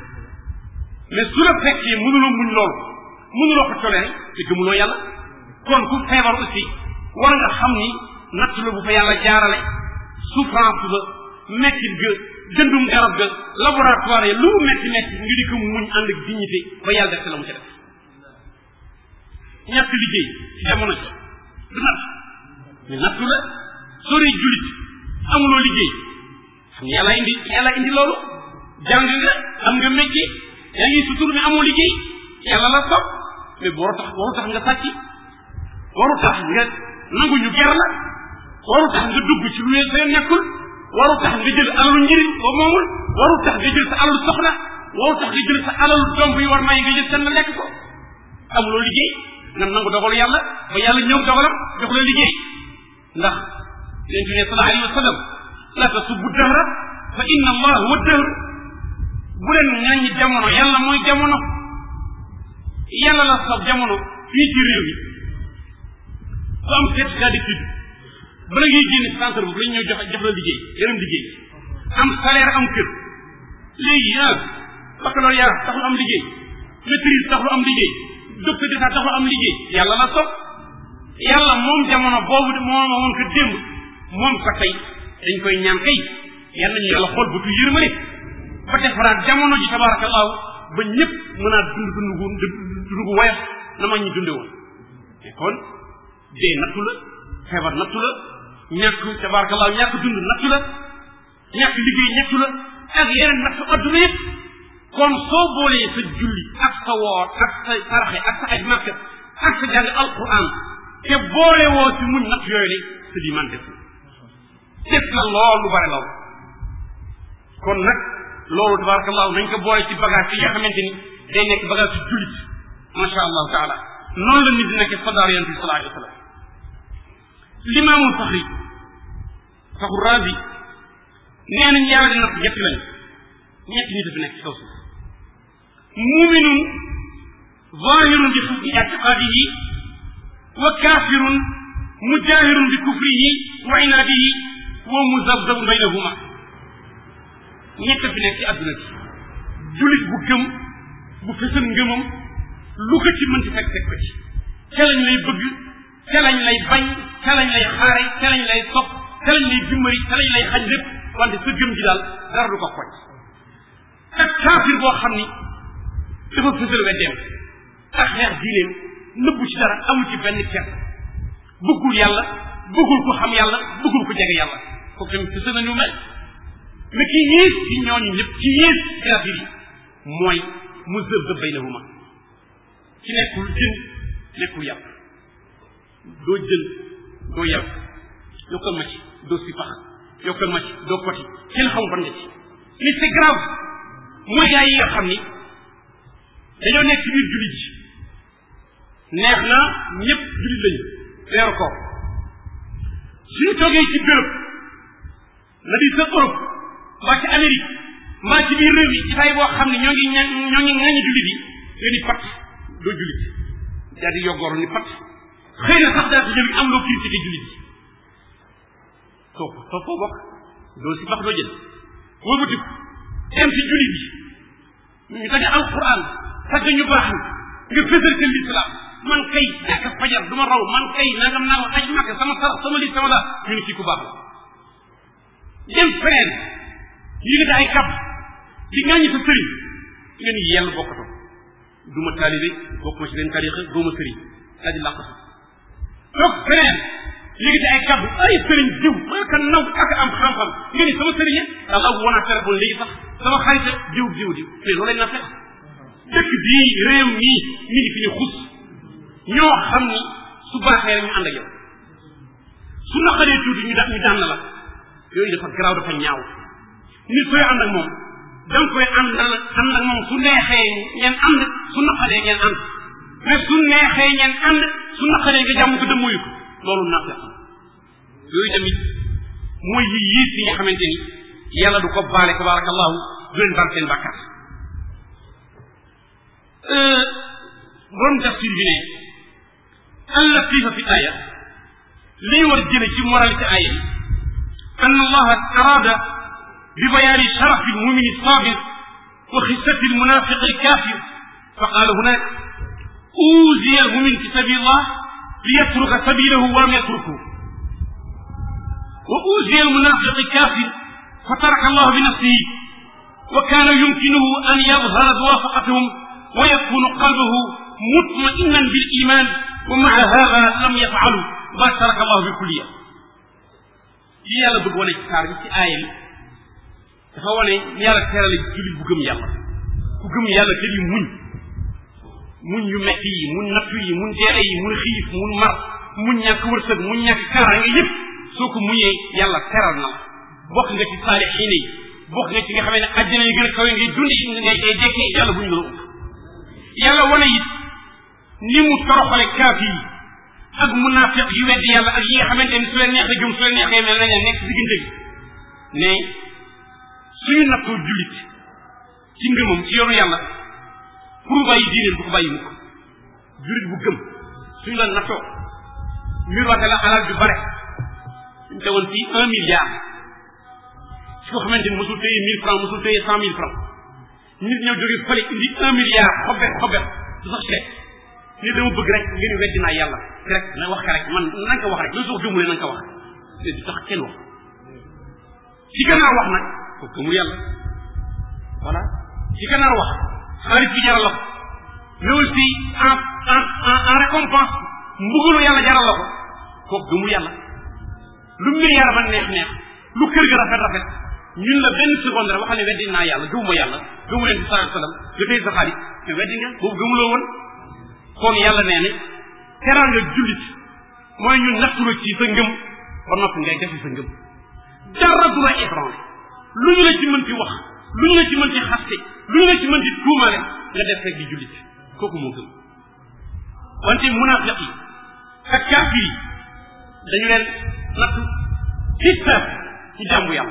mais su la fekkee mënuloo muñ loolu mënuloo ko toléré te gëmuloo yàlla kon ku feebar aussi war nga xam ni natt la bu fa yàlla jaarale souffrance ba mettit ga jëndum garab ga laboratoire lu mu metti metti nga di ko muñ ànd ak dignité ba yàlla def la mu ca def ñàkk liggéey ci jamono ji du natt mais nattu la sori julit amuloo liggéey xam yàlla indi yàlla indi loolu jàng nga am nga métier yaa ngi sutur mais amoo liggéey yàlla la sopp mais boo tax boo tax nga sàcc waru tax nga nangu ñu ger la waru tax nga dugg ci lu leen seen nekkul waru tax nga jël alalu njëriñ ba moomul waru tax nga jël sa alalu soxna waru tax nga jël sa alalu doom bi war may nga jël seen la lekk ko amuloo liggéey nam nangu dogalu yàlla ba yàlla ñëw dogalam jox la liggéey ndax leen bi ne sallallahu alayhi wa sallam la tasubbu dahra fa inna allah huwa dahr bu leen ŋàññi jamono yàlla mooy jamono yàlla la sab jamono fii ci réew mi ku am certificat d'étude bala ngay génn ci centre boobu lañ ñëw jox jox la liggéey yeneen liggéey am salaire am kër léegi ah baccalauréat taxul am liggéey maîtrise taxul am liggéey docteur d'état taxul am liggéey yàlla la sob yàlla moom jamono boobu moom woon ko démb moom ko tey dañ koy ñaan kay yal nañu yàlla xool bu tu yërmale ba defaraat jamono ji tabarakallahu ba ñëpp mën a dund dund gu dund gu woyof na ma ñu dunde woon mais kon dee nattu la feebar nattu la ñàkk tabarakallahu ñàkk dund nattu la ñàkk liggéey nattu la ak yeneen nattu adduna yëpp kon soo boolee sa julli ak sa woor ak sa saraxe ak sa aj màkk ak sa jàng alquran te boole woo ci muñ natt yooyu le sa di man def def na lool lu bare lool kon nag loolu tabarakallahu nañ ko boole ci bagage yi nga xamante ni day nekk bagage ci jullit macha allahu taala noonu la nit di nekk sadaar yonent bi sallallahu alayhi wa sallam limaamul faxri faxu razi nee nañ yàlla di natt ñett lañ ñett ñi dafa nekk ci kaw suuf muminun zahirun bi xusni ictiqadihi wa kafirun mujahirun bi kufrihi wa inaadihi wa muzabzabun baynahuma ñett fi nekk ci àdduna bi julit bu gëm bu fësal ngëmam lu ko ci mënti fekk fekk ko ci ca lañ lay bëgg ca lañ lay bañ ca lañ lay xaare ca lañ lay sopp ca lañ lay dimbali ca lañ lay xañ lépp wante sa gëm ji daal dara du ko koñ ak kaafir boo xam ni dafa fësal weddeem ak xeex diineem nëbbu ci dara amul ci benn kenn bëggul yàlla bëggul ko xam yàlla bëggul ko jege yàlla kooku tamit fësal nañu mel mais ki yées ci ñooñu ñëpp ci yées kaafir yi mooy mu zëb zëb baynahuma ci nekkul jën nekkul yàpp doo jën doo yàpp yokkal ma ci doo si pax yokkal ma ci doo poti kenn xamul ban nga ci li c'est grave mooy gaa yi nga xam ni dañoo nekk ci biir jullit ji neex na ñëpp jullit lañu weeru koor suñu toogee ci béréb la di sa Europe mbaa ci Amérique mbaa ci biir réew yi ci tay boo xam ne ñoo ngi ña ñoo ngi ŋaññi jullit yi nga ni pat doo jullit daa di yoggooru ni pat xëy na sax daa si jël am loo critiqué jullit yi kooku soo foo bokk doo si bax doo jël wëlbati dem ci jullit yi ñu tagge alquran tagge ñu baax nga fësal ka l'islam man kay jàkk fajar du ma raw man kay nangam nangam aj màkk sama sarax sama lii sama daa ñu ne kii ku baax la dem feneen yëgate ay kab di ŋàññi sa sëriñ nga ni yell bokkatoo du ma taalibe bokk ma ci benn tarixa doo ma sëriñ daa di làqatu toog feneen yëgate ay kab ay sëriñ diw maa ka naw ak am xam-xam nga ni sama sëriñ daa la woon a téléphone léegi sax sama xarita diw diw diw mais loolu lañ na fekk dëkk bii réew mii mi ngi fi ñu xus ñoo xam ni su baaxee rek ñu ànd ak yow su naqaree tuuti ñu da ñu dànn la yooyu dafa garaaw dafa ñaaw nit sooy ànd ak moom da nga koy ànd ànd ak moom su neexee ngeen ànd su naqaree ngeen ànd mais su neexee ngeen ànd su naqaree nga jàmm ko dëmmuyu ko loolu naafeq yooyu tamit mooy yi yiis yi nga xamante ni yàlla du ko baale tabarakallahu du leen baal seen bàkkaar borom tafsir bi ne al latifa fi aya liy war jële ci moralité aya bi an allaha arada bi bayaani sharafi almumin alsabir wa xissati almunafiq alkafir فقال هناك أوذي المؤمن في سبيل الله ليترك سبيله ولم يتركه وأوذي المنافق الكافر فترك الله بنفسه وكان يمكنه أن يظهر موافقتهم ويكون قلبه مطمئنا بالإيمان ومع هذا لم يفعلوا ما ترك الله بالكلية li yàlla bëgg wane ci saar bi ci aaya bi dafa wane yàlla terale jullit bu gëm yàlla ku gëm yàlla te di muñ muñ yu metti yi muñ nattu yi muñ deere yi muñ xiif muñ mar mu ñàkk wërsëg mu ñàkk kaaraange yëpp soo ko muñee yàlla teral na la bokk nga ci saalixiin yi bokk nga ci nga xamee ne àjjana yi gën a kawe ngay dundi ngay ngay dekkee yàlla bu ñu la ëpp yàlla wane it ni mu toroxale kaafir yi ak munaafiq yu weddi yàlla ak yi nga xamante ni su leen neexee jum su leen neexee mel nañ nekk si diggante bi ne suñu nattoo jullit ci ngëmam ci yoonu yàlla pour bàyyi diineen du ko bàyyi mukk jullit bu gëm suñu la nattoo mbir waxte la alal ju bare suñu tegoon fii un milliard ci ko xamante ni mosul téye mille francs mosul téye cent mille francs nit ñëw jóge fële indi un milliard xobet xobet du sax seet ni dama bëgg rek ngeen weddi naa yàlla rek na wax ka rek man nañ ko wax rek loolu soo gëmulee nañ ko wax te du tax kenn wax ci gannaaw wax nag ko gëmul yàlla voilà ci gannaaw wax xaalis bi jaral la ko mais aussi en en en récompense mbugalu yàlla jaral la ko kooku gëmul yàlla lu milliard ba neex neex lu kër ga rafet rafet ñun la benn seconde rek waxal ne weddi naa yàlla gëmuma yàlla gëmu leen bi sallallahu alayhi wasallam nga tey sa xaalis mais weddi nga boobu gëmuloo woon kon yàlla nee ne teraanga jullit mooy ñu nattula ci sa ngëm ba noppi ngay defi sa ngëm dara du la ébranlé lu ñu la ci mën ci wax lu ñu la ci mën ci xaste lu ñu la ci mën ci tuumale nga def rek di jullit kooku moo gëm wante munaafiq yi ak kaafir yi dañu leen nattu ci saat ci jàmbu yàlla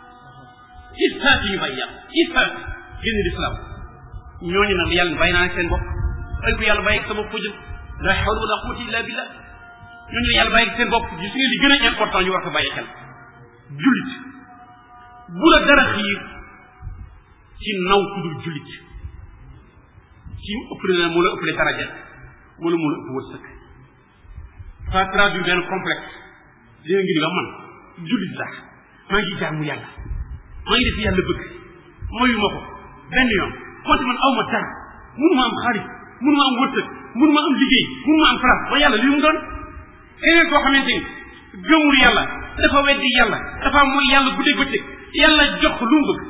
ci saat yi ñu bàyyi yàlla ci saat génn lislaam ñooñu nag yàlla bàyyi naa seen bopp ay ko yàlla bàyyi ak sa bopp ko jëm la hawla wala quwwata illa billah ñooñu yàlla bàyyi ak seen bopp gis nga li gën a important ñu war ko bàyyi xel jullit bu la dara xiir ci naw ku dul jullit ci ëppale la moo la ëppale daraja wala moo la ëpp wërsëg ça traduit benn complexe dina ngir nga man jullit sax maa ngi jaamu yàlla maa ngi def yàlla bëgg mayu ma ko benn yoon konte man aw ma dara mënu ma am xaalis mënu ma am wërsëg mënu ma am liggéey mënu ma am place ba yàlla li mu doon keneen koo xamante ni gëmul yàlla dafa weddi yàlla dafa mooy yàlla guddeeg bëccëg yàlla jox ko lu mu bëgg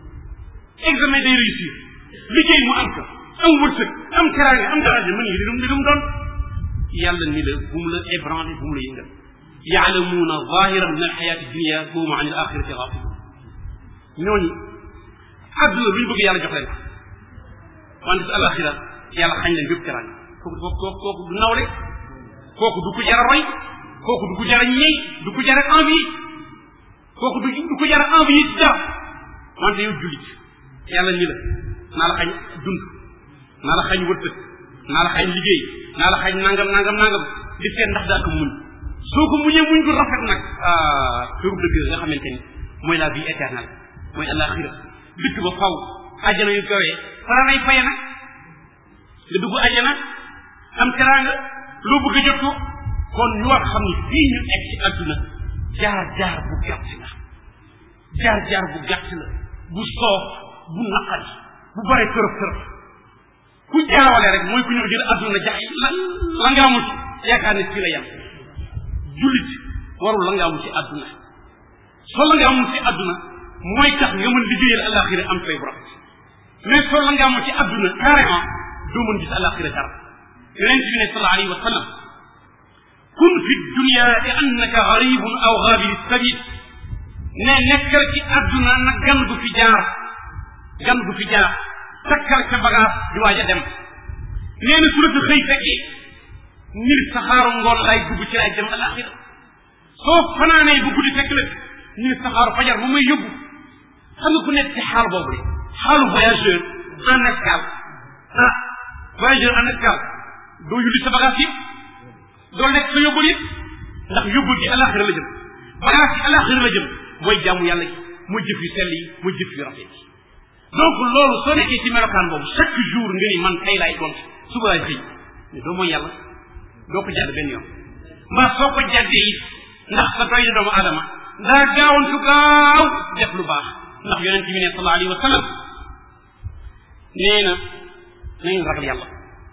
examen day réussir liggéey mu am ko am wërsëg am teraanga am daraja mën ngi li mu li mu doon yàlla ni la bu mu la ébranlé bu mu la yëngal yaalamuuna zahiran min alxayaati dunia wa hum an al axirati gafilun ñooñu àdduna lu ñu bëgg yàlla jox leen ko wante si alaxira yàlla xañ leen bépp teraanga kooku kooku kooku du nawle kooku du ko jara roy kooku du ko jara ñey du ko jara envie kooku du du ko jara envie ci dara wante yow jullit yàlla ni la naa la xañ dund naa la xañ wërsëg naa la xañ liggéey naa la xañ nangam nangam nangam di seet ndax daa ko muñ soo ko muñee muñ ko rafet nag ah këru dëgg nga xamante ni mooy la vie éternelle mooy alaxira dëkk ba faw àjjana yu kawee fara nay faye nag nga dugg àjjana am teraanga loo bëgg a jot ko kon ñu war xam ni fii ñu egg ci àdduna jaar jaar bu gàtt la jaar jaar bu gàtt la bu soof bu naqari bu bare kërëf kërëf ku jaawale rek mooy ku ñu jël àdduna jax la la nga amul ci yaakaar ne fii la yem jullit warul la nga amul ci àdduna soo la nga amul ci àdduna mooy tax nga mën liggéeyal alaxira am fay bu rafet mais soo la nga amul ci àdduna carrément doo mën gis alaxira dara yonent bi ne sallallahu alayhi wa sallam kun fi dunia li annaka garibun aw gabiri sabil ne nekkal ci àdduna nag gan gu fi jaar gan gu fi jaar takkal sa bagage di waaj a dem nee na su la fi xëy fekkee nir saxaaru ngoon lay dugg ci lay dem alaxira soo fanaanee bu guddi fekk la nir saxaaru fajar mu may yóbbu xam nga ku nekk ci xaal boobu de xaalu voyageur en escale ah voyageur en escale doo yulli sa bagage yëpp doo lekk sa yóbbul yëpp ndax yóbbul gi alaxira la jëm bagage yi alaxira la jëm mooy jaamu yàlla gi mooy jëf yu sell yi mooy jëf yu rafet yi donc loolu soo nekkee ci melokaan boobu chaque jour nga ni man tey laay gont suba laay xëy mais doo mooy yàlla doo ko jàdd benn yoon mbaa soo ko jàddee it ndax sa doy doomu adama daa gaawantu gaaw def lu baax ndax yonent bi ne sallallahu alayhi wa sallam nee na na ngeen ragal yàlla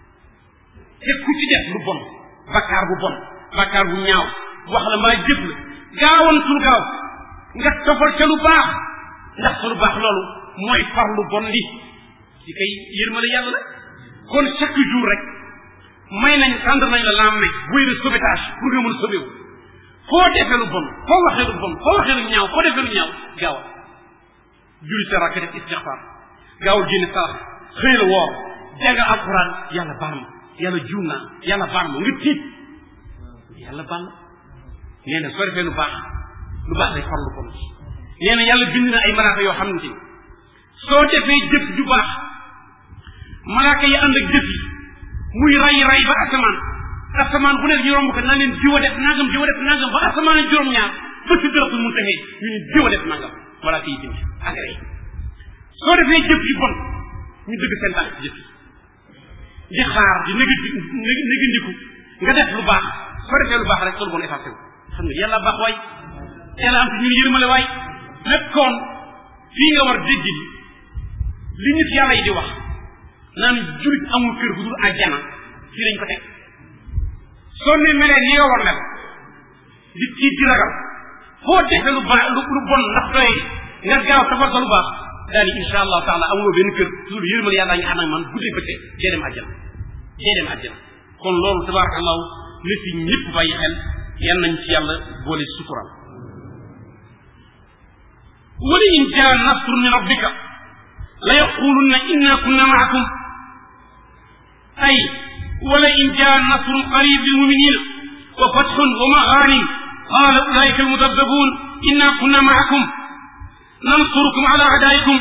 te ku ci def lu bon bakkaar bu bon bakkaar bu ñaaw wax la mbaa jëf la gaawantul gaaw nga tofal ca lu baax ndax sa lu baax loolu mooy far lu bon li ci kay yërmale yàlla la kon chaque jour rek may nañ tendre nañ la lendemain buy de sauvetage pour nga mën a sauver wu foo defee lu bon foo waxee lu bon foo waxee lu ñaaw foo defee lu ñaaw gaawal julli sa rakk def istixfar gaawul génn sarax xëy la woor jàng alquran yàlla baal ma yàlla juum naa yàlla baal ma nga tiit yàlla baal ma nee na soo defee lu baax lu baax day far lu bon nee na yàlla bind na ay malaaka yoo xam ne soo defee jëf ju baax malaaka yi ànd ak jëf yi muy ray ray ba asamaan asamaan bu nekk ñu romb ko naa leen jiwa def nangam jiwa def nangam ba asamaan ak juróom-ñaar ba si dërëtul mun taxee ñu ne jiwa def nangam malaaka yi bind agré soo defee jëf ju bon ñu dëgg seen tànk jëf yi di xaar di néga négandiku nga def lu baax soo defee lu baax rek soo bon effacé wu xam nga yàlla baax waay yàlla am te ñun yërmale waay lépp kon fii nga war dégg ni li nit yàlla yi di wax naan julit amul kër gu dul àjjana fii lañ ko teg soo ne melee ni nga war mel di tiit di ragal foo defe lu baax lu lu bon ndax doy nga gaaw tafal sa lu baax daal di insha allahu taala amuloo benn kër loolu yërmal yàlla nga ànd ak man guddee bëccëg dee dem àjjana dee dem àjjana kon loolu tabarakallahu na si ñëpp bàyyi xel yan nañ ci yàlla boole sutural wala in jaa nasrun min rabbika la yaqulunna inna kunna maakum ay wala in jaa nasrun qarib lilmuminina wa fathun wa maghanim qala ulaika almudabdabun inna kunna maakum nansurukum ala adaikum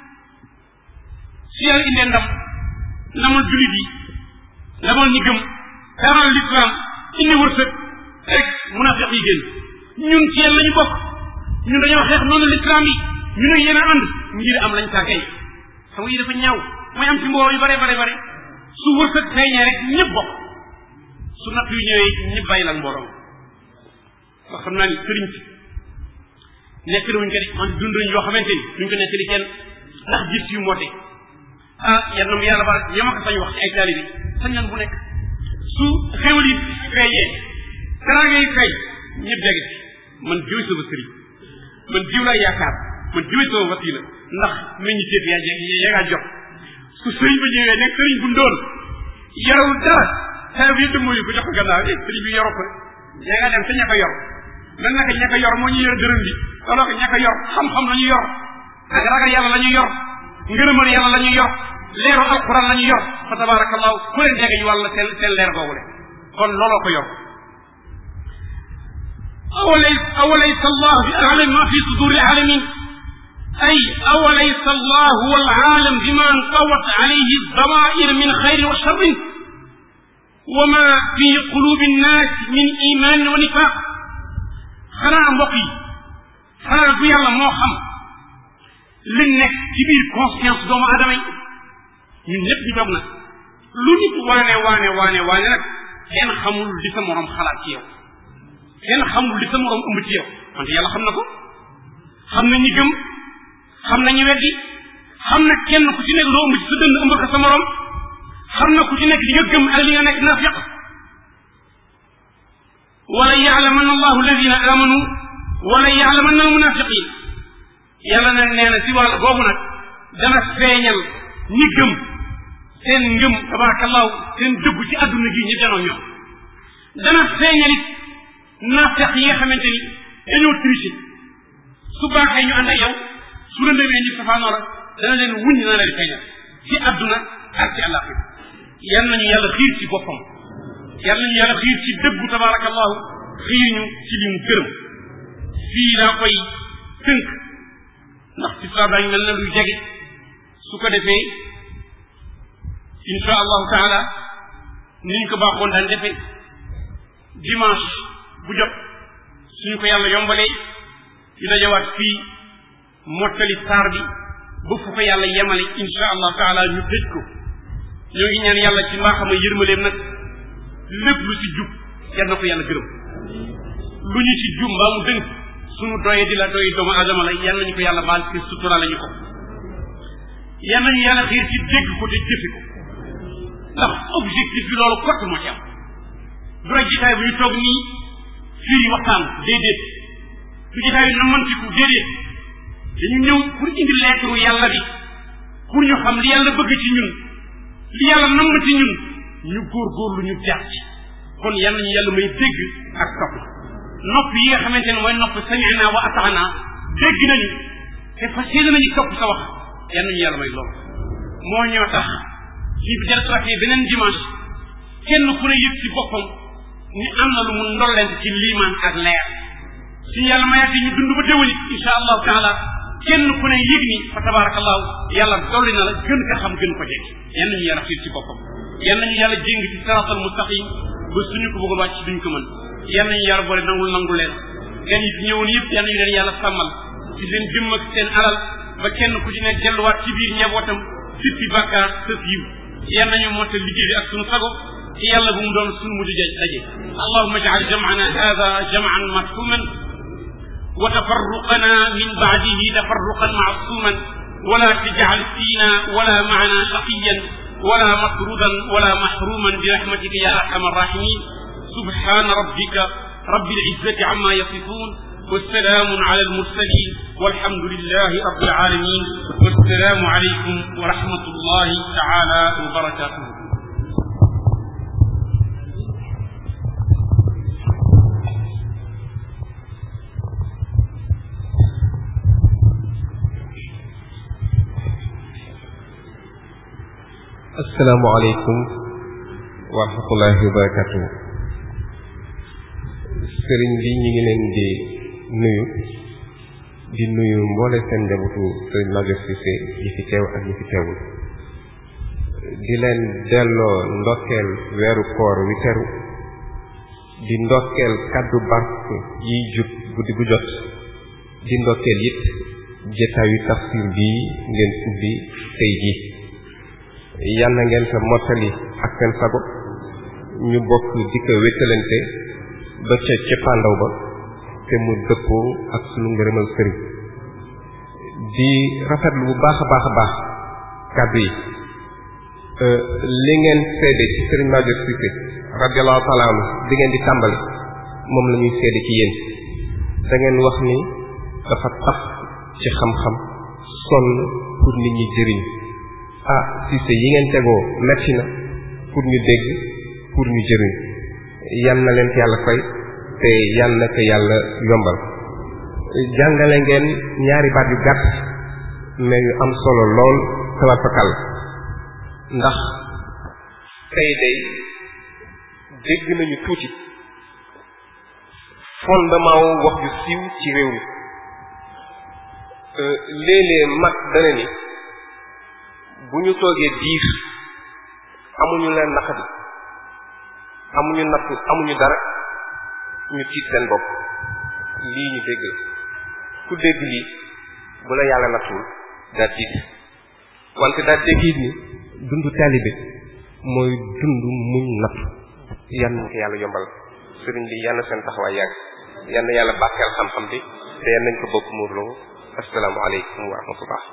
si yàlla indee ndam ndamal julit yi ndamal ñi gëm daral l'islam indi wërsëg rek munafiq yi génn ñun ci yéen la ñu bokk ñun dañoo xeex noonu l'islam yi ñu ne yéen a ànd ngir am lañ tàggay xam nga yi dafa ñaaw mooy am ci mbooloo yu bare bare bare su wërsëg feeñee rek ñëpp bokk su natt yu ñëwee ñëpp bàyyi la mbooloo wax xam naa ni sëriñ si nekk na wuñ ko de man dund nañ yoo xamante ni duñ ko nekk di kenn ndax gis yu moote ah yal na mu yàlla ba ñama ko sañ wax ci ay taalibi sañ nan bu nekk su xewal yi feeñee teraanga yi feeñ ñëpp dégg man jiw sama sëriñ man jiw laa yaakaar man jiw sama wasila ndax meññi téef yaa yaa ngaa jot su sëriñ ba ñëwee nekk sëriñ bu ndóol yorul dara xew bi yëpp mooy ko jox ko gannaaw eh sëriñ bi yoru ko yaa ngaa dem te ña ko yor lan naka ña ko yor moo ñu yor dërëm bi alors que ña ko yor xam-xam la ñu yor ak ragal yàlla la ñu yor ngërëmal yàlla la ñu yor leeru alquran la ñu yor fa tabarakallahu ku leen jege ñu wàlla seen seen leer googu le kon looloo ko yor awalay awalaysa allah bi alam ma fi suduri alamin ay awalaysa allah huwa alalam bima anqawat alayhi damair min xayrin wa sharrin wa ma fi qulubi nnas min imanin wa nifaq xanaa mbokk yi xanaa du yàlla moo xam li nekk ci biir conscience doomu aadama yi ñun ñëpp ñu toog nag lu nit waane waane waane waane nag kenn xamul li sa morom xalaat ci yow kenn xamul li sa morom ëmb ci yow wante yàlla xam na ko xam na ñi gëm xam na ñi weddi xam na kenn ku ci nekk loo ëmb ci sa dënd ëmb ko sa morom xam na ku ci nekk li nga gëm ak li nga nekk nafiq wala yaalaman allahu alladina amanu wala yaalaman almunafiqin yàlla nag nee na si wàll boobu nag dana feeñal ñi gëm seen ngëm tabarakallahu seen dëggu ci adduna gi ñu janoo ñoom dana feeñal it naafeq yi nga xamante ni dañoo triché su baaxee ñu ànd ak yow su la demee ñu safaanoo la dana leen wuñ dana leen feeñal ci adduna ak ci àllaaxira yal nañu yàlla xiir ci boppam yal nañu yàlla xiir ci dëggu tabarakallahu xiir ñu ci li mu gërëm fii laa koy tënk ndax ci saa daañu mel na luy jege su ko defee insha allahu taala ni ñu ko baaxoon daan defee dimanche bu jot suñu ko yàlla yombalee ñu dajawaat fii mottali saar bi ba fu ko yàlla yemale insha allahu taala ñu tëj ko ñoo ngi ñaan yàlla ci mbaaxama yërmaleem nag lépp lu ci jub yal na ko yàlla gërëm lu ñu ci jub mbaa mu dënk suñu doye di la doy doomu aadama la yal nañu ko yàlla baal ci sutura lañu ko yal nañu yàlla xiir ci dégg ko te jëfe ko ndax objectif bi loolu kott moo ci am du rek jitaay bu ñu toog nii fii waxtaan déedéet du jitaay bi na mantiku déedéet dañu ñëw pour indi lettre yàlla bi pour ñu xam li yàlla bëgg ci ñun li yàlla namm ci ñun ñu góorgóorlu ñu jaar ci kon yal nañu yàlla may dégg ak topp nopp yi nga xamante ne mooy nopp sami'na wa ata'na dégg nañu te fas yéene nañu topp sa wax yal nañu yàlla may loolu moo ñoo tax lii bi dellusiwaatee beneen dimanche kenn ku ne yëg ci boppam ni am na lu mu ndollent ci liimaan ak leer suñu yàlla mayaatee ñu dund ba déwénit insha allahu taala kenn ku ne yëg ni fa tabarakallahu yàlla dolli na la gën ko xam gën ko jekk yan nañu yàlla xiir ci boppam yan nañu yàlla jéng ci siratal mustaqim ba suñu ko bëggoon wàcc duñ ko mën yan nañu yàlla boole nangul nangu leen gan yi fi ñëwoon yëpp yan nañu leen yàlla sàmmal ci seen jëmm ak seen alal ba kenn ku ci nekk delluwaat ci biir njabootam sippi bàkkaar sës yiw yan nañu motte liggéey bi ak suñu sago ci yàlla bu mu doon suñu mujj daje allahumma ij'al jam'ana hadha jam'an marhuman وتفرقنا من بعده تفرقا معصوما ولا تجعل فينا ولا معنا شقيا ولا مطرودا ولا محروما برحمتك يا ارحم الراحمين سبحان ربك رب العزه عما يصفون والسلام على المرسلين والحمد لله رب العالمين والسلام عليكم ورحمه الله تعالى وبركاته asalaamaaleykum wa rahmatullahi wa barakatu sëriñ bi ñu ngi leen di nuyu di nuyu mboole seen njabootu sëriñ Maguette Cissé yi fi teew ak ñi fi teewul di leen delloo ndokkeel weeru koor wi teru di ndokkeel kaddu barke yiy jub guddi gu jot di ndokkeel it jotaayu tafsir bii ngeen ubbi tey jii yàlla ngeen ko mottali ak seen sago ñu bokk di ko wéttalante ba ca cëppaandaw ba te mu dëppoo ak sunu ngërëmal sëriñ di rafetlu bu baax a baax a baax kàddu yi li ngeen seede ci sëriñ Maguette Cissé radiallahu taala anhu di ngeen di tàmbali moom la ñuy seede ci yéen da ngeen wax ni dafa tax ci xam-xam sonn pour nit ñi jëriñ ah Cissé yi ngeen tegoo metti na pour ñu dégg pour ñu jëriñ yan na leen ko yàlla fay te yan na ko yàlla yombal jàngale ngeen ñaari baat yu gàtt mais yu am solo lool tabar fakal ndax tey day dégg nañu tuuti fondement wu wax ju siiw ci réew mi léeg-léeg mag dana ni bu ñu toogee diir amuñu leen naqadi amuñu nattu amuñu dara ñu tiit seen bopp lii ñu dégg ku dégg lii bu la yàlla nattuwul daa tiit wante daa dégg it ni dundu taalibe mooy dund muñ nattu yan nañ ko yàlla yombal sëriñ bi yan na seen taxawaay yàgg yan na yàlla bàkkeel xam-xam bi te yan nañ ko bokk muurloo assalaamu aleykum wa rahmatullah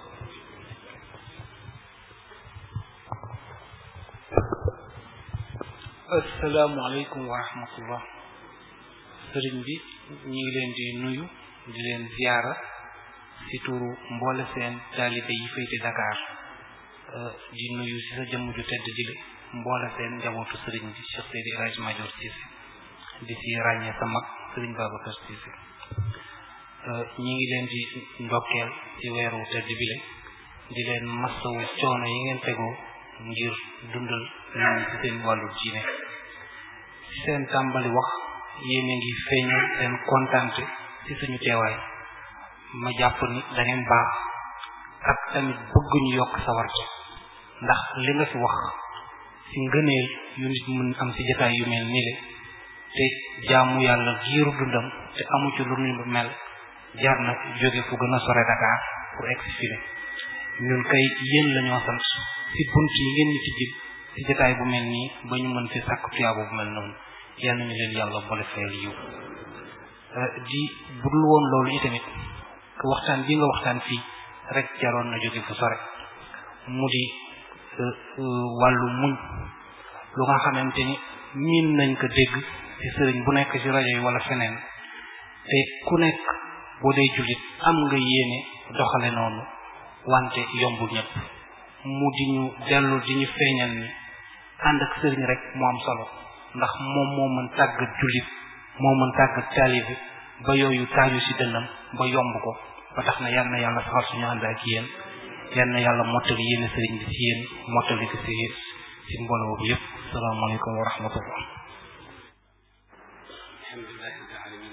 asalaamaaleykum wa rahmatullah sëriñ bi ñu ngi leen di nuyu di leen ziyaara ci turu mboole seen taalibe yi féete Dakar di nuyu ci sa jëmm ju tedd jile mboole seen njabootu sëriñ bi Cheikh Seydi El Hadji Madior Cissé di ci ràññee sa mag sëriñ Babacar Cissé ñi ngi leen di ndokkeel ci weeru tedd bile di leen massawu coono yi ngeen tegoo ngir dundal nit ñi ci seen wàllu diine seen tàmbali wax yéen a ngi feeñal seen kontante ci suñu teewaay ma jàpp ni da ngeen baax ak tamit bëgg ñu yokk sawarte ndax li nga fi wax ci ngëneel yu nit mën am ci jotaay yu mel nii le te jaamu yàlla giiru dundam te amu ci lu ñu mel jar na jóge fu gën a sore Dakar pour exfilé ñun kay yéen la ñoo sant ci bunt yi ngeen ñu ci jib ci jotaay bu mel nii ba ñu mën fi sàkk tuyaaba bu mel noonu yal nañu leen yàlla boole fayal yiw di budul woon loolu itamit que waxtaan bi nga waxtaan fii rek jaroon na jóge fu sore mu di wàllu muñ lu nga xamante ni miin nañ ko dégg ci sëriñ bu nekk ci rajo yi wala feneen te ku nekk boo dee jullit am nga yéene doxale noonu wante yombul ñëpp mu di ñu dellu di ñu feeñal ni ànd ak sëriñ rek moo am solo ndax moom moo mën tàggat jullit moo mën tàggat taalibe ba yooyu taaju ci dënnam ba yomb ko ba tax na yal na yàlla saxal suñu ànd ak yéen yal na yàlla mottali yéene sëriñ bi ci yéen mottali ko ci ci mbooloo bi yépp salaamaaleykum wa rahmatullah alhamdulilah rabbil alamin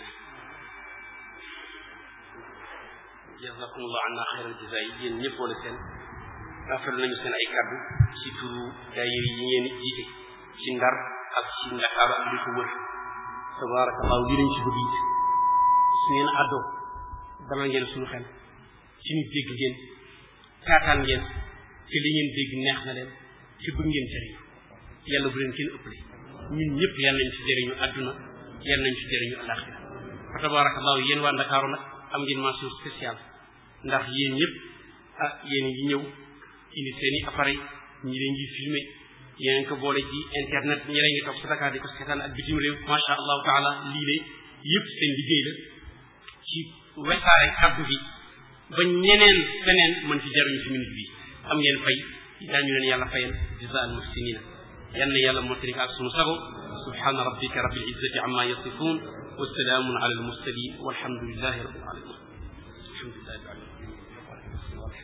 jazakumullah anna xayral jazaay yéen ñëpp wala seen rafetlu nañu seen ay kàddu ci turu daayira yi ngeen jiite ci ndar ak ci ndakaaru ak li ko wër tabarakallahu lii lañ ci bëgg it su ngeen àddoo dalal ngeen suñu xel ci ñu dégg ngeen taataan ngeen te li ngeen dégg neex na leen ci bëgg ngeen jëriñu yàlla bu leen kenn ëppale ñun ñëpp yal nañ ci jëriñu àdduna yal nañ ci jëriñu alaxira fa tabarakallahu yéen waa ndakaaru nag am ngeen mention spéciale ndax yéen ñëpp ah yéen ngi ñëw indi seen i appareil ñi leen ngi filmé yéen ko boole ci internet ñi leen ngi toog sa Dakar di ko seetaan ak bitim réew macha allahu taala lii de yëpp seen liggéey la ci wesaare kàddu gi ba ñeneen feneen mën ci jaruñu ci minute bi am ngeen fay daañu leen yàlla fayal jazaal muhsinina yal na yàlla mottali ak sunu sago subhana rabbika rabbil izzati amma yasifun wa salaamun ala al mursalin walhamdulillahi rabbil alamin alhamdulillahi rabbil alamin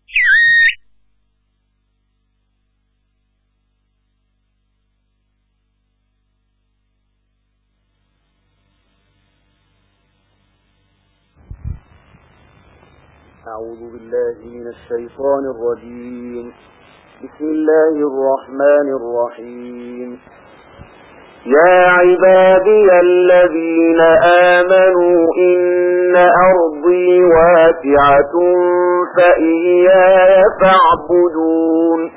أعوذ بالله من الشيطان الرجيم بسم الله الرحمن الرحيم يا عبادي الذين آمنوا إن أرضي واسعة فإياي فاعبدون